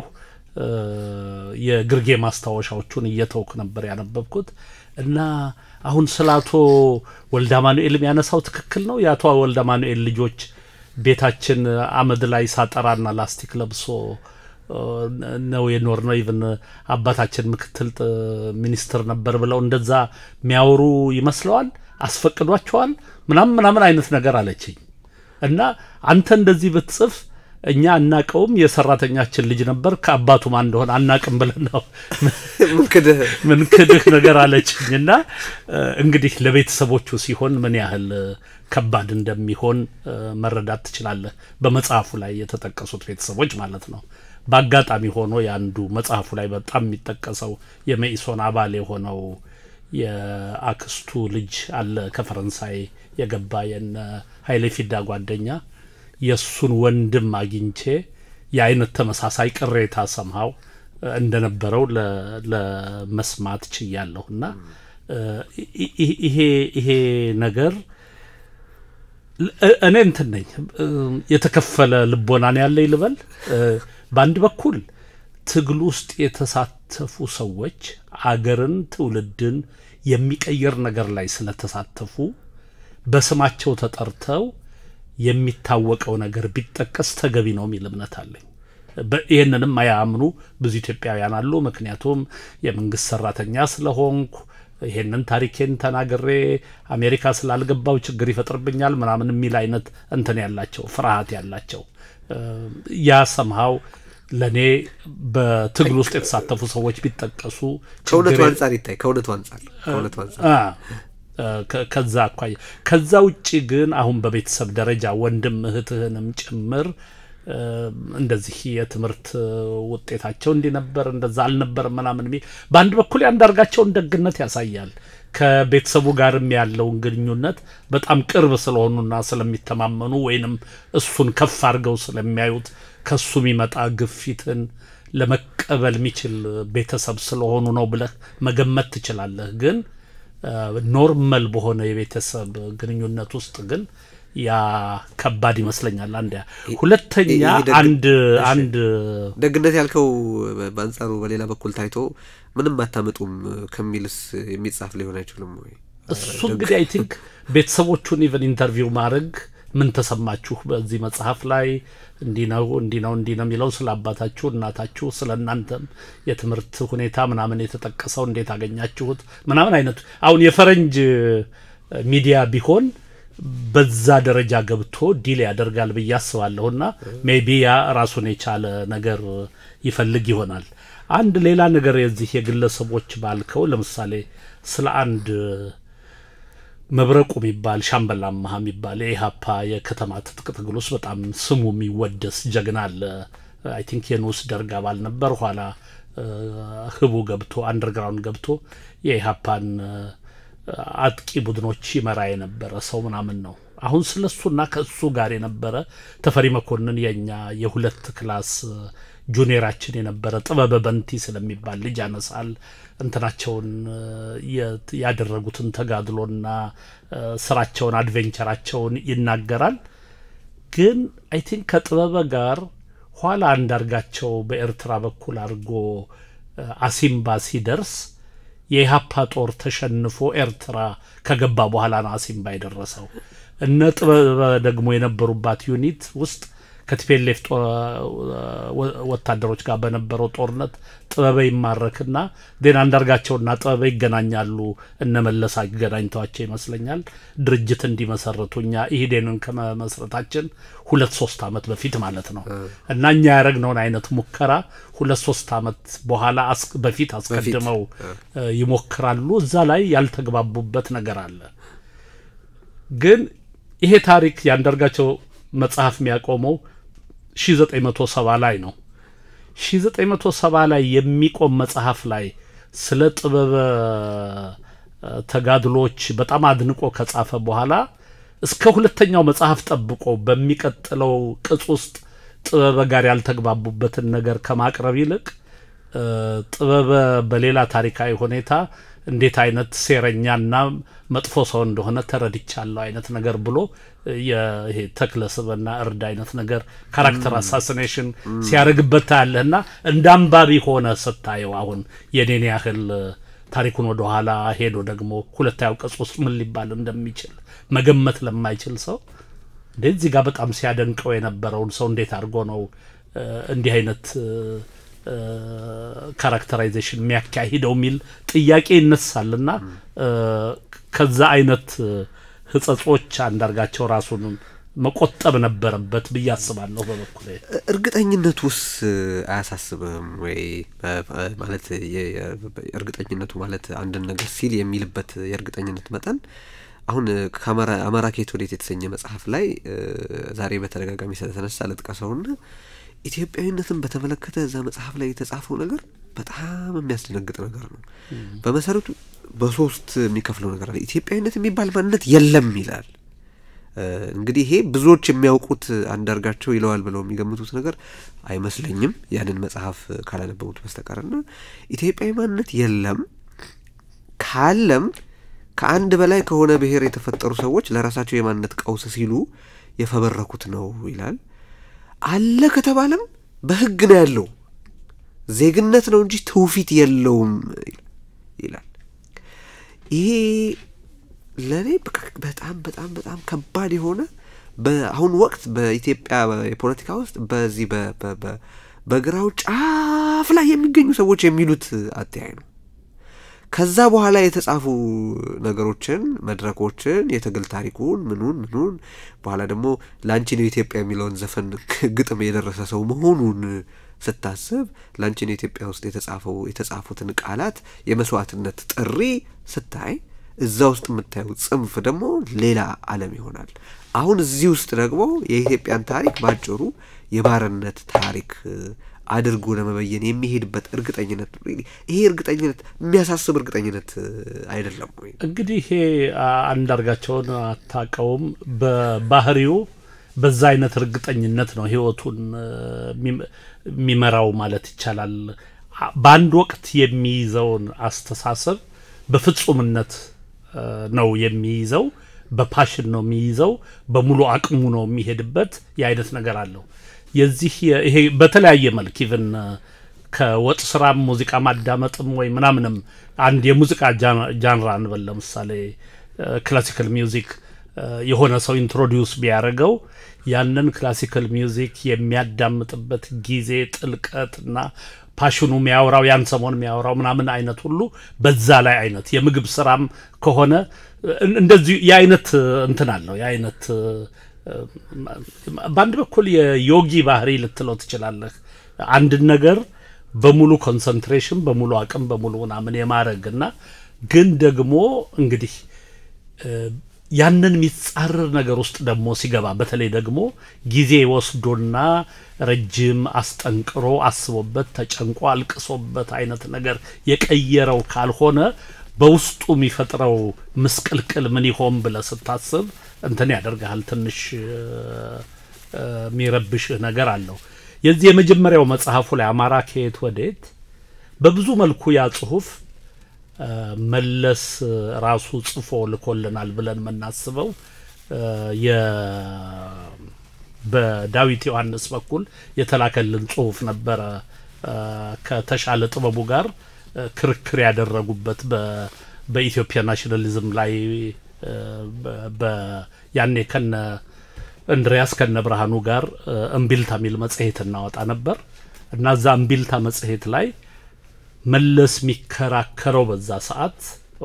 የግርጌ ማስታወሻዎቹን እየተውኩ ነበር ያነበብኩት እና አሁን ስለ አቶ ወልደ አማኑኤል የሚያነሳው ትክክል ነው። የአቶ ወልደ አማኑኤል ልጆች ቤታችን አመድ ላይ ሳጠራና ላስቲክ ለብሶ ነው የኖር ነው ኢቭን አባታችን ምክትል ሚኒስትር ነበር ብለው እንደዛ የሚያወሩ ይመስለዋል። አስፈቅዷቸዋል ምናምን ምናምን አይነት ነገር አለችኝ እና አንተ እንደዚህ ብትጽፍ እኛ አናቀውም የሰራተኛችን ልጅ ነበር ከአባቱ ማን እንደሆነ አናቅም ብለን ነው ምን ክድህ ነገር አለችኝ እና እንግዲህ ለቤተሰቦቹ ሲሆን ምን ያህል ከባድ እንደሚሆን መረዳት ትችላለህ። በመጽሐፉ ላይ የተጠቀሱት ቤተሰቦች ማለት ነው። በአጋጣሚ ሆኖ የአንዱ መጽሐፉ ላይ በጣም የሚጠቀሰው የመኢሶን አባል የሆነው የአክስቱ ልጅ አለ ከፈረንሳይ የገባ የነ ኃይሌ ፊዳ ጓደኛ የእሱን ወንድም አግኝቼ የአይነት ተመሳሳይ ቅሬታ ሰምሃው እንደነበረው ለመስማት ችያለሁ እና ይሄ ይሄ ነገር እኔ እንትን ነኝ የተከፈለ ልቦናን ያለኝ ልበል። በአንድ በኩል ትግል ውስጥ የተሳተፉ ሰዎች አገርን፣ ትውልድን የሚቀይር ነገር ላይ ስለተሳተፉ በስማቸው ተጠርተው የሚታወቀው ነገር ቢጠቀስ ተገቢ ነው የሚል እምነት አለኝ። ይህንንም አያምኑ ብዙ ኢትዮጵያውያን አሉ። ምክንያቱም የመንግስት ሰራተኛ ስለሆንኩ ይሄንን ታሪኬን ተናግሬ አሜሪካ ስላልገባው ችግር ይፈጥርብኛል ምናምን የሚል አይነት እንትን ያላቸው ፍርሃት ያላቸው ያ ሰምሃው ለእኔ በትግል ውስጥ የተሳተፉ ሰዎች ቢጠቀሱ ከእውነቱ አንጻር ይታይ ከእውነቱ አንጻር ከእውነቱ አንጻር ከዛ አኳያ ከዛ ውጭ ግን አሁን በቤተሰብ ደረጃ ወንድም እህትህንም ጭምር እንደዚህ የትምህርት ውጤታቸው እንዲህ ነበር እንደዛ አልነበርም ምናምን የሚል በአንድ በኩል ያንዳርጋቸውን ደግነት ያሳያል። ከቤተሰቡ ጋርም ያለውን ግንኙነት በጣም ቅርብ ስለሆኑና ስለሚተማመኑ ወይንም እሱን ከፍ አድርገው ስለሚያዩት ከሱ የሚመጣ ግፊትን ለመቀበል የሚችል ቤተሰብ ስለሆኑ ነው ብለህ መገመት ትችላለህ። ግን ኖርመል በሆነ የቤተሰብ ግንኙነት ውስጥ ግን ያ ከባድ ይመስለኛል። አንድ ሁለተኛ አንድ አንድ ደግነት ያልከው በአንጻሩ በሌላ በኩል ታይቶ ምንም አታመጡም ከሚልስ የሚጻፍ ሊሆን አይችልም ወይ? እሱ እንግዲህ አይ ቲንክ ቤተሰቦቹን ኢቨን ኢንተርቪው ማድረግ ምን ተሰማችሁ በዚህ መጽሐፍ ላይ እንዲህ ነው እንዲህ ነው እንዲህ ነው የሚለው ስለ አባታችሁ እናታችሁ፣ ስለ እናንተም የትምህርት ሁኔታ ምናምን የተጠቀሰው እንዴት አገኛችሁት ምናምን አይነቱ አሁን የፈረንጅ ሚዲያ ቢሆን በዛ ደረጃ ገብቶ ዲል ያደርጋል ብዬ አስባለሁና ሜቢ ያ ራሱን የቻለ ነገር ይፈልግ ይሆናል። አንድ ሌላ ነገር የዚህ የግለሰቦች ባልከው ለምሳሌ ስለ አንድ መብረቁ የሚባል ሻምበል አማሃ የሚባል የኢህአፓ የከተማ ትጥቅ ትግል ውስጥ በጣም ስሙ የሚወደስ ጀግና አለ። አይ ቲንክ የንዑስ ደርግ አባል ነበር። ኋላ ህቡ ገብቶ አንደርግራውንድ ገብቶ የኢህአፓን አጥቂ ቡድኖች ይመራ የነበረ ሰው ምናምን ነው። አሁን ስለ እሱና ከእሱ ጋር የነበረ ተፈሪ መኮንን የኛ የሁለት ክላስ ጁኒየራችን የነበረ ጥበበ በንቲ ስለሚባል ልጅ ያነሳል። እንትናቸውን ያደረጉትን ተጋድሎና ስራቸውን አድቬንቸራቸውን ይናገራል። ግን አይ ቲንክ ከጥበበ ጋር ኋላ አንዳርጋቸው በኤርትራ በኩል አድርጎ አሲምባ ሲደርስ የኢህአፓ ጦር ተሸንፎ ኤርትራ ከገባ በኋላ ነው አሲምባ የደረሰው። እነ ጥበበ ደግሞ የነበሩባት ዩኒት ውስጥ ከቲፔሌፍ ወታደሮች ጋር በነበረው ጦርነት ጥበበ ይማረክና ዜና አንዳርጋቸውና ጥበበ ይገናኛሉ። እነ መለስ አገናኝተዋቸው ይመስለኛል ድርጅት እንዲመሰረቱ እኛ ኢህዴንን ከመመስረታችን ሁለት ሶስት ዓመት በፊት ማለት ነው እና እኛ ያደረግነውን አይነት ሙከራ ሁለት ሶስት ዓመት በኋላ በፊት አስቀድመው ይሞክራሉ። እዛ ላይ ያልተግባቡበት ነገር አለ። ግን ይሄ ታሪክ የአንዳርጋቸው መጽሐፍ የሚያቆመው 1970 ላይ ነው። 1970 ላይ የሚቆም መጽሐፍ ላይ ስለ ጥበበ ተጋድሎች በጣም አድንቆ ከጻፈ በኋላ እስከ ሁለተኛው መጽሐፍ ጠብቆ በሚቀጥለው ቅጽ ውስጥ ጥበበ ጋር ያልተግባቡበትን ነገር ከማቅረብ ይልቅ ጥበበ በሌላ ታሪካዊ ሁኔታ እንዴት አይነት ሴረኛና መጥፎ ሰው እንደሆነ ተረድቻለሁ አይነት ነገር ብሎ ይሄ ተክለ ስብና እርድ አይነት ነገር ካራክተር አሳሲኔሽን ሲያደርግበት ታያለህና እንደ አንባቢ ሆነ ስታየው አሁን የኔን ያህል ታሪኩን ወደ ኋላ ሄዶ ደግሞ ሁለታዊ ቅጽ ውስጥ ምን ሊባል እንደሚችል መገመት ለማይችል ሰው እንዴት እዚህ ጋር በጣም ሲያደንቀው የነበረውን ሰው እንዴት አድርጎ ነው እንዲህ አይነት ካራክተራይዜሽን የሚያካሂደው የሚል ጥያቄ ይነሳልና ከዛ አይነት ህጸጾች አንዳርጋቸው ራሱን መቆጠብ ነበረበት ብዬ አስባለሁ። በበኩል እርግጠኝነቱ ውስ አያሳስብም ወይ? ማለት እርግጠኝነቱ ማለት አንድን ነገር ሲል የሚልበት የእርግጠኝነት መጠን አሁን ከአማራ ኬት ወዴት የተሰኘ መጽሐፍ ላይ ዛሬ በተደጋጋሚ ስለተነሳ ልጥቀሰውና ኢትዮጵያዊነትን በተመለከተ እዛ መጽሐፍ ላይ የተጻፈው ነገር በጣም የሚያስደነግጥ ነገር ነው። በመሰረቱ በሶስት የሚከፍለው ነገር አለ። ኢትዮጵያዊነት የሚባል ማንነት የለም ይላል። እንግዲህ ይሄ ብዙዎች የሚያውቁት አንዳርጋቸው ይለዋል ብለው የሚገምቱት ነገር አይመስለኝም ያንን መጽሐፍ ካላነበቡት በስተቀርና ኢትዮጵያዊ ማንነት የለም ካለም ከአንድ በላይ ከሆነ ብሔር የተፈጠሩ ሰዎች ለራሳቸው የማንነት ቀውስ ሲሉ የፈበረኩት ነው ይላል። አለ ከተባለም በሕግ ነው ያለው ዜግነት ነው እንጂ ትውፊት የለውም ይላል። ይሄ ለእኔ በጣም በጣም በጣም ከባድ የሆነ በአሁኑ ወቅት በኢትዮጵያ የፖለቲካ ውስጥ በዚህ በግራው ጫፍ ላይ የሚገኙ ሰዎች የሚሉት አተያይ ነው። ከዛ በኋላ የተጻፉ ነገሮችን መድረኮችን፣ የትግል ታሪኩን ምኑን ምኑን በኋላ ደግሞ ለአንቺ ነው ኢትዮጵያ የሚለውን ዘፈን ግጥም የደረሰ ሰው መሆኑን ስታስብ ለአንቺ ነው ኢትዮጵያ ውስጥ የተጻፈው የተጻፉትን ቃላት የመስዋዕትነት ጥሪ ስታይ እዛ ውስጥ የምታየው ጽንፍ ደግሞ ሌላ ዓለም ይሆናል። አሁን እዚህ ውስጥ ደግሞ የኢትዮጵያን ታሪክ ባጭሩ የባርነት ታሪክ አድርጎ ለመበየን የሚሄድበት እርግጠኝነት ይሄ እርግጠኝነት የሚያሳስብ እርግጠኝነት አይደለም ወይ? እንግዲህ ይሄ አንዳርጋቸውን አታውቀውም። በባህሪው በዛ አይነት እርግጠኝነት ነው ህይወቱን የሚመራው ማለት ይቻላል። በአንድ ወቅት የሚይዘውን አስተሳሰብ በፍጹምነት ነው የሚይዘው፣ በፓሽን ነው የሚይዘው፣ በሙሉ አቅሙ ነው የሚሄድበት የአይነት ነገር አለው። የዚህ ይሄ በተለያየ መልክ ኢቭን ከወጥ ስራም ሙዚቃ ማዳመጥም ወይ ምናምንም አንድ የሙዚቃ ጃንራ እንበል ለምሳሌ ክላሲካል ሚውዚክ የሆነ ሰው ኢንትሮዲውስ ቢያደርገው ያንን ክላሲካል ሚውዚክ የሚያዳምጥበት ጊዜ ጥልቀት እና ፓሽኑ የሚያወራው ያን ሰሞን የሚያወራው ምናምን አይነት ሁሉ በዛ ላይ አይነት የምግብ ስራም ከሆነ እንደዚሁ የአይነት እንትን አለው የአይነት በአንድ በኩል የዮጊ ባህሪ ልትለው ትችላለህ። አንድን ነገር በሙሉ ኮንሰንትሬሽን፣ በሙሉ አቅም፣ በሙሉ ምናምን የማድረግ እና ግን ደግሞ እንግዲህ ያንን የሚጻረር ነገር ውስጥ ደግሞ ሲገባ በተለይ ደግሞ ጊዜ ወስዶና ረጅም አስጠንቅሮ አስቦበት ተጨንቆ አልቅሶበት አይነት ነገር የቀየረው ካልሆነ በውስጡ የሚፈጥረው ምስቅልቅል ምን ይሆን ብለህ ስታስብ እንትን ያደርግሃል። ትንሽ የሚረብሽህ ነገር አለው። የዚህ የመጀመሪያው መጽሐፉ ላይ አማራ ከየት ወዴት በብዙ መልኩ ያ ጽሁፍ መለስ ራሱ ጽፎ ልኮልናል ብለን የምናስበው በዳዊት ዮሐንስ በኩል የተላከልን ጽሁፍ ነበረ ከተሻለ ጥበቡ ጋር ክርክር ያደረጉበት በኢትዮጵያ ናሽናሊዝም ላይ ያኔ ከነ እንድሪያስ ከነ ብርሃኑ ጋር እምቢልታ የሚል መጽሔት እናወጣ ነበር እና እዛ እምቢልታ መጽሔት ላይ መለስ የሚከራከረው በዛ ሰዓት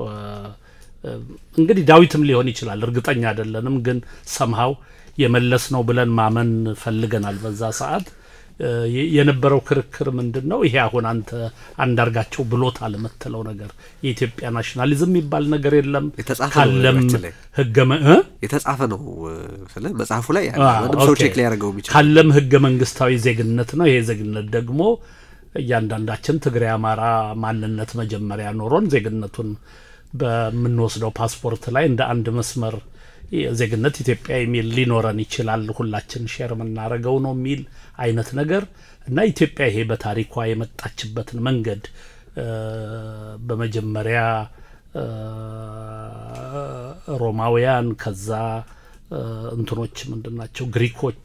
እንግዲህ ዳዊትም ሊሆን ይችላል፣ እርግጠኛ አይደለንም። ግን ሰምሃው የመለስ ነው ብለን ማመን ፈልገናል። በዛ ሰዓት የነበረው ክርክር ምንድን ነው? ይሄ አሁን አንተ አንዳርጋቸው ብሎታል የምትለው ነገር የኢትዮጵያ ናሽናሊዝም የሚባል ነገር የለም። ካለም ህገ የተጻፈ ነው ስለ መጽሐፉ ላይ ማንም ሰው ቼክ ሊያደርገው የሚችል ካለም ህገ መንግስታዊ ዜግነት ነው። ይሄ ዜግነት ደግሞ እያንዳንዳችን ትግሬ፣ አማራ ማንነት መጀመሪያ ኖሮን ዜግነቱን በምንወስደው ፓስፖርት ላይ እንደ አንድ መስመር ዜግነት ኢትዮጵያ የሚል ሊኖረን ይችላል፣ ሁላችን ሼር የምናደርገው ነው የሚል አይነት ነገር እና ኢትዮጵያ ይሄ በታሪኳ የመጣችበትን መንገድ በመጀመሪያ ሮማውያን ከዛ እንትኖች ምንድን ናቸው ግሪኮች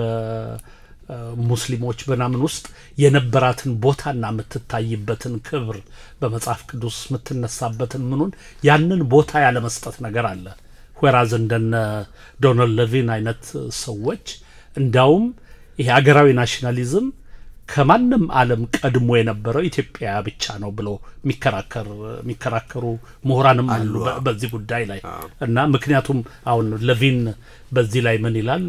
በሙስሊሞች በናምን ውስጥ የነበራትን ቦታና የምትታይበትን ክብር በመጽሐፍ ቅዱስ የምትነሳበትን ምኑን ያንን ቦታ ያለመስጠት ነገር አለ። ወራዝ እንደነ ዶናልድ ሌቪን አይነት ሰዎች እንዳውም ይሄ ሀገራዊ ናሽናሊዝም ከማንም ዓለም ቀድሞ የነበረው ኢትዮጵያ ብቻ ነው ብሎ የሚከራከሩ ምሁራንም አሉ በዚህ ጉዳይ ላይ እና ምክንያቱም አሁን ሌቪን በዚህ ላይ ምን ይላል?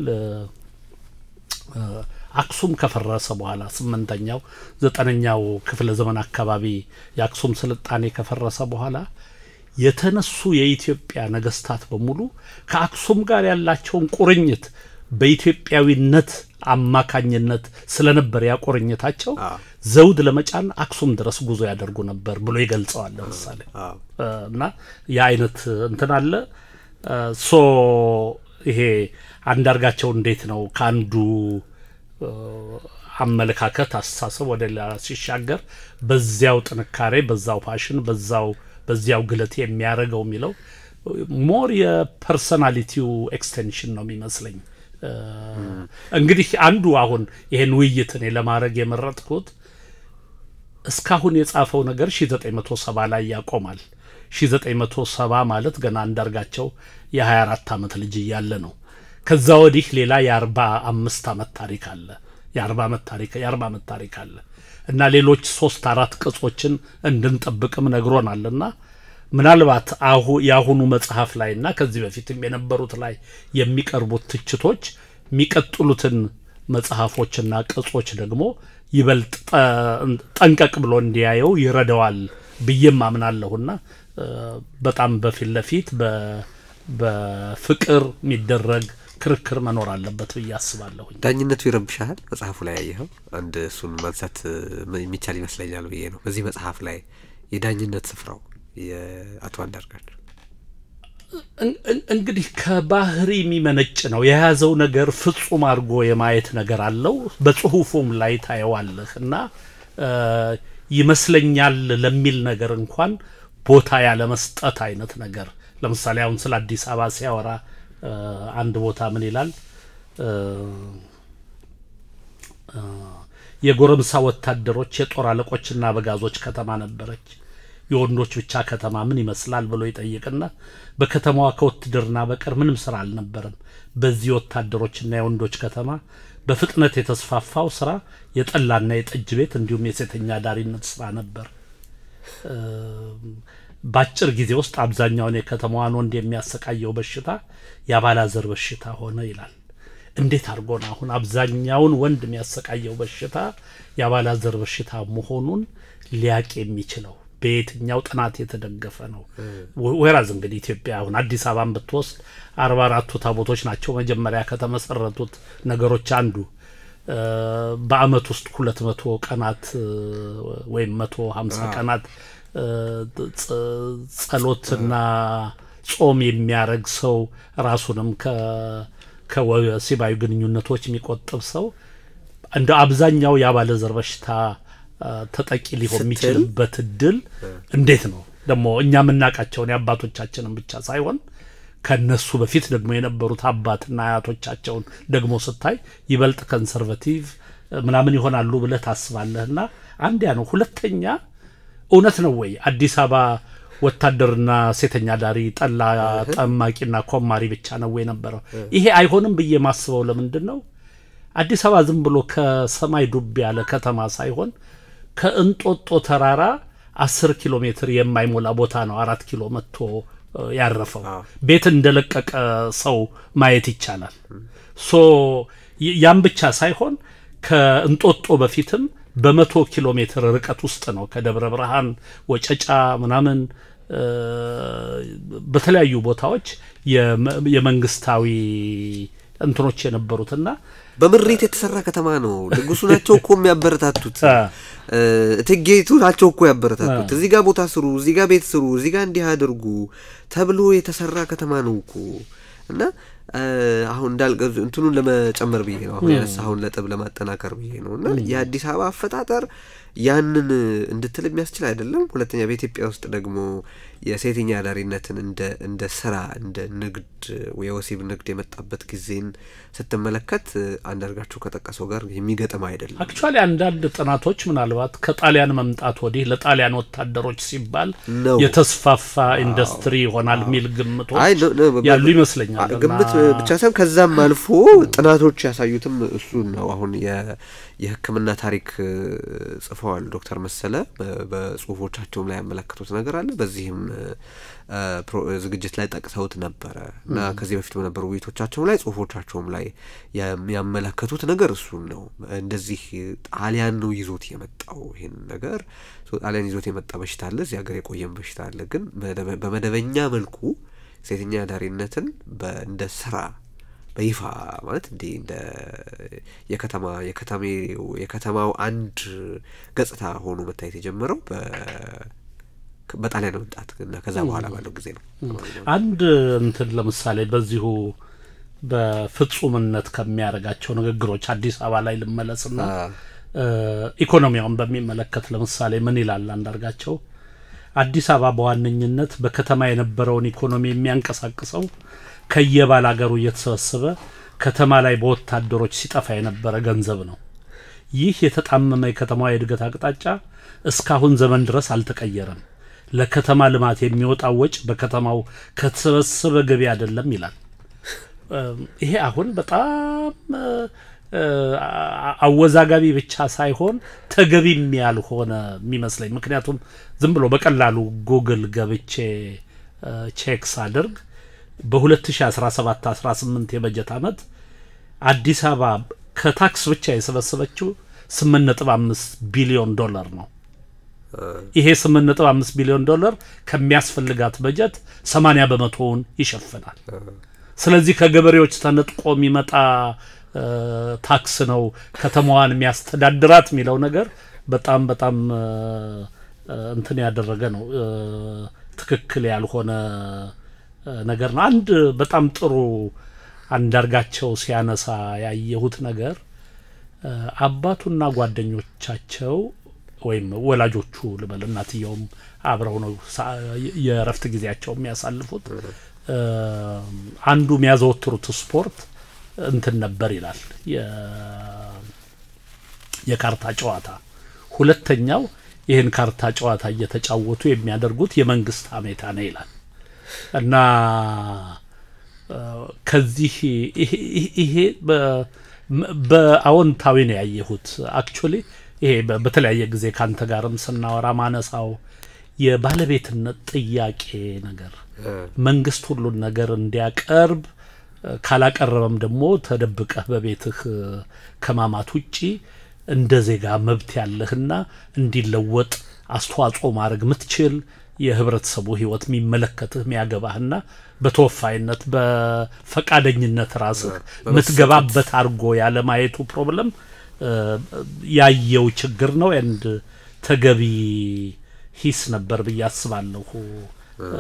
አክሱም ከፈረሰ በኋላ ስምንተኛው ዘጠነኛው ክፍለ ዘመን አካባቢ የአክሱም ስልጣኔ ከፈረሰ በኋላ የተነሱ የኢትዮጵያ ነገስታት በሙሉ ከአክሱም ጋር ያላቸውን ቁርኝት በኢትዮጵያዊነት አማካኝነት ስለነበር ያ ቁርኝታቸው ዘውድ ለመጫን አክሱም ድረስ ጉዞ ያደርጉ ነበር ብሎ ይገልጸዋል። ለምሳሌ እና የአይነት እንትን አለ ሶ ይሄ አንዳርጋቸው እንዴት ነው ከአንዱ አመለካከት አስተሳሰብ ወደ ሌላ ሲሻገር በዚያው ጥንካሬ በዛው ፓሽን በዛው በዚያው ግለት የሚያደርገው የሚለው ሞር የፐርሰናሊቲው ኤክስቴንሽን ነው የሚመስለኝ። እንግዲህ አንዱ አሁን ይሄን ውይይት እኔ ለማድረግ የመረጥኩት እስካሁን የጻፈው ነገር 1970 ላይ ያቆማል። 1970 ማለት ገና አንዳርጋቸው የ24 ዓመት ልጅ እያለ ነው። ከዛ ወዲህ ሌላ የአርባ አምስት ዓመት ታሪክ አለ። የአርባ ዓመት ታሪክ የአርባ ዓመት ታሪክ አለ እና ሌሎች ሶስት አራት ቅጾችን እንድንጠብቅም ነግሮናል እና ምናልባት አሁ የአሁኑ መጽሐፍ ላይ እና ከዚህ በፊትም የነበሩት ላይ የሚቀርቡት ትችቶች የሚቀጥሉትን መጽሐፎችና ቅጾች ደግሞ ይበልጥ ጠንቀቅ ብሎ እንዲያየው ይረዳዋል ብዬም አምናለሁና በጣም በፊት ለፊት በፍቅር የሚደረግ ክርክር መኖር አለበት ብዬ አስባለሁኝ። ዳኝነቱ ይረብሻል። መጽሐፉ ላይ ያየኸው አንድ እሱን ማንሳት የሚቻል ይመስለኛል ብዬ ነው። በዚህ መጽሐፍ ላይ የዳኝነት ስፍራው የአቶ አንዳርጋቸው እንግዲህ ከባህሪ የሚመነጭ ነው። የያዘው ነገር ፍጹም አድርጎ የማየት ነገር አለው። በጽሁፉም ላይ ታየዋለህ እና ይመስለኛል ለሚል ነገር እንኳን ቦታ ያለመስጠት አይነት ነገር ለምሳሌ አሁን ስለ አዲስ አበባ ሲያወራ አንድ ቦታ ምን ይላል? የጎረምሳ ወታደሮች የጦር አለቆችና አበጋዞች ከተማ ነበረች። የወንዶች ብቻ ከተማ ምን ይመስላል ብሎ ይጠይቅና በከተማዋ ከውትድርና በቀር ምንም ስራ አልነበረም። በዚህ ወታደሮችና የወንዶች ከተማ በፍጥነት የተስፋፋው ስራ የጠላና የጠጅ ቤት እንዲሁም የሴተኛ ዳሪነት ስራ ነበር። በአጭር ጊዜ ውስጥ አብዛኛውን የከተማዋን ወንድ የሚያሰቃየው በሽታ የአባላዘር በሽታ ሆነ ይላል። እንዴት አድርጎ ነው አሁን አብዛኛውን ወንድ የሚያሰቃየው በሽታ የአባላዘር በሽታ መሆኑን ሊያቅ የሚችለው በየትኛው ጥናት የተደገፈ ነው? ወራዝ እንግዲህ ኢትዮጵያ አሁን አዲስ አበባን ብትወስድ አርባ አራቱ ታቦቶች ናቸው መጀመሪያ ከተመሰረቱት ነገሮች አንዱ። በአመት ውስጥ ሁለት መቶ ቀናት ወይም መቶ ሀምሳ ቀናት ጸሎትና ጾም የሚያደርግ ሰው ራሱንም ከወሲባዊ ግንኙነቶች የሚቆጥብ ሰው እንደ አብዛኛው የአባለዘር በሽታ ተጠቂ ሊሆን የሚችልበት እድል እንዴት ነው ደግሞ እኛ የምናውቃቸውን የአባቶቻችንን ብቻ ሳይሆን ከነሱ በፊት ደግሞ የነበሩት አባትና አያቶቻቸውን ደግሞ ስታይ ይበልጥ ኮንሰርቫቲቭ ምናምን ይሆናሉ ብለህ ታስባለህ። እና አንድ ያ ነው። ሁለተኛ እውነት ነው ወይ አዲስ አበባ ወታደርና ሴተኛ ዳሪ ጠላ ጠማቂና ኮማሪ ብቻ ነው ወይ ነበረው? ይሄ አይሆንም ብዬ ማስበው ለምንድን ነው አዲስ አበባ ዝም ብሎ ከሰማይ ዱብ ያለ ከተማ ሳይሆን ከእንጦጦ ተራራ አስር ኪሎ ሜትር የማይሞላ ቦታ ነው አራት ኪሎ መጥቶ እ፣ ያረፈው ቤት እንደለቀቀ ሰው ማየት ይቻላል። ሶ ይ- ያም ብቻ ሳይሆን ከእንጦጦ በፊትም በመቶ ኪሎ ሜትር ርቀት ውስጥ ነው ከደብረ ብርሃን ወጨጫ ምናምን እ፣ በተለያዩ ቦታዎች የመ- የመንግስታዊ እንትኖች የነበሩትና በምሬት የተሰራ ከተማ ነው። ንጉሱ ናቸው እኮ የሚያበረታቱት። አ፣ እ፣ እቴጌይቱ ናቸው እኮ ያበረታቱት። እዚህ ጋር ቦታ ስሩ፣ እዚህ ጋር ቤት ስሩ፣ እዚህ ጋር እንዲህ አድርጉ ተብሎ የተሰራ ከተማ ነው እኮ እና እ፣ አሁን እንዳልቀ እንትኑን ለመጨመር ብዬ ነው አሁን ያነሳኸውን ነጥብ ለማጠናከር ብዬ ነው እና የአዲስ አበባ አፈጣጠር ያንን እንድትል የሚያስችል አይደለም። ሁለተኛ በኢትዮጵያ ውስጥ ደግሞ የሴተኛ አዳሪነትን እንደ እንደ ስራ እንደ ንግድ የወሲብ ንግድ የመጣበት ጊዜን ስትመለከት አንዳርጋቸው ከጠቀሰው ጋር የሚገጥም አይደለም። አክቹዋሊ አንዳንድ ጥናቶች ምናልባት ከጣሊያን መምጣት ወዲህ ለጣሊያን ወታደሮች ሲባል ነው። የተስፋፋ ኢንዱስትሪ ይሆናል የሚል ግምቶች አይ ነ- ነ- በ- ያሉ በ- ይመስለኛል። አ- ግምት እና- ብቻ ሳይሆን ከዛም አልፎ ጥናቶች ያሳዩትም እሱን ነው። አሁን የ- የሕክምና ታሪክ እ፣ ጽፈዋል ዶክተር መሰለ በ- በጽሁፎቻቸውም ላይ ያመለከቱት ነገር አለ። በዚህም እ፣ ፕሮ- ዝግጅት ላይ ጠቅሰውት ነበረ እና ከዚህ በፊት በነበሩ ውይይቶቻቸውም ላይ ጽሁፎቻቸውም ላይ ያም- ያመለከቱት ነገር እሱን ነው። እንደዚህ ጣሊያን ነው ይዞት የመጣው ይህን ነገር ሶ ጣሊያን ይዞት የመጣ በሽታ አለ፣ እዚህ ሀገር የቆየም በሽታ አለ። ግን መደበ- በመደበኛ መልኩ ሴተኛ አዳሪነትን በ- እንደ ስራ በይፋ ማለት እንዲህ እንደ የከተማ የከተሜው የከተማው አንድ ገጽታ ሆኖ መታየት የጀመረው በ- በጣሊያን መምጣት እና ከዛ በኋላ ባለው ጊዜ ነው። አንድ እንትን ለምሳሌ በዚሁ በፍጹምነት ከሚያደርጋቸው ንግግሮች አዲስ አበባ ላይ ልመለስና እ፣ ኢኮኖሚያውን በሚመለከት ለምሳሌ ምን ይላል አንዳርጋቸው? አዲስ አበባ በዋነኝነት በከተማ የነበረውን ኢኮኖሚ የሚያንቀሳቅሰው ከየባል አገሩ እየተሰበሰበ ከተማ ላይ በወታደሮች ሲጠፋ የነበረ ገንዘብ ነው። ይህ የተጣመመ የከተማዋ የእድገት አቅጣጫ እስካሁን ዘመን ድረስ አልተቀየረም። ለከተማ ልማት የሚወጣው ወጪ በከተማው ከተሰበሰበ ገቢ አይደለም ይላል። እም፣ ይሄ አሁን በጣም እ፣ እ፣ አ- አወዛጋቢ ብቻ ሳይሆን ተገቢም ያልሆነ የሚመስለኝ ምክንያቱም ዝም ብሎ በቀላሉ ጉግል ገብቼ እ፣ ቼክ ሳደርግ በ2017-18 የበጀት ዓመት አዲስ አበባ ከታክስ ብቻ የሰበሰበችው 8.5 ቢሊዮን ዶላር ነው። ይሄ 8.5 ቢሊዮን ዶላር ከሚያስፈልጋት በጀት 80 በመቶውን ይሸፍናል። ስለዚህ ከገበሬዎች ተነጥቆ የሚመጣ እ፣ ታክስ ነው ከተማዋን የሚያስተዳድራት የሚለው ነገር በጣም በጣም እ፣ እ፣ እንትን ያደረገ ነው እ፣ ትክክል ያልሆነ እ፣ ነገር ነው። አንድ በጣም ጥሩ አንዳርጋቸው ሲያነሳ ያየሁት ነገር እ፣ አባቱና ጓደኞቻቸው ወይም ወላጆቹ ልበል እናትየውም አብረው ነው ሳ- የእረፍት ጊዜያቸው የሚያሳልፉት። እ፣ አንዱ የሚያዘወትሩት ስፖርት እንትን ነበር ይላል የ- የካርታ ጨዋታ። ሁለተኛው ይህን ካርታ ጨዋታ እየተጫወቱ የሚያደርጉት የመንግስት ሀሜታ ነው ይላል እና እ፣ ከዚህ ይሄ- ይሄ- ይሄ በ- መ- በአዎንታዊ ነው ያየሁት። አክቹሊ ይሄ በ- በተለያየ ጊዜ ካንተ ጋርም ስናወራ ማነሳው የባለቤትነት ጥያቄ ነገር መንግስት ሁሉን ነገር እንዲያቀርብ እ፣ ካላቀረበም ደግሞ ተደብቀህ በቤትህ እ፣ ከማማት ውጪ እንደ ዜጋ መብት ያለህና እንዲለወጥ አስተዋጽኦ ማድረግ ምትችል የህብረተሰቡ ህይወት የሚመለከትህ የሚያገባህና በተወፋይነት በፈቃደኝነት ራስህ ምትገባበት አድርጎ ያለማየቱ ፕሮብለም እ፣ ያየው ችግር ነው። ኤንድ ተገቢ ሂስ ነበር ብዬ አስባለሁ። እ፣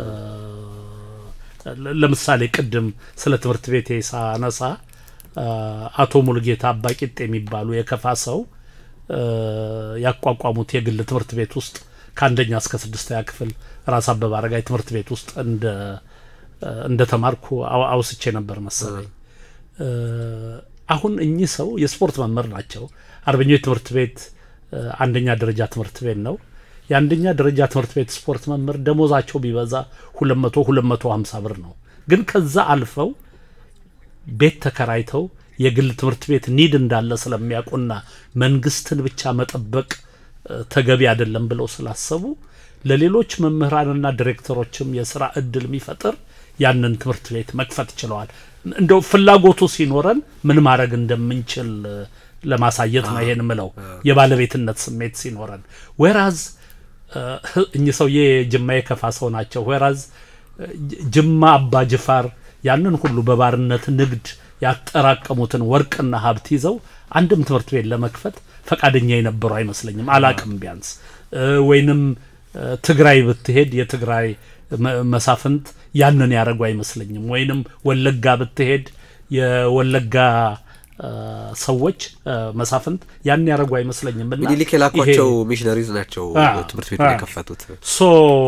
ለ- ለምሳሌ ቅድም ስለ ትምህርት ቤቴ ሳነሳ እ፣ አቶ ሙሉጌታ አባቂጥ የሚባሉ የከፋ ሰው እ፣ ያቋቋሙት የግል ትምህርት ቤት ውስጥ ከአንደኛ እስከ ስድስተኛ ክፍል ራስ አበበ አረጋይ ትምህርት ቤት ውስጥ እንደ እንደ ተማርኩ አው- አውስቼ ነበር መሰለኝ። እ፣ አሁን እኚህ ሰው የስፖርት መምህር ናቸው። አርበኞች ትምህርት ቤት እ፣ አንደኛ ደረጃ ትምህርት ቤት ነው። የአንደኛ ደረጃ ትምህርት ቤት ስፖርት መምህር ደሞዛቸው ቢበዛ ሁለት መቶ ሁለት መቶ ሀምሳ ብር ነው። ግን ከዛ አልፈው ቤት ተከራይተው የግል ትምህርት ቤት ኒድ እንዳለ ስለሚያውቁና መንግስትን ብቻ መጠበቅ እ፣ ተገቢ አይደለም ብለው ስላሰቡ ለሌሎች መምህራንና ዲሬክተሮችም የስራ እድል የሚፈጥር ያንን ትምህርት ቤት መክፈት ችለዋል። እንደው ፍላጎቱ ሲኖረን ምን ማድረግ እንደምንችል እ፣ ለማሳየት ነው ይሄን ምለው የባለቤትነት ስሜት ሲኖረን ወራዝ እኚህ ሰውዬ ጅማ የከፋ ሰው ናቸው። ወራዝ ጅማ አባ ጅፋር ያንን ሁሉ በባርነት ንግድ ያጠራቀሙትን ወርቅና ሀብት ይዘው አንድም ትምህርት ቤት ለመክፈት ፈቃደኛ የነበሩ አይመስለኝም። አላቅም ቢያንስ እ፣ ወይንም እ፣ ትግራይ ብትሄድ የትግራይ መ- መሳፍንት ያንን ያደረጉ አይመስለኝም። ወይንም ወለጋ ብትሄድ የወለጋ እ፣ ሰዎች እ፣ መሳፍንት ያን ያደረጉ አይመስለኝም። እና ሚኒሊክ የላኳቸው ይሄ- ሚሽነሪዝ ናቸው አ፣ ትምህርት ቤቱን አ። የከፈቱት። ሶ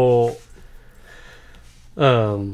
እም፣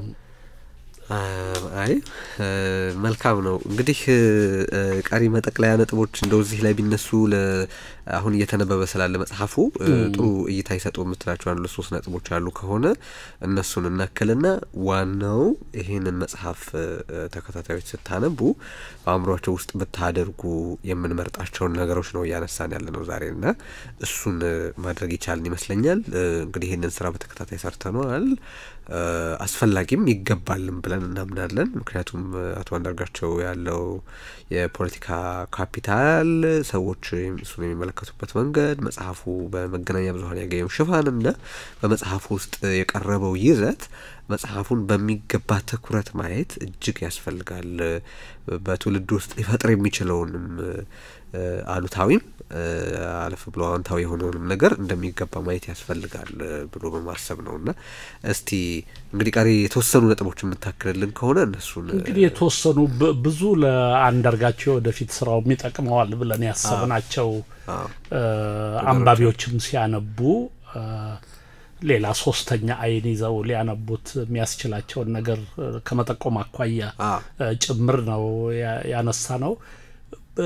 አይ እ፣ መልካም ነው እንግዲህ እ፣ ቀሪ መጠቅለያ ነጥቦች እንደው እዚህ ላይ ቢነሱ ለ አሁን እየተነበበ ስላለ መጽሐፉ እ፣ ጥሩ እይታ ይሰጡ የምትላቸው አንዱ ሶስት ነጥቦች አሉ ከሆነ እነሱን እናክልና ዋናው ይህንን መጽሐፍ እ፣ ተከታታዮች ስታነቡ በአእምሯቸው ውስጥ ብታደርጉ የምንመርጣቸውን ነገሮች ነው እያነሳን ያለ ነው ዛሬ እና እሱን እ፣ ማድረግ ይቻልን ይመስለኛል። እ፣ እንግዲህ ይህንን ስራ በተከታታይ ሰርተነዋል። እ፣ አስፈላጊም ይገባልም ብለን እናምናለን። ምክንያቱም እ፣ አቶ አንዳርጋቸው ያለው የፖለቲካ ካፒታል ሰዎች እሱን የሚመለከቱበት መንገድ መጽሐፉ በመገናኛ ብዙኃን ያገኘው ሽፋንና በመጽሐፉ ውስጥ የቀረበው ይዘት መጽሐፉን በሚገባ ትኩረት ማየት እጅግ ያስፈልጋል። በትውልድ ውስጥ ሊፈጥር የሚችለውንም እ፣ አሉታዊም እ፣ አለፍ ብሎ አዎንታዊ የሆነውንም ነገር እንደሚገባ ማየት ያስፈልጋል እ፣ ብሎ በማሰብ ነው እና እስቲ እንግዲህ ቀሪ የተወሰኑ ነጥቦች የምታክልልን ከሆነ እነሱን እ፣ እንግዲህ የተወሰኑ ብ- ብዙ ለአንዳርጋቸው ወደፊት ስራው የሚጠቅመዋል ብለን ያሰብናቸው አዎ። እ፣ አንባቢዎችም ሲያነቡ እ፣ ሌላ ሶስተኛ አይን ይዘው ሊያነቡት የሚያስችላቸውን ነገር እ፣ ከመጠቆም አኳያ አ እ፣ ጭምር ነው ያ- ያነሳ ነው። እ፣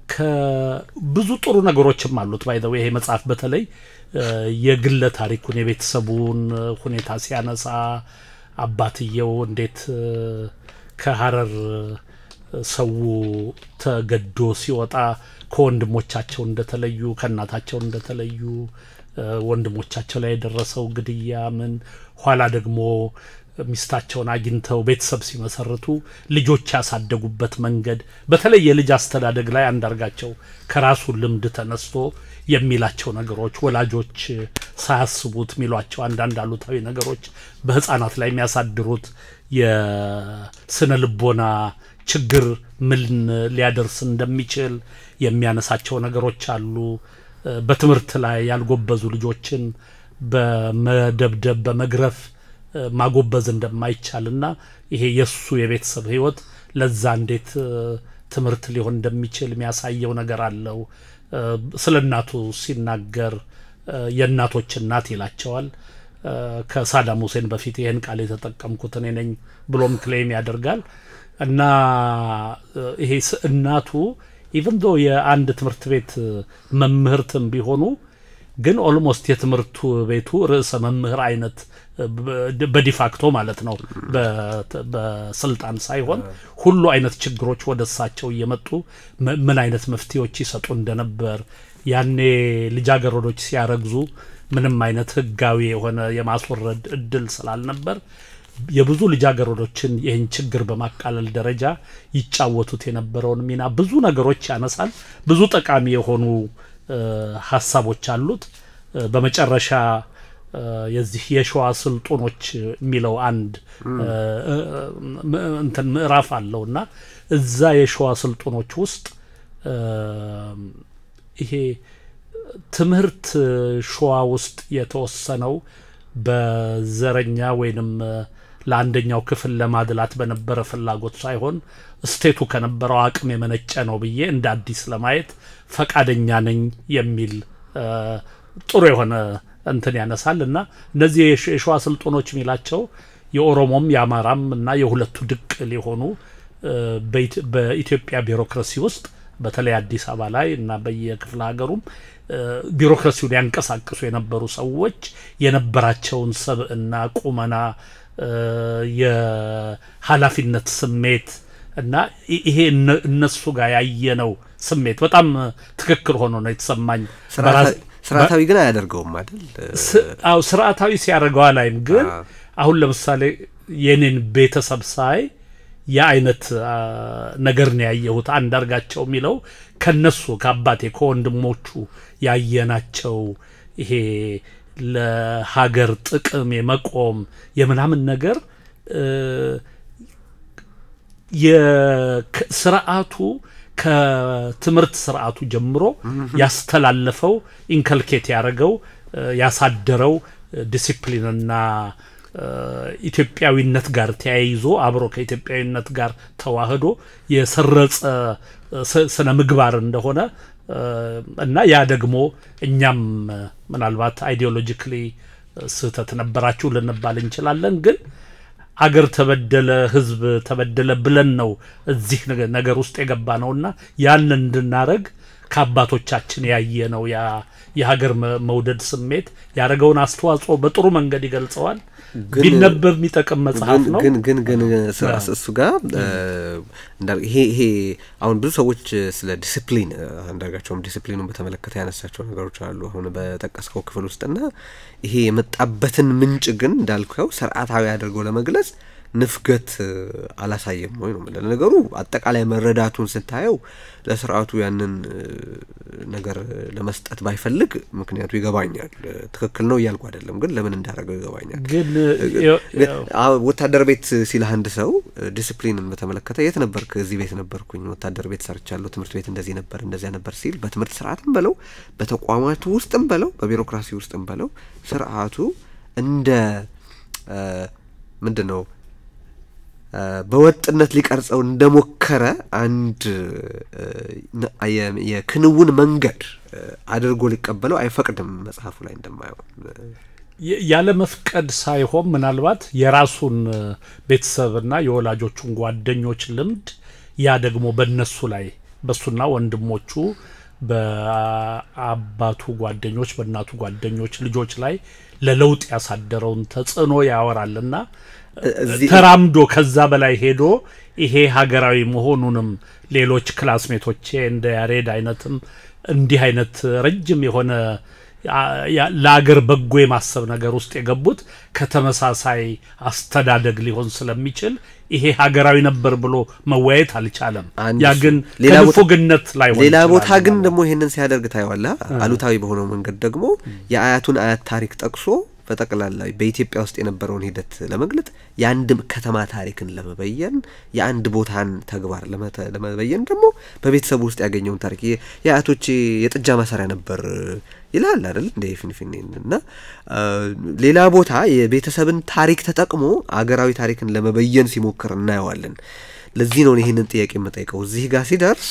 ከብዙ ጥሩ ነገሮችም አሉት። ባይዘው ይሄ መጽሐፍ በተለይ እ፣ የግለ ታሪኩን የቤተሰቡን እ፣ ሁኔታ ሲያነሳ አባትየው እንዴት እ፣ ከሀረር እ፣ ሰው ተገዶ ሲወጣ ከወንድሞቻቸው እንደተለዩ ከእናታቸው እንደተለዩ እ፣ ወንድሞቻቸው ላይ የደረሰው ግድያ ምን ኋላ ደግሞ ሚስታቸውን አግኝተው ቤተሰብ ሲመሰርቱ ልጆች ያሳደጉበት መንገድ በተለይ የልጅ አስተዳደግ ላይ አንዳርጋቸው ከራሱ ልምድ ተነስቶ የሚላቸው ነገሮች ወላጆች ሳያስቡት የሚሏቸው አንዳንድ አሉታዊ ነገሮች በህፃናት ላይ የሚያሳድሩት የስነ ልቦና ችግር ምን ሊያደርስ እንደሚችል የሚያነሳቸው ነገሮች አሉ። እ፣ በትምህርት ላይ ያልጎበዙ ልጆችን በመደብደብ በመግረፍ እ፣ ማጎበዝ እንደማይቻልና ይሄ የእሱ የቤተሰብ ህይወት ለዛ እንዴት እ፣ ትምህርት ሊሆን እንደሚችል የሚያሳየው ነገር አለው። እ፣ ስለ እናቱ ሲናገር እ፣ የእናቶች እናት ይላቸዋል። እ፣ ከሳዳም ሁሴን በፊት ይህን ቃል የተጠቀምኩት እኔ ነኝ ብሎም ክሌም ያደርጋል እና እ፣ ይሄ ስ- እናቱ ኢቨን ዶ የአንድ ትምህርት ቤት እ፣ መምህርትም ቢሆኑ ግን ኦልሞስት የትምህርቱ ቤቱ ርዕሰ መምህር አይነት እ፣ በ- በዲፋክቶ ማለት ነው በ- በስልጣን ሳይሆን ሁሉ አይነት ችግሮች ወደ እሳቸው እየመጡ ም- ምን አይነት መፍትሄዎች ይሰጡ እንደነበር ያኔ ልጃገረዶች ሲያረግዙ ምንም አይነት ህጋዊ የሆነ የማስወረድ እድል ስላልነበር የብዙ ልጃገረዶችን ይህን ችግር በማቃለል ደረጃ ይጫወቱት የነበረውን ሚና ብዙ ነገሮች ያነሳል። ብዙ ጠቃሚ የሆኑ እ፣ ሀሳቦች አሉት። እ፣ በመጨረሻ እ፣ የዚህ የሸዋ ስልጡኖች የሚለው አንድ እ፣ እ፣ ም- እንትን ምዕራፍ አለው እና እዛ የሸዋ ስልጡኖች ውስጥ እ፣ ይሄ ትምህርት ሸዋ ውስጥ የተወሰነው በዘረኛ ወይንም እ፣ ለአንደኛው ክፍል ለማድላት በነበረ ፍላጎት ሳይሆን ስቴቱ ከነበረው አቅም የመነጨ ነው ብዬ እንደ አዲስ ለማየት ፈቃደኛ ነኝ የሚል እ፣ ጥሩ የሆነ እንትን ያነሳል እና እነዚህ የሸ- የሸዋ ስልጡኖች የሚላቸው የኦሮሞም የአማራም እና የሁለቱ ድቅ ሊሆኑ እ፣ በኢት- በኢትዮጵያ ቢሮክራሲ ውስጥ በተለይ አዲስ አበባ ላይ እና በየክፍለ ሀገሩም ቢሮክራሲውን ያንቀሳቅሱ የነበሩ ሰዎች የነበራቸውን ሰብዕና፣ ቁመና፣ የኃላፊነት ስሜት እና ይሄ እነሱ ጋር ያየነው ስሜት በጣም ትክክል ሆኖ ነው የተሰማኝ። ስርዓታዊ ግን አያደርገውም አይደል? አዎ ስርዓታዊ ሲያደርገው አላይም። ግን አሁን ለምሳሌ የኔን ቤተሰብ ሳይ የአይነት ነገር ነው ያየሁት። አንዳርጋቸው የሚለው ከነሱ ከአባቴ ከወንድሞቹ ያየናቸው ይሄ ለሀገር ጥቅም የመቆም የምናምን ነገር የስርዓቱ ከትምህርት ስርዓቱ ጀምሮ ያስተላለፈው ኢንከልኬት ያደረገው ያሳደረው ዲሲፕሊንና ኢትዮጵያዊነት ጋር ተያይዞ አብሮ ከኢትዮጵያዊነት ጋር ተዋህዶ የሰረጸ ስነ ምግባር እንደሆነ እና ያ ደግሞ እኛም ምናልባት አይዲዮሎጂክሊ ስህተት ነበራችሁ ልንባል እንችላለን ግን አገር ተበደለ፣ ህዝብ ተበደለ ብለን ነው እዚህ ነገር ውስጥ የገባ ነውና ያን እንድናረግ ከአባቶቻችን ያየ ነው ያ የሀገር መውደድ ስሜት ያደረገውን አስተዋጽኦ በጥሩ መንገድ ይገልጸዋል። ቢነበብ የሚጠቅም መጽሐፍ ነው። ግን ግን ግን እሱ ጋር ይሄ ይሄ አሁን ብዙ ሰዎች ስለ ዲስፕሊን አንዳርጋቸውም ዲስፕሊኑን በተመለከተ ያነሳቸው ነገሮች አሉ አሁን በጠቀስከው ክፍል ውስጥና ይሄ የመጣበትን ምንጭ ግን እንዳልከው ስርዓታዊ አድርገው ለመግለጽ ንፍገት አላሳየም ወይ ነው የምልህ። ነገሩ አጠቃላይ መረዳቱን ስታየው ለስርዓቱ ያንን ነገር ለመስጠት ባይፈልግ ምክንያቱ ይገባኛል። ትክክል ነው እያልኩ አይደለም፣ ግን ለምን እንዳደረገው ይገባኛል። ግን ወታደር ቤት ሲልህ አንድ ሰው ዲስፕሊንን በተመለከተ የት ነበርክ? እዚህ ቤት ነበርኩኝ፣ ወታደር ቤት ሰርቻለሁ፣ ትምህርት ቤት እንደዚህ ነበር እንደዚያ ነበር ሲል በትምህርት ስርዓትም በለው በተቋማቱ ውስጥም በለው በቢሮክራሲ ውስጥም በለው ስርዓቱ እንደ ምንድን ነው በወጥነት ሊቀርጸው እንደሞከረ አንድ የክንውን መንገድ አድርጎ ሊቀበለው አይፈቅድም። መጽሐፉ ላይ እንደማየው ያለ መፍቀድ ሳይሆን ምናልባት የራሱን ቤተሰብና የወላጆቹን ጓደኞች ልምድ ያ ደግሞ በእነሱ ላይ በሱና ወንድሞቹ በአባቱ ጓደኞች በእናቱ ጓደኞች ልጆች ላይ ለለውጥ ያሳደረውን ተጽዕኖ ያወራልና ተራምዶ ከዛ በላይ ሄዶ ይሄ ሀገራዊ መሆኑንም ሌሎች ክላስሜቶቼ እንደ ያሬድ አይነትም እንዲህ አይነት ረጅም የሆነ ለአገር በጎ የማሰብ ነገር ውስጥ የገቡት ከተመሳሳይ አስተዳደግ ሊሆን ስለሚችል ይሄ ሀገራዊ ነበር ብሎ መወያየት አልቻለም። ያ ግን ከንፉግነት ላይ ሌላ ቦታ ግን ደግሞ ይሄንን ሲያደርግ ታየዋለህ። አሉታዊ በሆነው መንገድ ደግሞ የአያቱን አያት ታሪክ ጠቅሶ በጠቅላላ በኢትዮጵያ ውስጥ የነበረውን ሂደት ለመግለጥ የአንድ ከተማ ታሪክን ለመበየን የአንድ ቦታን ተግባር ለመበየን ደግሞ በቤተሰቡ ውስጥ ያገኘውን ታሪክ የአያቶቼ የጥጃ ማሰሪያ ነበር ይላል አይደል እንደ ፊንፊኔን እና ሌላ ቦታ የቤተሰብን ታሪክ ተጠቅሞ አገራዊ ታሪክን ለመበየን ሲሞክር እናየዋለን። ለዚህ ነው ይህንን ጥያቄ የምጠይቀው። እዚህ ጋር ሲደርስ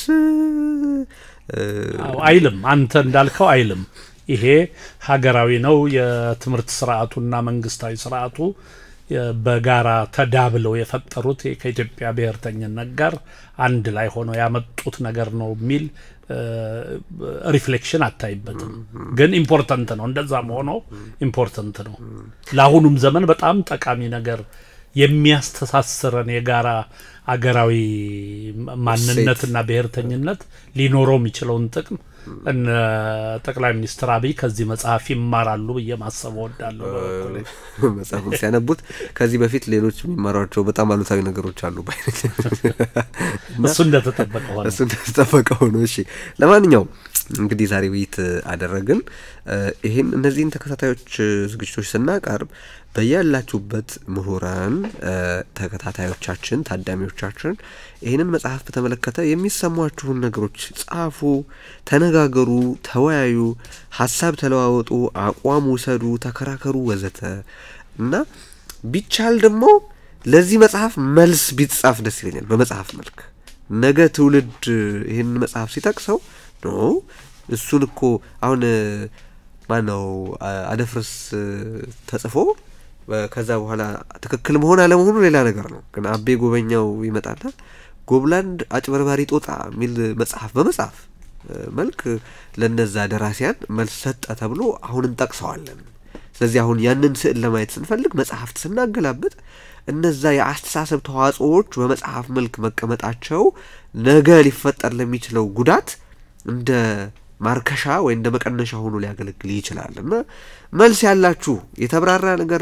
አይልም፣ አንተ እንዳልከው አይልም። ይሄ ሀገራዊ ነው። የትምህርት ስርዓቱና መንግስታዊ ስርዓቱ በጋራ ተዳብለው የፈጠሩት ከኢትዮጵያ ብሔርተኝነት ጋር አንድ ላይ ሆነው ያመጡት ነገር ነው የሚል ሪፍሌክሽን አታይበትም። ግን ኢምፖርተንት ነው። እንደዛም ሆኖ ኢምፖርተንት ነው። ለአሁኑም ዘመን በጣም ጠቃሚ ነገር የሚያስተሳስረን የጋራ አገራዊ ማንነትና ብሔርተኝነት ሊኖረው የሚችለውን ጥቅም እነ ጠቅላይ ሚኒስትር አብይ ከዚህ መጽሐፍ ይማራሉ ብዬ ማሰብ እወዳለሁ። መጽሐፉን ሲያነቡት ከዚህ በፊት ሌሎች የሚማሯቸው በጣም አሉታዊ ነገሮች አሉ ባይ እሱ እንደተጠበቀ ሆነ እሱ እንደተጠበቀ ሆኖ እሺ። ለማንኛውም እንግዲህ ዛሬ ውይይት አደረግን። ይህን እነዚህን ተከታታዮች ዝግጅቶች ስናቀርብ በያላችሁበት ምሁራን ተከታታዮቻችን፣ ታዳሚዎቻችን ይህንን መጽሐፍ በተመለከተ የሚሰሟችሁን ነገሮች ጻፉ፣ ተነጋገሩ፣ ተወያዩ፣ ሀሳብ ተለዋወጡ፣ አቋም ውሰዱ፣ ተከራከሩ ወዘተ እና ቢቻል ደግሞ ለዚህ መጽሐፍ መልስ ቢጻፍ ደስ ይለኛል። በመጽሐፍ መልክ ነገ ትውልድ ይህን መጽሐፍ ሲጠቅሰው ኖ እሱን እኮ አሁን ማን ነው አደፍርስ ተጽፎ ከዛ በኋላ ትክክል መሆን አለመሆኑ ሌላ ነገር ነው። ግን አቤ ጎበኛው ይመጣና ጎብላንድ አጭበርባሪ ጦጣ የሚል መጽሐፍ በመጽሐፍ መልክ ለነዛ ደራሲያን መልስ ሰጠ ተብሎ አሁን እንጠቅሰዋለን። ስለዚህ አሁን ያንን ስዕል ለማየት ስንፈልግ መጽሐፍት ስናገላብጥ እነዛ የአስተሳሰብ ተዋጽኦዎች በመጽሐፍ መልክ መቀመጣቸው ነገ ሊፈጠር ለሚችለው ጉዳት እንደ ማርከሻ ወይ እንደ መቀነሻ ሆኖ ሊያገለግል ይችላል እና መልስ ያላችሁ የተብራራ ነገር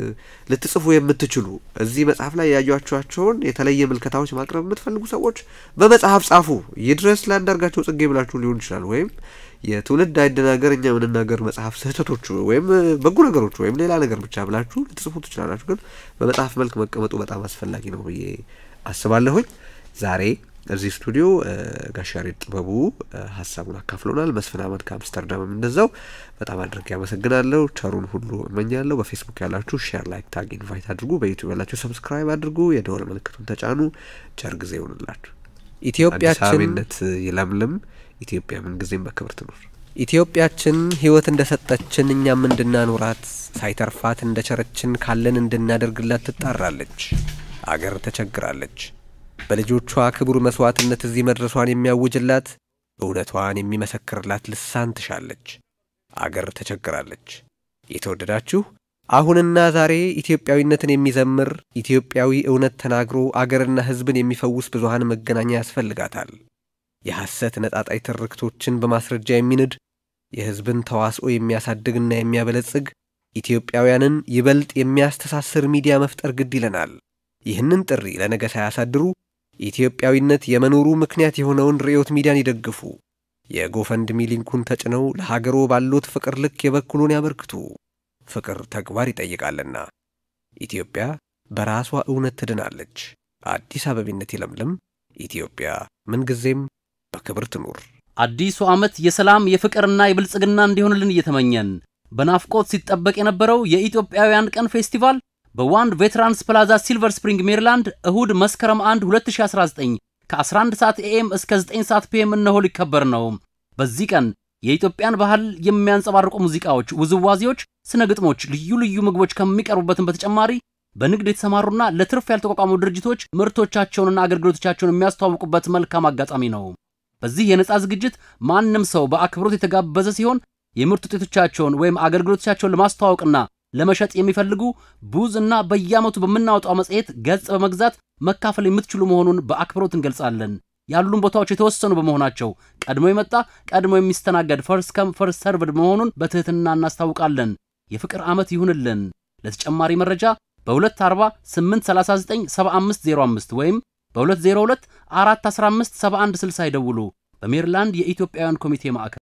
ልትጽፉ የምትችሉ እዚህ መጽሐፍ ላይ ያዩቸዋቸውን የተለየ ምልከታዎች ማቅረብ የምትፈልጉ ሰዎች በመጽሐፍ ጻፉ። ይድረስ ለአንዳርጋቸው ጽጌ ብላችሁ ሊሆን ይችላል። ወይም የትውልድ አይደናገር እኛ የምንናገር መጽሐፍ ስህተቶቹ ወይም በጎ ነገሮቹ ወይም ሌላ ነገር ብቻ ብላችሁ ልትጽፉ ትችላላችሁ። ግን በመጽሐፍ መልክ መቀመጡ በጣም አስፈላጊ ነው ብዬ አስባለሁኝ። ዛሬ እዚህ ስቱዲዮ ጋሽ ያሬድ ጥበቡ ሀሳቡን አካፍሎናል። መስፍን አመድ ከአምስተርዳምም እንደዛው በጣም አድርጌ ያመሰግናለሁ። ቸሩን ሁሉ እመኛለሁ። በፌስቡክ ያላችሁ ሼር፣ ላይክ፣ ታግ ኢንቫይት አድርጉ። በዩቲዩብ ያላችሁ ሰብስክራይብ አድርጉ። የደወል ምልክቱን ተጫኑ። ቸር ጊዜ ይሆንላችሁ። ኢትዮጵያችን አዲሳዊነት ይለምልም። ኢትዮጵያ ምን ጊዜም በክብር ትኑር። ኢትዮጵያችን ሕይወት እንደ ሰጠችን እኛም እንድናኖራት ሳይተርፋት እንደ ቸረችን ካለን እንድናደርግላት ትጣራለች። አገር ተቸግራለች። በልጆቿ ክቡር መስዋዕትነት እዚህ መድረሷን የሚያውጅላት እውነቷን የሚመሰክርላት ልሳን ትሻለች። አገር ተቸግራለች። የተወደዳችሁ አሁንና ዛሬ ኢትዮጵያዊነትን የሚዘምር ኢትዮጵያዊ እውነት ተናግሮ አገርና ሕዝብን የሚፈውስ ብዙሃን መገናኛ ያስፈልጋታል። የሐሰት ነጣጣይ ትርክቶችን በማስረጃ የሚንድ የሕዝብን ተዋስኦ የሚያሳድግና የሚያበለጽግ ኢትዮጵያውያንን ይበልጥ የሚያስተሳስር ሚዲያ መፍጠር ግድ ይለናል። ይህንን ጥሪ ለነገ ሳያሳድሩ ኢትዮጵያዊነት የመኖሩ ምክንያት የሆነውን ርዕዮት ሚዲያን ይደግፉ። የጎፈንድሚ ሊንኩን ተጭነው ለሀገሮ ባሎት ፍቅር ልክ የበኩሉን ያበርክቱ። ፍቅር ተግባር ይጠይቃልና። ኢትዮጵያ በራሷ እውነት ትድናለች። አዲስ አበቢነት ይለምልም። ኢትዮጵያ ምንጊዜም በክብር ትኑር። አዲሱ ዓመት የሰላም የፍቅርና የብልጽግና እንዲሆንልን እየተመኘን በናፍቆት ሲጠበቅ የነበረው የኢትዮጵያውያን ቀን ፌስቲቫል በዋንድ ቬትራንስ ፕላዛ ሲልቨር ስፕሪንግ ሜሪላንድ እሁድ መስከረም 1 2019 ከ11 ሰዓት ኤኤም እስከ 9 ሰዓት ፒኤም እነሆ ሊከበር ነው። በዚህ ቀን የኢትዮጵያን ባህል የሚያንጸባርቁ ሙዚቃዎች፣ ውዝዋዜዎች፣ ስነ ግጥሞች፣ ልዩ ልዩ ምግቦች ከሚቀርቡበትም በተጨማሪ በንግድ የተሰማሩና ለትርፍ ያልተቋቋሙ ድርጅቶች ምርቶቻቸውንና አገልግሎቶቻቸውን የሚያስተዋውቁበት መልካም አጋጣሚ ነው። በዚህ የነጻ ዝግጅት ማንም ሰው በአክብሮት የተጋበዘ ሲሆን የምርት ውጤቶቻቸውን ወይም አገልግሎቶቻቸውን ለማስተዋወቅና ለመሸጥ የሚፈልጉ ቡዝ እና በየዓመቱ በምናወጣው መጽሔት ገጽ በመግዛት መካፈል የምትችሉ መሆኑን በአክብሮት እንገልጻለን። ያሉን ቦታዎች የተወሰኑ በመሆናቸው ቀድሞ የመጣ ቀድሞ የሚስተናገድ ፈርስ ከም ፈርስ ሰርቭድ መሆኑን በትህትና እናስታውቃለን። የፍቅር ዓመት ይሁንልን። ለተጨማሪ መረጃ በ240 839 7505 ወይም በ202 415 7160 ይደውሉ። በሜሪላንድ የኢትዮጵያውያን ኮሚቴ ማዕከል